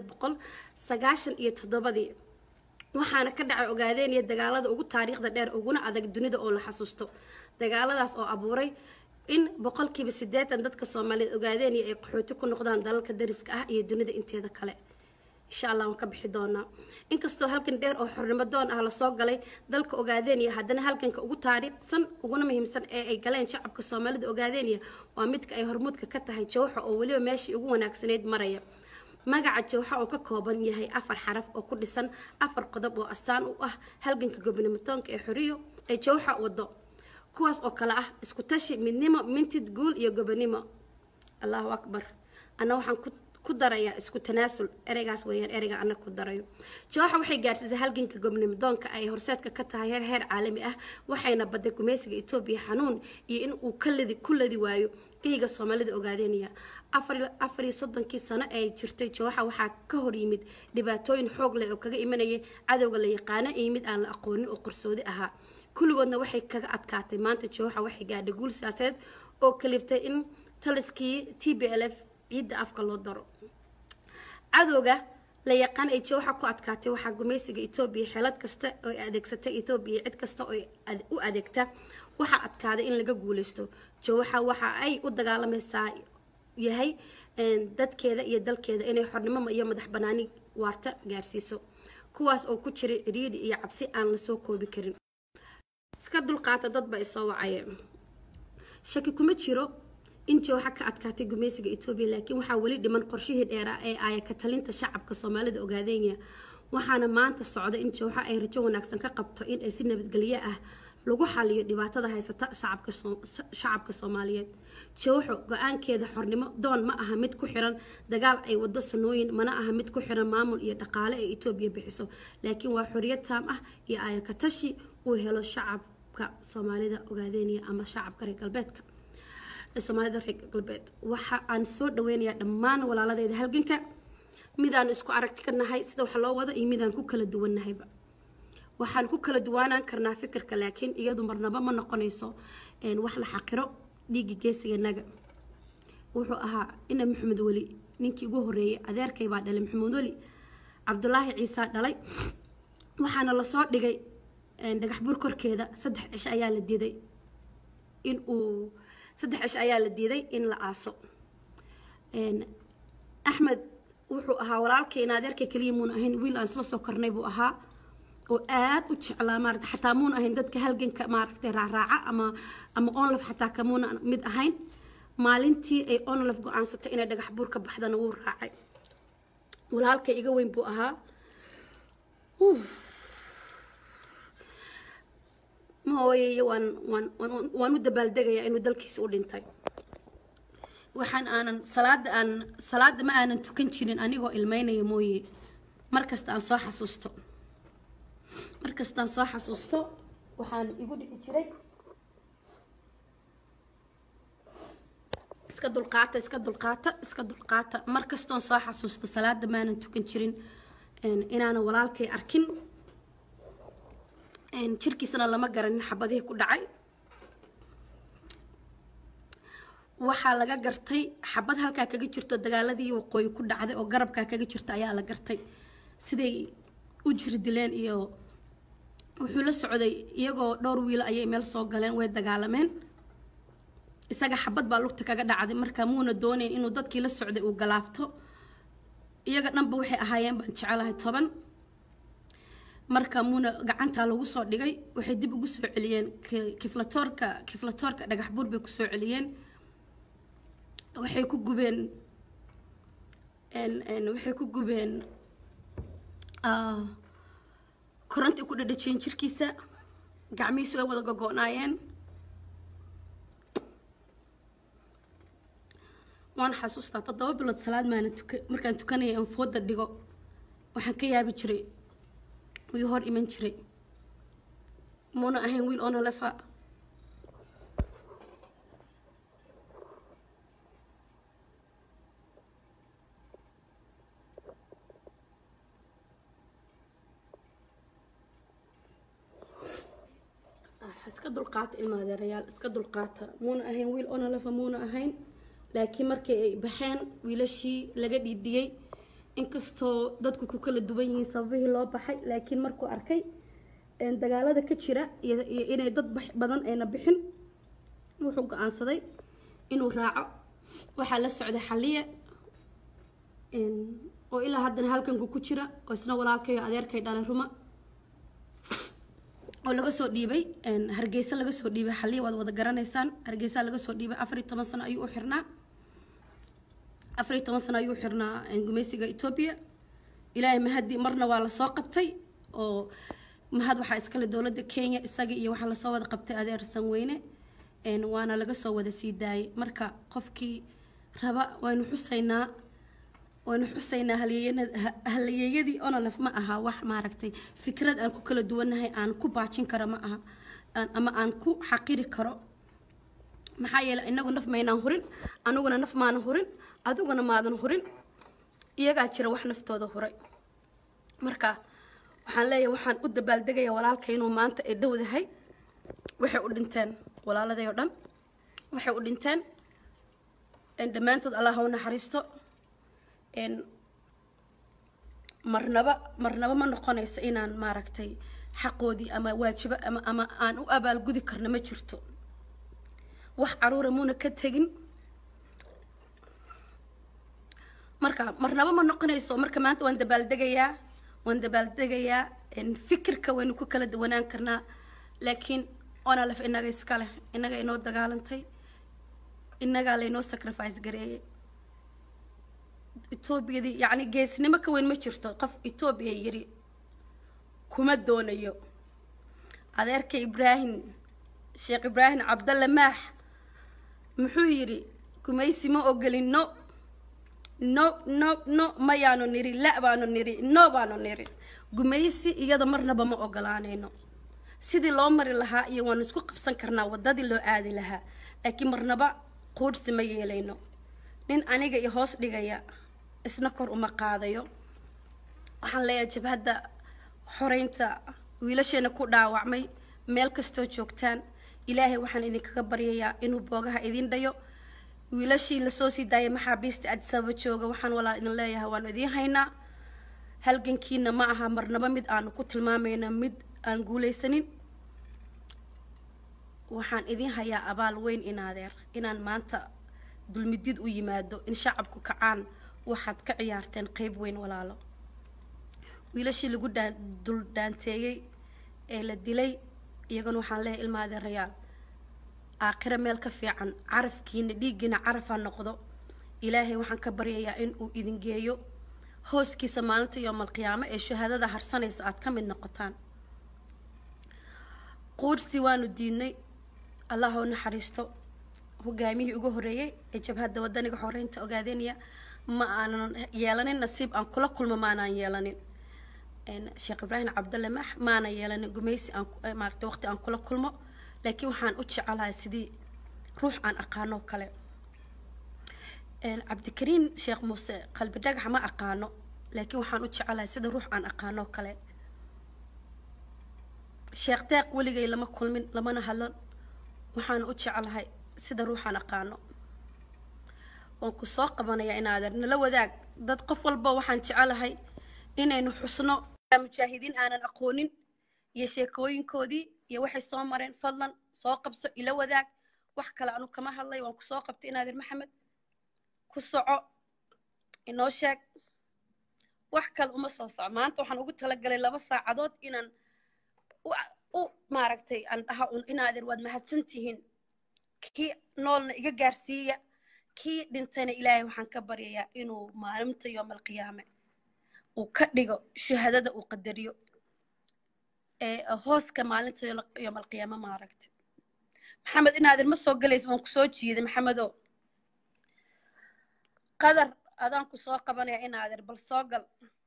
iyo toddobadii waxaana ka dhacay ogaadeeniya dagaalada ugu taariikhda dheer uguna adag dunida oo la xasuusto dagaaladaas oo abuuray in boqolkiiba sideetan dadka soomaaliyeed ogaadeeniya ay qaxooti ku noqdaan dalalka dariska ah iyo dunida inteeda kale insha allah waan ka bixi doonaa inkastoo halkan dheer oo xornimo doon ah lasoo galay dalka ogaadeeniya haddana halganka ugu taariikhsan uguna muhiimsan ee ay galeen shacabka soomaalida ogaadeeniya waa midka ay hormuudka ka tahay jawxa oo weliba meeshii ugu wanaagsaneyd maraya magaca jawxa oo ka kooban yahay afar xaraf oo ku dhisan afar qodob oo astaan u ah halganka gobnimatoonka ee xoriyo ee jawxa wado kuwaas oo kale ah isku tashi midnimo mintid guul iyo gobonimo allahu akbar anna waxaan ku ku darayaa isku tanaasul ereygaas weeyaan ereyga anna ku darayo jooxa waxay gaarsiisay halganka gobnimidoonka ay horseedka ka tahay heer heer caalami ah waxayna baday gumaysiga etoobiya xanuun iyo in uu ka ladi ku ladi waayo geyga soomaalida ogaadeynaya afar iyo soddonkii sano ee jirtay jooxa waxaa ka hor yimid dhibaatooyin xoog leh oo kaga imanayay cadowga la yaqaano iyo mid aan la aqoonin oo qarsoodi ahaa kulligoodna waxay kaga adkaatay maanta jooxa waxay gaadhay guul siyaasadeed oo kaliftay in taliskii t b l f ciidda afka loo daro cadowga la yaqaan ay jooxa ku adkaatay waxaa gumaysiga etoobiya xeelad kasta oo adeegsatay etoobiya cid kasta oo u adeegta waxaa adkaaday in laga guuleysto jooxa waxa ay u dagaalamaysaa yahay dadkeeda iyo dalkeeda inay xornimo iyo madax banaani waarta gaarsiiso kuwaas oo ku jiray ciriiri iyo cabsi aan lasoo koobi karin iska dulqaata dadba isoo wacaya shaki kuma jiro in jooxa ka adkaatay gumaysiga etoobiya laakiin waxaa weli dhiman qorshihii dheeraa ee aaya ka talinta shacabka soomaalida ogaadeenya waxaana maanta socda in jooxa ay rajo wanaagsan ka qabto in ay si nabadgelyo ah lagu xaliyo dhibaatada haysata shacabka soomaaliyeed jooxo go-aankeeda xornimo doon ma aha mid ku xiran dagaal ay wado sanooyin mana aha mid ku xiran maamul iyo dhaqaale ee etoobiya bixiso laakiin waa xoriyad taam ah iyo aaya ka tashi uu helo shacabka soomaalida ogaadeenya ama shacabka reer galbeedka soomaalida reer galbeed waxa aan soo dhaweynayaa dhammaan walaaladeeda halganka midaan isku aragti ka nahay sida wax loo wado iyo midaan ku kala duwannahayba waxaan ku kala duwaanaan karnaa fikirka laakiin iyadu marnaba ma noqonayso wax la xaqiro dhiigga geesiganaga wuxuu ahaa ina maxamed weli ninkii ugu horeeyay adeerkay baa dhalay maxamed weli cabdulaahi ciisa dhalay waxaana lasoo dhigay dhagax bur korkeeda saddex cisho ayaa la diiday in uu saddex cisho ayaa la diiday in la aaso axmed wuxuu ahaa walaalkayna adeerkay keliya muuna ahayn wiil aan isla soo kornay buu ahaa oo aad u jeclaa maarata xataa muuna ahayn dadka halganka maaragtay raacraaca ama ama onlaf xataa kamuuna mid ahayn maalintii ay onlaf go-aansatay inay dhagax buur ka baxdana wuu raacay walaalkay iga weyn buu ahaa mooye waan waan waan u dabaaldegayaa inuu dalkiisa u dhintay waxaan aanan salaada aan salaada ma aanan tukan jirin anigoo ilmeynaya mooye markasta aan soo xasuusto markastaan soo xasuusto waxaan igu dhici jiray iska dulqaata iska dulqaata iska dulqaata mar kastoon soo xasuusta salaada maanan tukan jirin een, inaanan walaalkay arkin een, jirkiisana lama garanin xabadihii ku dhacay waxaa laga gartay xabad halkaa kaga jirto dagaaladii waqooyi ku dhacday oo garabkaa kaga jirta ayaa la gartay siday u jiri dileen iyo wuxuu la socday iyagoo dhowr wiilo ayay meel soo galeen way dagaalameen isaga xabad baa lugta kaga dhacday marka muuna doonayn inuu dadkii la socday uu galaafto iyaga dhanba waxay ahaayeen baan jecelahay toban marka muuna gacantaa lagu soo dhigay waxay dib ugu soo celiyeen ki- kiflatoorka kiflatoorka dhagax buur bay kusoo celiyeen waxay ku gubeen en- en waxay ku gubeen ah, koronti ku dhadhajiyeen jirkiisa gacmihiisu way wada gogo'naayeen waan xasuustaa toddoba bilood salaad maana tuka markaan tukanaya aan fooda dhigo waxaan ka yaabi jiray wuu hor iman jiray muuna ahayn wiil oona lefa iska dulqaata ilmaadeerayaal iska dulqaata muuna ahayn wiil oona lefa muuna ahayn laakiin markii ay baxeen wiilashii laga dhiidhiyey inkastoo dadku ku kala duwan yihiin sababihii loo baxay laakiin markuu arkay een, dagaalada ka jira iyo iyo inay dad bax- badan ayna bixin wuxuu go-aansaday inuu raaco waxaa la socday xalliye een, oo ilaa haddana halkanku ku jira oo isna walaalkay oo adeerkay dhalay ruma oo laga soo dhiibay een, hargeysa laga soo dhiibay xalliye waad wada garanaysaan hargeysa laga soo dhiibay afar iyo toban sano ayuu u xirnaa afar iyo toban sano ayuu u xirnaa een, gumaysiga etoobiya ilaahay mahadi marna waa lasoo qabtay oo mahad waxaa iskale dowladda kenya isaga iyo waxaa lasoo wada qabtay adeer sanweyne een, waana laga soo wada sii daayay marka qofkii raba waynu xusaynaa waynu xusaynaa halyeeyana- ha- halyeeyadii onolef ma aha wax maaragtay fikrad aan ku kala duwannahay aan ku baajin karo ma aha aan- ama aan ku xaqiri karo maxaa yeelay inagu naf maynaan hurin aniguna naf maanan hurin adiguna maadan hurin iyagaa jira wax naftooda huray marka waxaan leeyahay waxaan u dabaaldegaya walaalka inuu maanta ay dhowdahay waxay u dhinteen walaaladay oo dhan waxay u dhinteen een, dhammaantood allah ha u naxariisto een, marnaba marnaba ma noqonayso inaan maaragtay xaqoodii ama waajibo ama ama aan u abaalgudi karno ma jirto wax caruura muuna ka tegin marka marnaba ma noqonayso marka maanta waan dabaaldegayaa waan dabaaldegayaa een, fikirka waynu ku kala duwanaan karnaa laakiin onalef inaga iska leh inaga inoo dagaalantay inagaa laynoo sacrifice gareeyay etoobiyadii yacni geesnimo ka weyn ma jirto qof etoobiya yiri kuma doonayo adeerka ibraahim sheekh ibraahim cabdalle maax muxuu yidhi gumaysi ma ogolin no no no no mayaanu niri la baanu niri no baanu niri gumaysi iyada marnaba ma ogolaanayno sidii loo mari lahaa iyo waanu isku qabsan karnaa wadadii loo aadi lahaa laakiin marnaba quudhsi ma yeelayno nin aniga i hoos dhigaya isna kor uma qaadayo waxaan leeyahay jabhadda xoreynta wiilasheena ku dhaawacmay meel kastoo joogtaan ilaahay waxaan idinkaga baryayaa inuu boogaha idin dhayo wiilashii lasoo sii daayay maxaabiista adisababa jooga waxaan walaa idin leeyahay waanu idiin haynaa halgankiina ma aha marnaba mid aanu ku tilmaamayna mid aan guulaysanin waxaan idiin hayaa abaal weyn inaadeer inaan maanta dulmidid u yimaado in shacabku kacaan waxaad ka ciyaarteen qeyb weyn walaalo wiilashii lagu dhaan dul dhaanteeyey ee la dilay iyagana waxaan leeyahay ilma adeerayaal aakhiro meel ka fiican carafkiina dhiiggiina carafaa noqdo ilaahay waxaan ka baryayaa in uu idin geeyo hooskiisa maalinta yoomalqiyaamo ee shahaadada harsanaysa aad ka mid noqotaan quursi waanu diidnay allah u naxariisto hogaamiyihii ugu horeeyey ee jabhadda wadaniga xoreynta ogaadeynaya ma aanan yeelanin nasiib aan kula kulmo maanaan yeelanin sheekh ibraahim cabdalle max maana yeelanin gumaysi aan maaragtay waqti aan kula kulmo laakiin waxaan u jecelahay sidii ruux aan aqaanoo kale Een, cabdikariin sheekh muuse qalbi dhagaxa ma aqaano laakiin waxaan u jecelahay sida ruux aan aqaano oo kale sheekh deeq weligay lama kulmin lamana hadlan waxaan u jecelahay sida ruuxaan aqaano waan ku soo qabanayaa inaadan nala wadaag dad qof walba waxaan jecelahay inaynu xusno mujaahidiin aanan aqoonin iyo sheekooyinkoodii iyo waxay soo mareen fadlan soo qabso ila wadaag wax kale anu kama hadlay waan ku soo qabtay inaadan maxamed ku soco inoo sheeg wax kale uma soo soco maanta waxaan ugu talagalay laba saacadood inaan u u maaragtay aan dhaha un inaadan waad mahadsan tihiin kii noolna iga gaarsiiya kii dhintayna ilaahay waxaan ka baryayaa inuu maalinta yoomalqiyaame uu ka dhigo shahaadada uu qadariyo ee hooska maalinta yoomalqiyaame maaragtay maxamed inaadan ma soo galaysa waan kusoo jiiday maxamedo qadar adaan ku soo qabanaya inaadan bal soo gal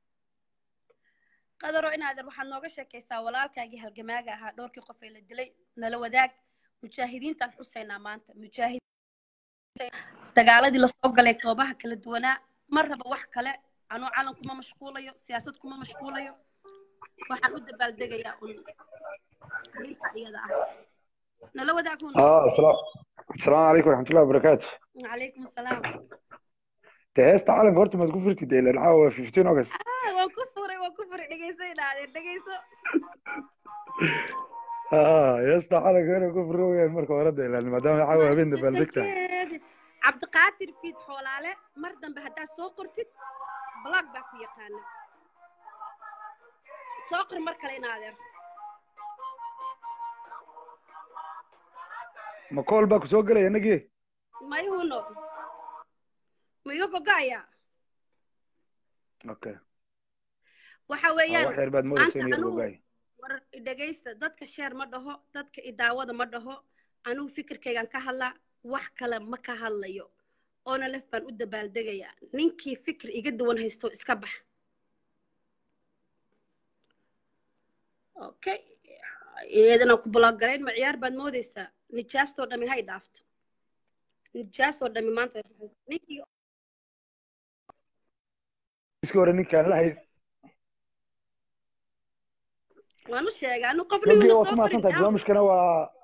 qadaro inaadan waxaad nooga sheekaysaa walaalkaagii halgamaaga ahaa dhowrkii qof ee la dilay nala wadaag mujaahidiintaan xusaynaa maanta mujaahid dagaaladii lasoo galay goobaha kala duwanaa ma raba wax kale anuu calan kuma mashquulayo siyaasad kuma mashquulayo waxaan u dabaaldegayaa un arrinta iyada ah nala wadaag hun اه السلام السلام عليكم ورحمة الله وبركاته calaykum asalaam ده هيستا عالم قرت ما تكون فرتي دي العاوة في 15 أغسطس Ah, waan ku furay waan ku furay dhegeyso inaadan dhegeyso اه هيستا عالم قرت كون فرتي مركو ورد لأن ما دام العاوة بين دبالدكتا Dekeed. cabdiqaadir fiid xoolaale mar dambe haddaad soo qortid blog baa ku yaqaana soo qor mar kale inaadeer ما كول باكو سوق لي نجي mayhuno ma iga gogo'ayaa اوكي waxa آه، weeyaan واحد بعد موري maanta سينيور anugu بوغاي war dhegaysta dadka sheer ma dhaho dadka idaawada ma dhaho anugu fikirkaygaan ka hadlaa wax kale ma ka hadlayo oona lef baan u dabaaldegayaa ninkii fikir iga duwan haysto iska bax okay iyadana ku blog garayn ma ciyaar baad moodaysaa nijaastoo dhami hay dhaafto nijaasoo dhami maanta way baxaysaa. ninkii اسكو ورا نيك كان لا هي waan u sheegay anu qofna نجي yuuna هو soo كما qorin سنتا برامج كان هو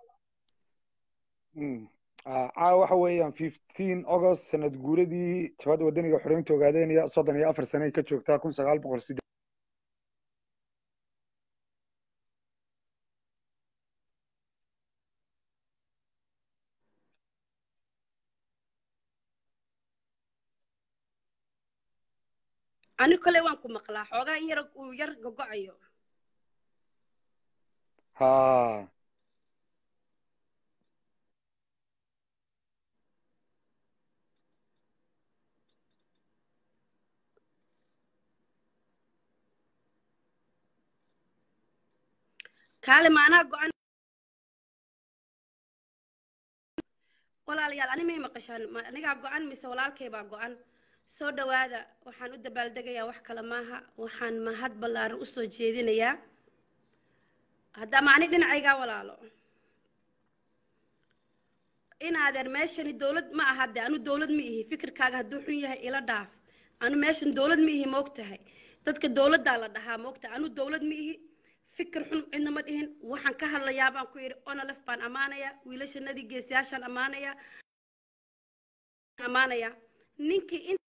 امم عا waxa weeyaan 15 August sanad guuradii jabada wadaniga xoreynta ogaadeenaya 34 sano ay ka joogtaa 1908 ani kole waan ku maqlaa xoogaa in yar uu yar gogo'ayo ها kaale maanaa go-an walaalayaal ani may maqashaan ma anigaa go-an mise walaalkay baa go-an soo dhowaada waxaan u dabaaldegayaa wax kale maaha waxaan mahad ballaaran usoo jeedinayaa haddaa ma ani dhinacaygaa walaalo inaadeer meeshani dowlad ma aha de anu dowlad ma ihi fikirkaaga hadduu xun yahay ila dhaaf anu meeshan dowlad ma ihi moogtahay dadka dowladdaa la dhahaa moogtahay anu dowlad ma ihi fikir xun cidna ma dhihin waxaan ka hadlayaa baan ku yidhi onalef baan ammaanayaa wiilashanadii geesiyaashaan ammaanayaa ammaanayaa ninkii in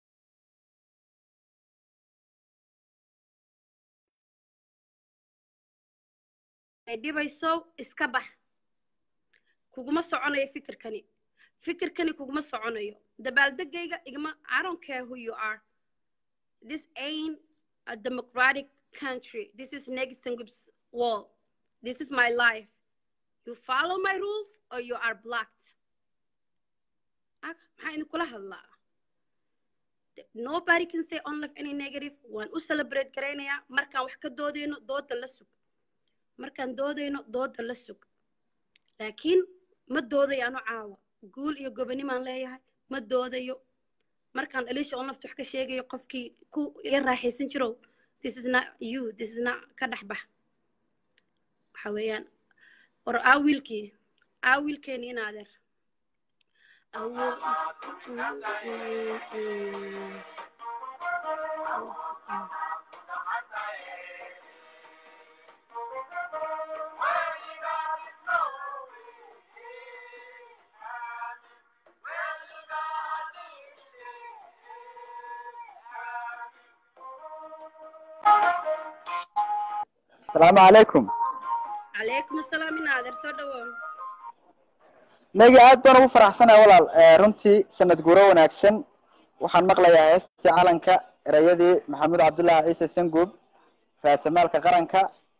ay dhibayso iska bax kuguma soconayo fikirkani fikirkani kuguma soconayo dabaaldegayga igma i don't care who you are this ain't a democratic country this is Negisengup's wall this is my life you follow my rules or you are blocked Ah, maxaa idinkula hadlaa nobody can say on life any negative waan u celebrate garaynayaa markaan wax ka doodayno dooda la sug markaan doodayno dooda la sug laakiin ma doodayo ano caawa guul iyo gobonimaan leeyahay ma doodayo markaan dhaliisha on lafta wax ka sheegayo qofkii ku iga raaxaysan jirow this is not you this is not ka dhex bax waxa weeyaan war aa wiilkii aa wiilkeeni in adeer awood Mm, mm. asalaamu calaykum calaykum asalaam ina adeer soo dhawow nagi aad baan ugu faraxsanahay walaal Eh, runtii sanad guuro wanaagsan waxaan maqlayaa heestii calanka erayadii maxamuud cabdullaahi ciise sanguub raasamaalka qaranka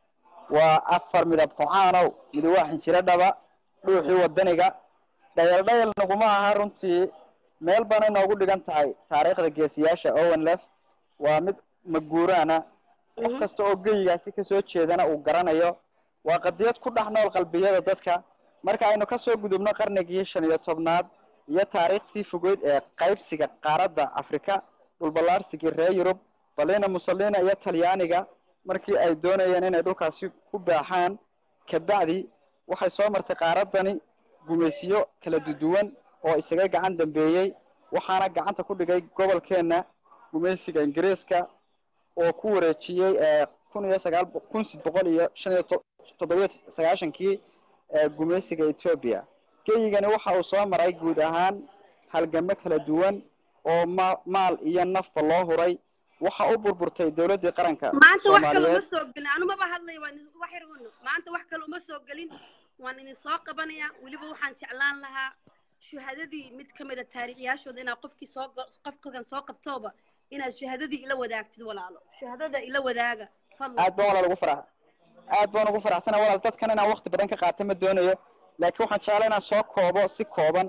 waa afar midab qocaanow midi waa xinjiro dhaba dhuuxii wadaniga dhayal dhayal naguma aha runtii meel bana inoogu dhigan tahay taariikhda geesiyaasha owen lef waa mid maguuraana qof kasta oo geyigaasi kasoo jeedana uu garanayo waa qadiyad ku dhex nool qalbiyada dadka marka aynu kasoo gudubno qarnigii shan iyo tobnaad iyo taariikhtii fogeyd ee qaybsiga qaaradda afrika dhulballaarsigii reer yurub balina mussolina iyo talyaaniga markii ay doonayeen inay dhulkaasi ku baaxaan kabacdi waxay soo martay qaaradani gumaysiyo kala duduwan oo isaga gacan dambeeyey waxaana gacanta ku dhigay gobolkeena gumaysiga ingiriiska oo ku wareejiyey eh, kun iyo sagaal bo- kun sid boqol iyo shan iyo to- toddobiyo sagaashankii ee gumaysiga ethiopia geyigani waxa uu soo maray guud ahaan halgamo kala duwan oo ma maal iyo nafba loo huray waxa u burburtay dowladdii qaranka maanta wax kale uma soomaaliyeed soo gelin anumaba hadlay waan is- wax yar uno maanta wax kale uma soo gelin waan idin soo qabanaya weliba waxaan jeclaan lahaa shuhadadii mid ka mid a taariikhyaashooda inaad qofkii soo ga- qofkan soo qabtooba inaad shuhadadii ila wadaagtid walaalo shuhadada ila wadaaga fadlan aad baan walaal ugu farax aad baan ugu faraxsana walaal dadkan inaan waqti badan ka qaato ma doonayo laakiin waxaan jeclaa inaan soo koobo si kooban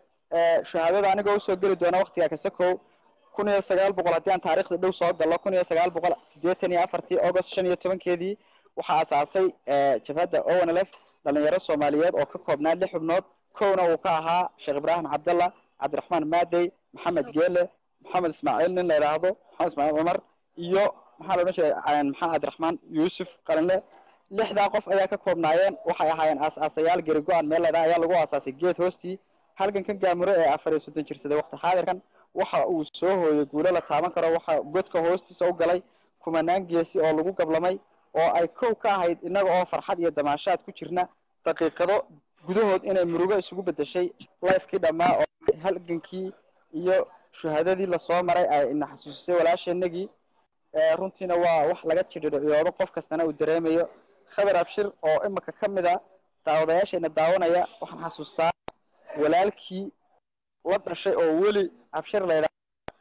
ee shahaadada anigoo usoo geli doona waqtiga kasakow kun iyo sagaal boqol haddii aan taariikhda dhow soo gallo kun iyo sagaal boqol siddeetan iyo afartii august shan iyo tobankeedii waxaa asaasay ee, jabhadda onlf dhalinyaro soomaaliyeed oo ka koobnaa lix xubnood kowna uu ka ahaa sheekh ibraahim cabdalla cabdiraxmaan maadey maxamed geele maxamed ismaaciil nin la yidhaahdo maxamed ismaaciil cumar iyo maxaa la odhan jiray ah, maxamed cabdiraxmaan yuusuf qalinle lixdaa qof ayaa ka koobnaayeen waxay ahaayeen aas-aasayaal geri go-an meel ladhaa ayaa lagu aasaasay geed hoostii halgankan gaamure ee afar iyo soddon jirsaday waqti xaadirkan waxa uu soo hooyay guulo la taaban karo waxa godka hoostiisa u galay kumanaan geesi oo lagu gablamay oo ay kow ka ahayd innaga oo farxad iyo damaashaad ku jirna daqiiqado gudahood inay murugo isugu bedeshay lifekii dhammaa oo halgankii iyo shuhadadii lasoo maray ay ina xasuusisay walaasheenagii ee runtiina waa wax laga jidhidhiciyoodo qof kastana uu dareemayo khabar abshir oo imika ka mid a daawadayaasheena daawanaya waxaan xasuustaa walaalkii la dhashay oo weli abshir la yidhaha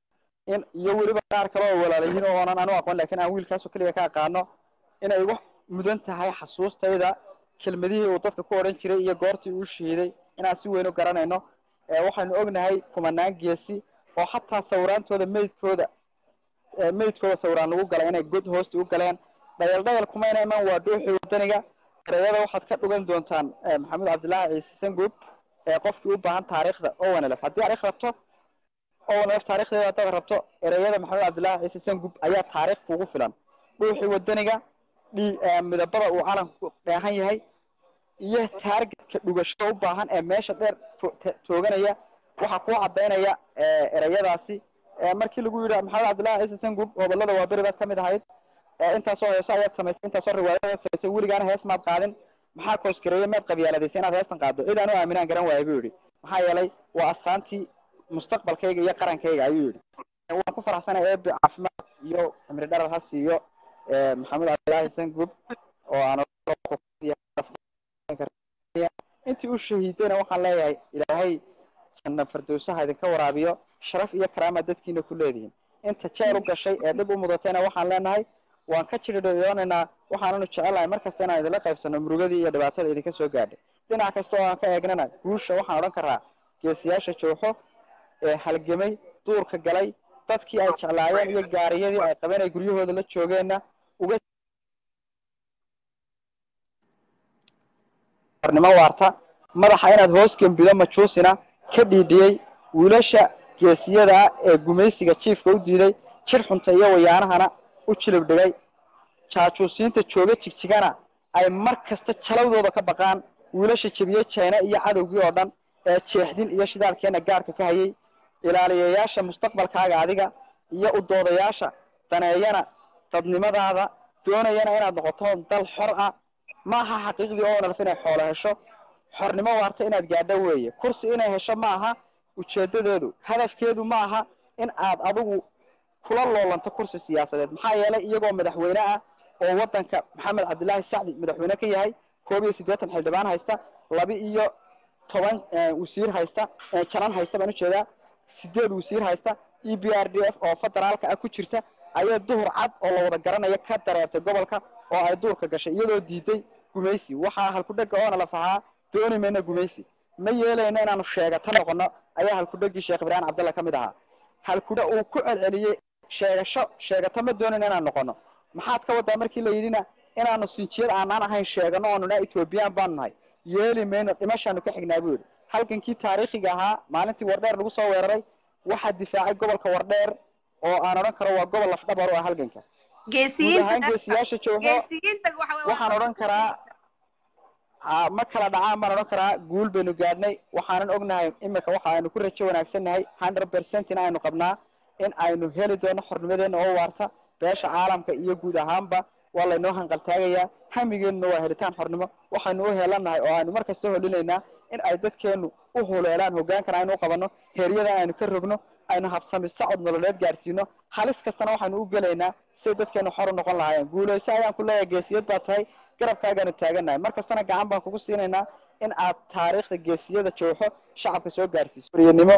in iyo weliba qaar kale oo walaalayihiin oo oonan anu aqoon laakiin aan wiilkaasoo keliya ka aqaano inay wax mudan tahay xasuustayda kelmadihii uu dadka ku odhan jiray iyo goortii uu shahiiday inaan si weyn u garanayno ee waxaynu ognahay kumanaan geesi oo xataa sawiraantooda meydkooda ee meydkooda sawiraan lagu galay inay god hoosti u galeen dhayal dhayal kumayna iman waa dhuuxii wadaniga ereyada waxaad ka dhugan doontaan eh, maxamed cabdilaahi ciise sanguub ee qofkii u baahan taariikhda owanlf haddii taariikh rabto owanlf taariikhdeeda haddaad rabto ereyada maxamed cabdilaahi ciise sanguub ayaa taariikh kugu filan dhuuxii wadaniga dhi eh, midabada uu calanku dheehan yahay iyo taargetka dhugashada u baahan ee meesha dheer to- ta- tooganaya waxaa kuu cadaynaya eh, ereyadaasi Eh, markii lagu yidhi maxamed cabdilaahi ciise sanguub gobolada waa beri baad ka mid ahayd Eh, intaasoo heeso ayaad samaysay intaasoo riwaayad ayaad samaysay weligaana hees maad qaadin maxaa koosgareeye maad qabyaaladaysay inaad heestan qaaddo cid aan u aaminaan garan waaya buu yidhi maxaa yeelay waa astaantii mustaqbalkayga iyo qarankayga ayuu yidhi waan ku faraxsanay eebe caafimaad iyo cimri dharar ha siiyo eh, maxamed cabdilaahi sanguub oo aan intii u shahiidayna waxaan leeyahay ilaahay janna fardowsaha idinka waraabiyo sharaf iyo karaama dadkiina ku leedihiin inta jeel u gashay ee dhib u mudatayna waxaan leenahay waan ka jidhidhiyoonaynaa waxaananu jecelahay mar kasta inaan idinla qaybsano murugadii iyo dhibaatada idinka soo gaadhay dhinac kasta oo aan ka eegnana guusha waxaan odhan karaa geesiyaasha jooxo ee halgamay duurka galay dadkii ay jeclaayeen iyo gaariyadii ay qabeen ay guryahooda la joogeenna uga nimo waarta madaxa inaad hoos gembido majuusina ka dhiidhiyey wiilasha geesiyada ah ee gumaysiga jiifka u diiday jir xunta iyo wayaanahana u jilib dhigay jaajuusiinta jooga jigjigana ay mar kasta jalawdooda ka baqaan wiilasha jebiyey jayna iyo cadowgii oo dhan ee jeexdin iyo shidaalkeena gaarka ka hayay ilaaliyayaasha mustaqbalkaaga adiga iyo u doodayaasha daneeyana dadnimadaada doonayana inaad noqoto dal xor ah maaha xaqiiqdii oo nalf inay xoolo hesho xornimo waarta inaad gaadho weeye kursi inay hesho maaha ujeedadeedu hadafkeedu maaha in aad adigu kula loolanto kursi siyaasadeed maxaa yeelay iyagoo madaxweyne ah oo wadanka maxamed cabdilaahi sacdi madaxweyne ka yahay koob iyo siddeetan xildhibaan haysta laba iyo toban wasiir haysta janan haysta baan ujeedaa sideed wasiir haysta e b r d f oo federaalka ah ku jirta ayaa duhur cad oo la wada garanaya ka dareertay gobolka oo ay duurka gashay iyadoo diiday gumaysi waxaa halkudhega oona la fahaa dooni mayna gumaysi ma yeelayno inaanu sheegato noqono ayaa halkudhegii sheekh ibraahim cabdalla ka mid ahaa halkudha uu ku celceliyey sheegasho sheegato ma doonayno inaan noqono maxaad ka wadaa markii la yidhina inaanu sinjiyad aanaan ahayn sheegano oonu naa ethoobiyan baanu nahay yeeli mayno dhimashaanu ka xignaa buu yidhi halgankii taariikhiga ahaa maalintii wardheer lagu soo weeraray waxaa difaacay gobolka wardheer oo aan odhan karo waa gobol lafdhabar u ah halganka guud ahaan geesiyaasha joogo waxaan odhan karaa ha ma kala dhacaan baan odhan karaa guul baynu gaadhnay waxaanan ognahay imika waxa aynu ku rajo wanaagsannahay hundred percent in aynu qabnaa in aynu heli doono xornimadeena oo waarta beesha caalamka iyo guud ahaanba waa laynoo hanqaltaagayaa hamigeenuna waa helitaan xornimo waxaynu u heelanahay oo aynu mar kasta holinaynaa in ay dadkeenu u huleelaan hogaankana aynu u qabano heeryadan aynu ka rogno aynu habsami socod nololeed gaadhsiino halis kastana waxaynu u gelaynaa siday dadkeenu xor u noqon lahaayeen guulayso ayaan ku leeyahay geesiyad baa tahay garabkaagaanu taagannahay mar kastana gacan baan kugu siinaynaa in aad taariikhda geesiyada jooxo shacabka soo gaarsiiso horiyanimo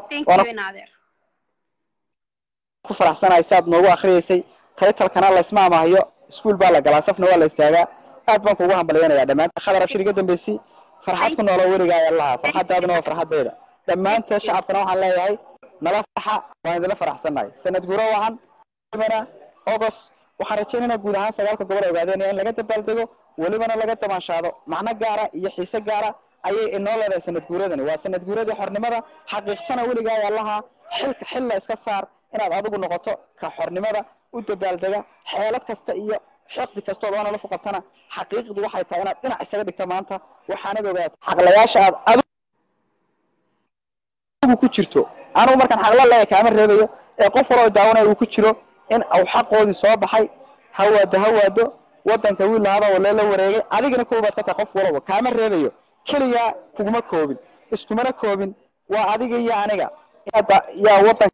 ku faraxsanahay si aad noogu akriyaysay taytalkana laysma amahayo iskuul baa la galaa safna waa la istaagaa aad baan kugu hambalyanayaa dhammaantood khadar abshir iga dambeysay farxad ku noolo weligaa ayaa lahaa farxadaaduna waa farxadayda dhammaantood shacabkana waxaan leeyahay nala farxa waan idinla faraxsannahay sanad guro wacan welibana august waxaan rajaynaynaa guud ahaan sagaalka gobol ogaadeynaya in laga dabaaldego welibana laga damaanshaado macno gaara iyo xiise gaara ayay inoo leedahay sanad guuradani waa sanad guuradii xornimada xaqiiqsana weligaa ayaa lahaa xilka xil la iska saar inaad adigu noqoto ka xornimada u dabaaldega xeelad kasta iyo xiqdi kastood oona la fuqabtana xaqiiqdu waxay tahay inaad dhinac isaga dhigta maanta waxaanad ogaato xaqlayaasha aad adigu ku jirto anugu markaan xaqla leeyahay kaama reebayo ee qof waloo daawanaya uu ku jiro in uu xaqoodii soo baxay hawaado hawaado wadanka wiil lahada oo leela wareegay adigana koobaad ka tahay qof walaba kaama reebayo keligaa kuguma koobin iskumana koobin waa adiga iyo aniga yaa wadan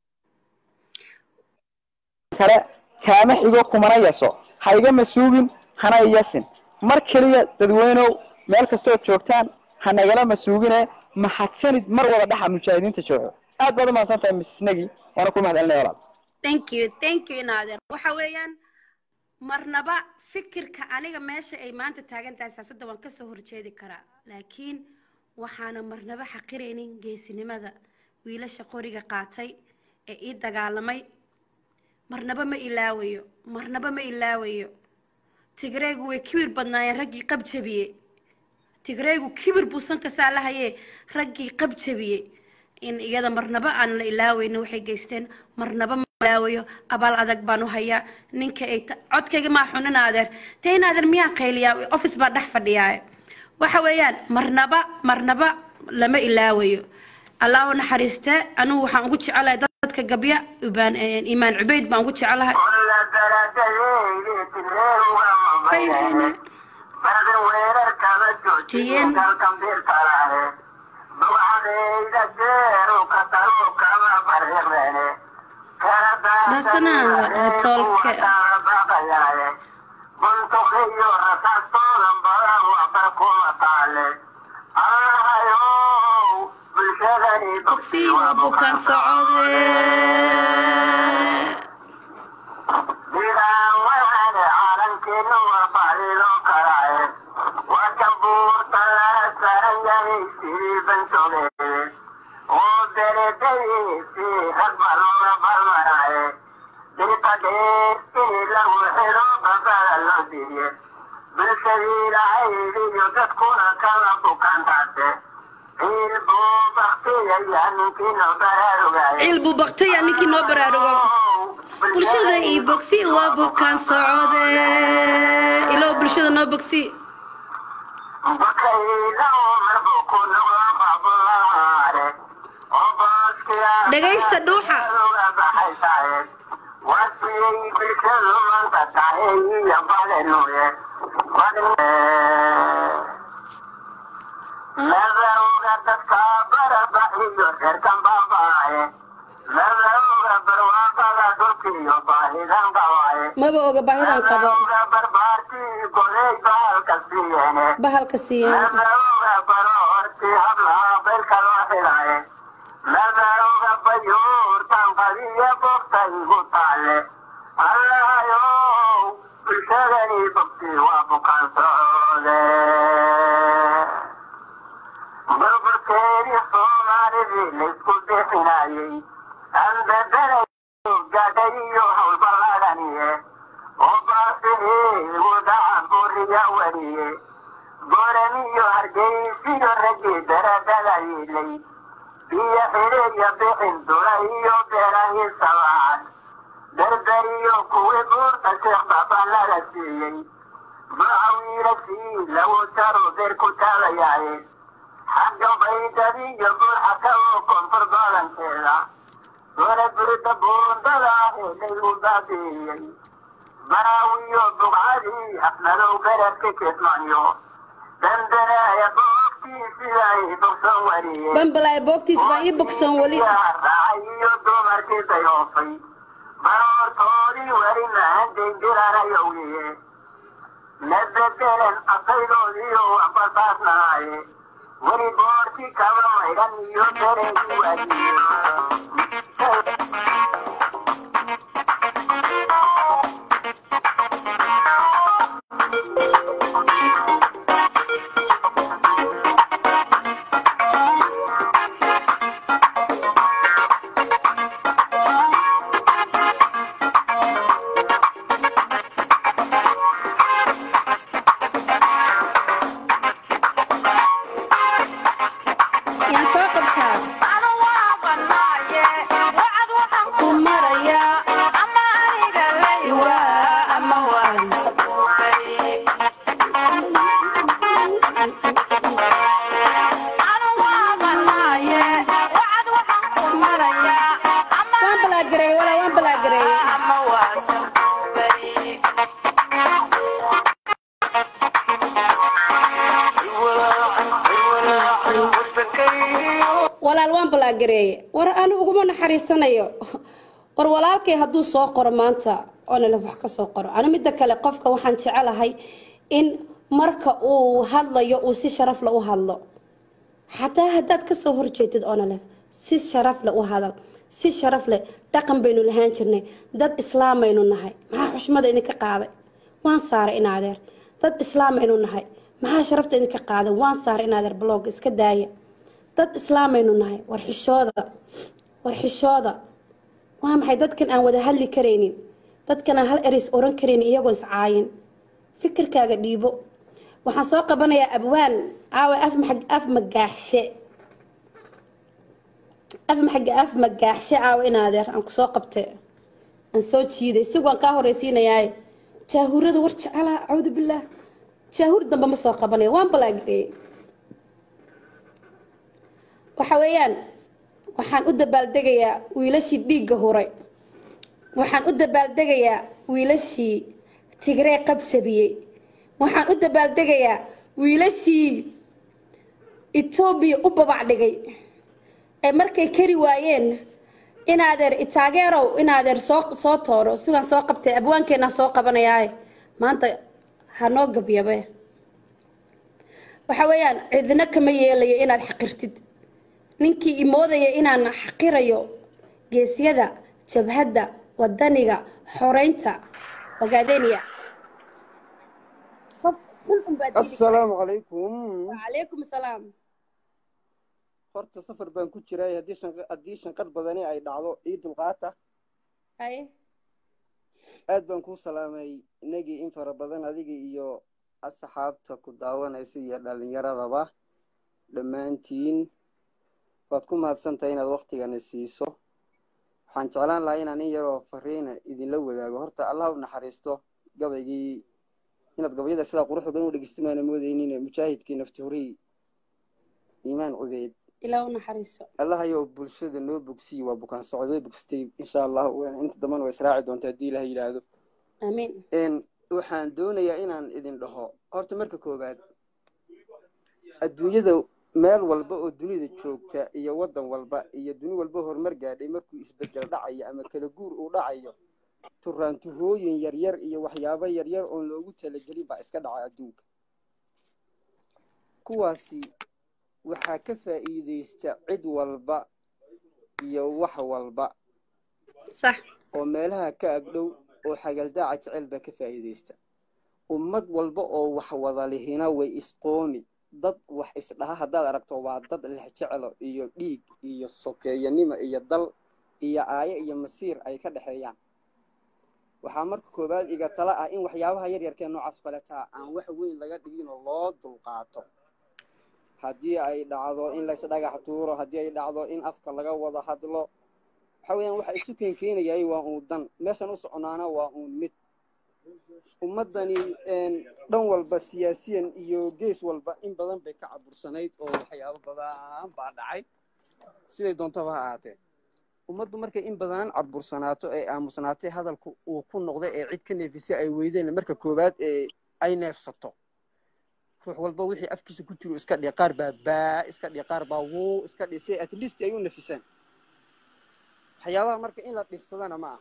kale kaama xigo kumana yaso ha igama suugin hana iyasin mar keliya dadweynow meel kastood joogtaan ha nagala masuugine mahadsanid mar wada dhaxa mujaahidiinta jooxo aad baad umahadsan tahay mrs negi waana ku mahad celinaya walaal thank you thank you naader waxa weeyaan marnaba fikirka aniga meesha ay maanta taagan tahay siyaasadda waan kasoo horjeedi karaa laakiin waxaana marnaba xaqiraynin geesinimada wiilasha qoriga qaatay ee ii dagaalamay marnaba ma ilaawayo marnaba ma ilaawayo tigreegu way kibir badnaayeen raggii qab jabiyey tigreegu kibir buu sanka saa lahayee raggii qab jabiyey in iyada marnaba aan la ilaaweynin waxay geysteen marnaba ma ilaawayo abaal adag baan u hayaa ninka ay codkayga maa xunin adeer dee in adeer miyaan qayliyaa office baa dhex fadhiyaa waxa weeyaan marnaba marnaba lama ilaawayo allah u naxariiste anigu waxaan ugu jecelahay dadka gabya ibaan imaan cubayd baan ugu jecelahay jiyeen rasana tolke bogsi waa bukaan socode ciil buu baktaya ninkii noo baraarugo bulshada ii bogsi waa bukaan socode ilow bulshada noo bogsi dhegaysta dhuuxa Madaxda dadka barabaxiyo reerkan baabaaye madaxda barwaaqada dhulkiyo baahidan qabaaye maba oga baahidan qabo madaxda barbaartii goday bahalka siiyeene bahalka siiyeen madaxda baroortii hablaha beelka loo xidhaaye madaxda bayuurtan qadiya bogta igu taale allahayow bulshadani bogti waa bukaan socode burburkeedii soomaalidii laysku bixinayey aan bedelayo gaadhay iyo howlballaadhaniye oo baasihiigu dhacan buriya wariye gooramiyo hargeysiyo raggii daradada yilay iyo xidhiirya bixin dula iyo beerahii sabaan dardariyo kuwii buurta sheekh baabaan laga siiyey bacawiilasii lagu jaro beer ku taagayaye xagga baydadiyo buuxaka oo koonfur badankeeda dole burida buundada ee laygu baabi'iyey baraawiyo bugcadii afnadow beredka kismaniyo dandaneeya boogtii siday bogson wariyeen bambalaay boogtiis baa ii bogsoon weli raacay iyo dumarkii dayoofay baroortoodii weli mahandayn jiranayowiye la bedelen asaydoodiyo ambasaasnaaye weli boorti kaba maydhan iyo bereegii waadiye yaan soo qabtaa ku maraya waa ama waan waan balaagareeye walaa waan balaagareeye walaal waan balaagareeye war anu uguma naxariisanayo war walaalkay hadduu soo qoro maanta oonalef wax ka soo qoro anu midda kale qofka waxaan jecelahay in marka uu hadlayo uu si sharaf le u hadlo xataa haddaad kasoo horjeedid onalef si sharaf le u hadal si sharaf leh dhaqan baynu lahaan jirnay dad islaamaynu nahay maxaa xushmada idinka qaaday waan saaray in adeer dad islaamaynu nahay maxaa sharafta idinka qaaday waan saaray in adeer blog iska daaya dad islaamaynu nahay war xishooda war xishooda waa maxay dadkan aan wada hadli karaynin dadkan aan hal ereys oran karaynin iyagoo iscaayin fikirkaaga dhiibo waxaan soo qabanayaa abwaan aawe af maxag- af magaaxshe af maxag af magaaxshe aawe in adeer aan kusoo qabte aan soo jiiday sigoon kaa horeysiinayaaye jaahurada war jecalaa acuudu billaah jaahuur dambe ma soo qabanayo waan balaagareeyey waxa weeyaan waxaan u dabaaldegayaa wiilashii dhiigga huray waxaan u dabaaldegayaa wiilashii tigree qabjabiyey waxaan u dabaaldegayaa wiilashii etoobiya u babac dhigay ee markay kari waayeen inaadeer itaageerow inaadeer soo soo tooro sigaan soo qabtay abwaankeenaa soo qabanayaaye maanta ha noo gabyabe waxa weeyaan cidina kama yeelayo inaad xaqirtid ninkii imoodaya inaan xaqirayo geesyada jabhadda wadaniga xoreynta ogaadeniya qof xun unbaa dili assalaamu calaykum wacalaykum salaam horta safar baan ku jiray haddii shan- haddii shanqadh badani ay dhacdo ii dulqaata haye aad baan kuu salaamay inagii in fara badan adiga iyo asxaabta ku daawanaysa iyo dhalinyaradaba dhammaantiin waad ku mahadsantahay inaad waktigana siiso waxaan jeclaan lahaa inaan in yaroo fariina idinla wadaago horta allah u naxariisto gabaygii inaad gabayada sidaa quruxda badan u dhegeystimaana moodeynin mujaahidkii nafti horii iimaan cubeyd ilaa u naxariiso allahayow bulshada noo bogsiyi waa bukaan socod way bogsatay insha allah inta dambana way israaci doonta haddii ilaha yidhaahdo amiin waxaan doonayaa inaan idin dhaho horta marka koowaad adduunyada meel walba oo dunida joogta iyo waddan walba iyo duni walba horumar gaadhay markuu isbedel dhacayo ama kala guur uu dhacayo turaantuhooyin yaryar iyo waxyaabo yaryar oon loogu talagelin baa iska dhaca adduunka kuwaasi waxaa ka faa'iidaysta cid walba iyo wax walba sax oo meelaha ka agdhow oo xagaldaaca jecel baa ka faa'iidaysta ummad walba oo wax wada lihina way isqoomi dad wax isdhaha haddaad aragto waa dad lex jecelo iyo dhiig iyo sokeeyanimo iyo dal iyo aayo iyo masiir ay ka dhexeeyaan waxaa marka koowaad iga tala ah in waxyaabaha yaryarkee noocaas kaletaa aan wax weyn laga dhiginoo loo dulqaato haddii ay dhacdo in lays dhagax tuuro haddii ay dhacdo in afka laga wada hadlo waxa weeyaan waxa isu keenkeenayay waa uun dan meeshan u soconaana waa uun mid ummaddani dhan walba siyaasiyan iyo gees walba in badan bay ka cabursanayd oo waxyaabo badan baa dhacay siday doontaba ha ahaatee ummaddu markay in badan cabursanaato ee aamusnaatay hadalku uu ku noqday ee cid ka neefisay ay weydeen marka koowaad ee ay neefsato ruux walba wixii afkiisa ku jiro iska dhihi qaar baa baa iska dhihi qaar baa wuu iska dhihi si at least ay u nafisaan waxyaabaha marka in la dhibsadana ma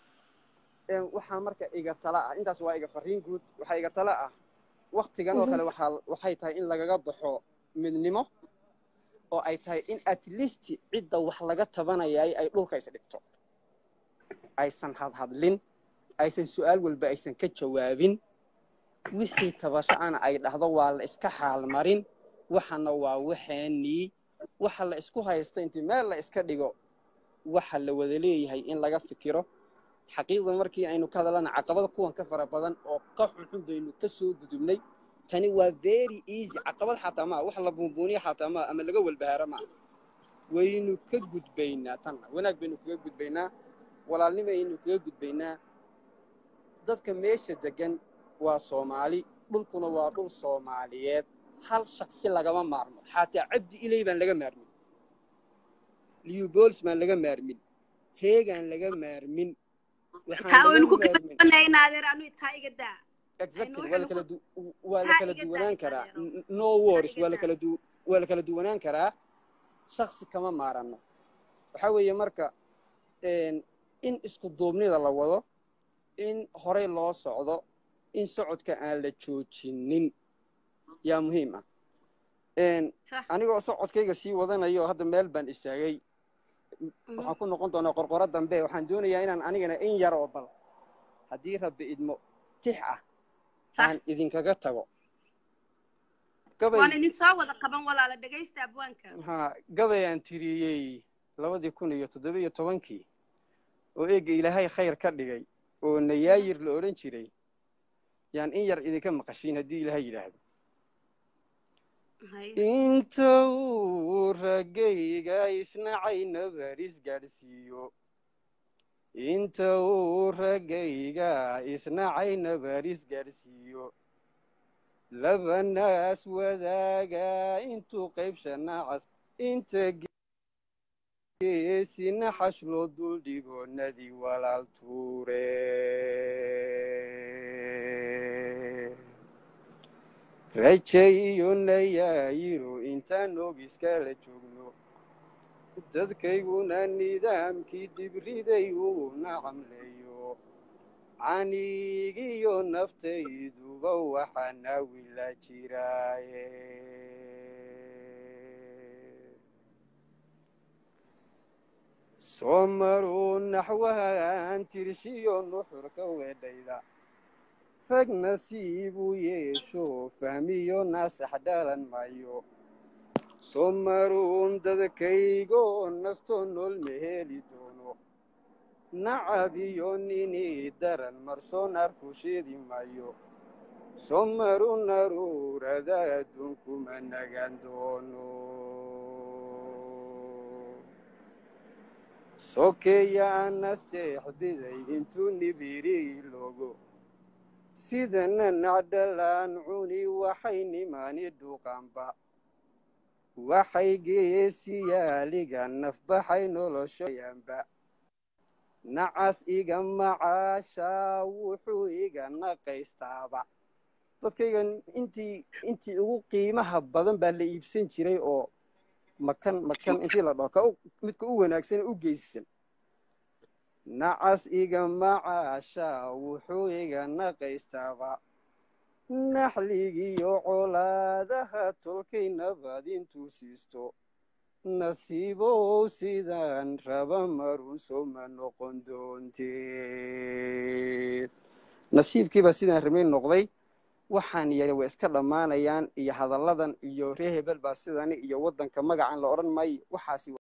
ah waxaa marka iga tala ah intaas waa iga fariin guud waxaa iga tala ah waktigan oo kale waxaa waxay tahay in lagaga baxo midnimo oo ay tahay in at least cidda wax laga tabanayay ay dhulka is dhigto aysan hadhadlin aysan su-aal walba aysan ka jawaabin wixii tabasho ana ay dhahdo waa la iska xaalmarin waxana waa waxaanii waxa la isku haysta intii meel la iska dhigo waxa la wada leeyahay in laga fikiro xaqiiqda markii aynu ka hadalana caqabada kuwan ka fara badan oo ka xunxun baynu ka soo gudubnay tani waa very easy caqabad xataa maa wax la buunbuuniya xataa maa ama laga walbahaaro maa waynu ka gudbaynaa tanna wanaag baynu kaga gudbaynaa walaalnimaynu kaga gudbaynaa dadka meesha degan waa soomaali dhulkuna waa dhul soomaaliyeed hal shaksi lagama maarmo xataa cabdi ilay baan laga maarmin liubols baan laga maarmin heegaan laga maarmin exactly waa lakala du waa la kala duwanaan karaa no wars waa lakala du waa la kala duwanaan karaa shaksi kama maarano waxaa weeye marka in isku duubnida la wado in horey loo socdo in socodka aan la joojinin yaa muhiim ah anigoo socodkayga sii wadanayo hadda meel baan istaagay waxaan ku noqon doonaa qorqoro dambe waxaan doonayaa inaan anigana in yar oo bal haddii rabbi idmo tix ah aan idinkaga tago waan idin soo wada qaban walaala dhegaysta abwaanka ha gabay aan tiriyey labadii kun iyo toddoba iyo tobankii oo eega ilaahay khayr ka dhigay oo nayaayir la odhan jiray yaan in yar idinka maqashiin haddii ilaahay yidhaahdo inta uu raggayga isnacay nabaris gaadhsiiyo inta uu raggayga isnacay nabaris gaadhsiiyo laba naas wadaaga intuu qaybsha nacas inta geesina xash loo duldhigo nadi walaal tuure raje iyo nayaayiro intaan og iskala joogno dadkayguna nidaamkii dibriday uu nacamleeyo canigiyo naftayduba waxaana wila jiraaye soo maruu naxwahaan tirshiyo nuxurka weedhayda rag nasiibuu yeesho fahmiyo naasax dhalan maayo soo maruun dadkaygoo nastoo nool ma heli doono nacab iyo nini daran marsoon arku sheedi maayo soo maru naruurada adduunkuma nagaan doono sokeeya anasteexdiday intuu nibiri logo sidana nacdhalaan cuni waxay nimaani dhuuqaanba waxay geesiyaaliga nafbaxay noloshoyanba nacas iga macaasha wuxuu iga naqaystaaba dadkaygan intii intii ugu qiimaha badan baa la iibsan jiray oo makan makan intii la dhaho ka u- midka u wanaagsan ee u geysan nacas iga macaasha wuxuu iga naqaystaaba naxligiyo colaadaha tolkay nabad intuu siisto nasiibow sidaan raba marunso ma noqon doonteen nasiibkiibaa sidaan rabay noqday waxaan yari way iska dhammaanayaan iyo hadalladan iyo reer hebel baa sidani iyo waddanka magacan la odhan maayo waxaasi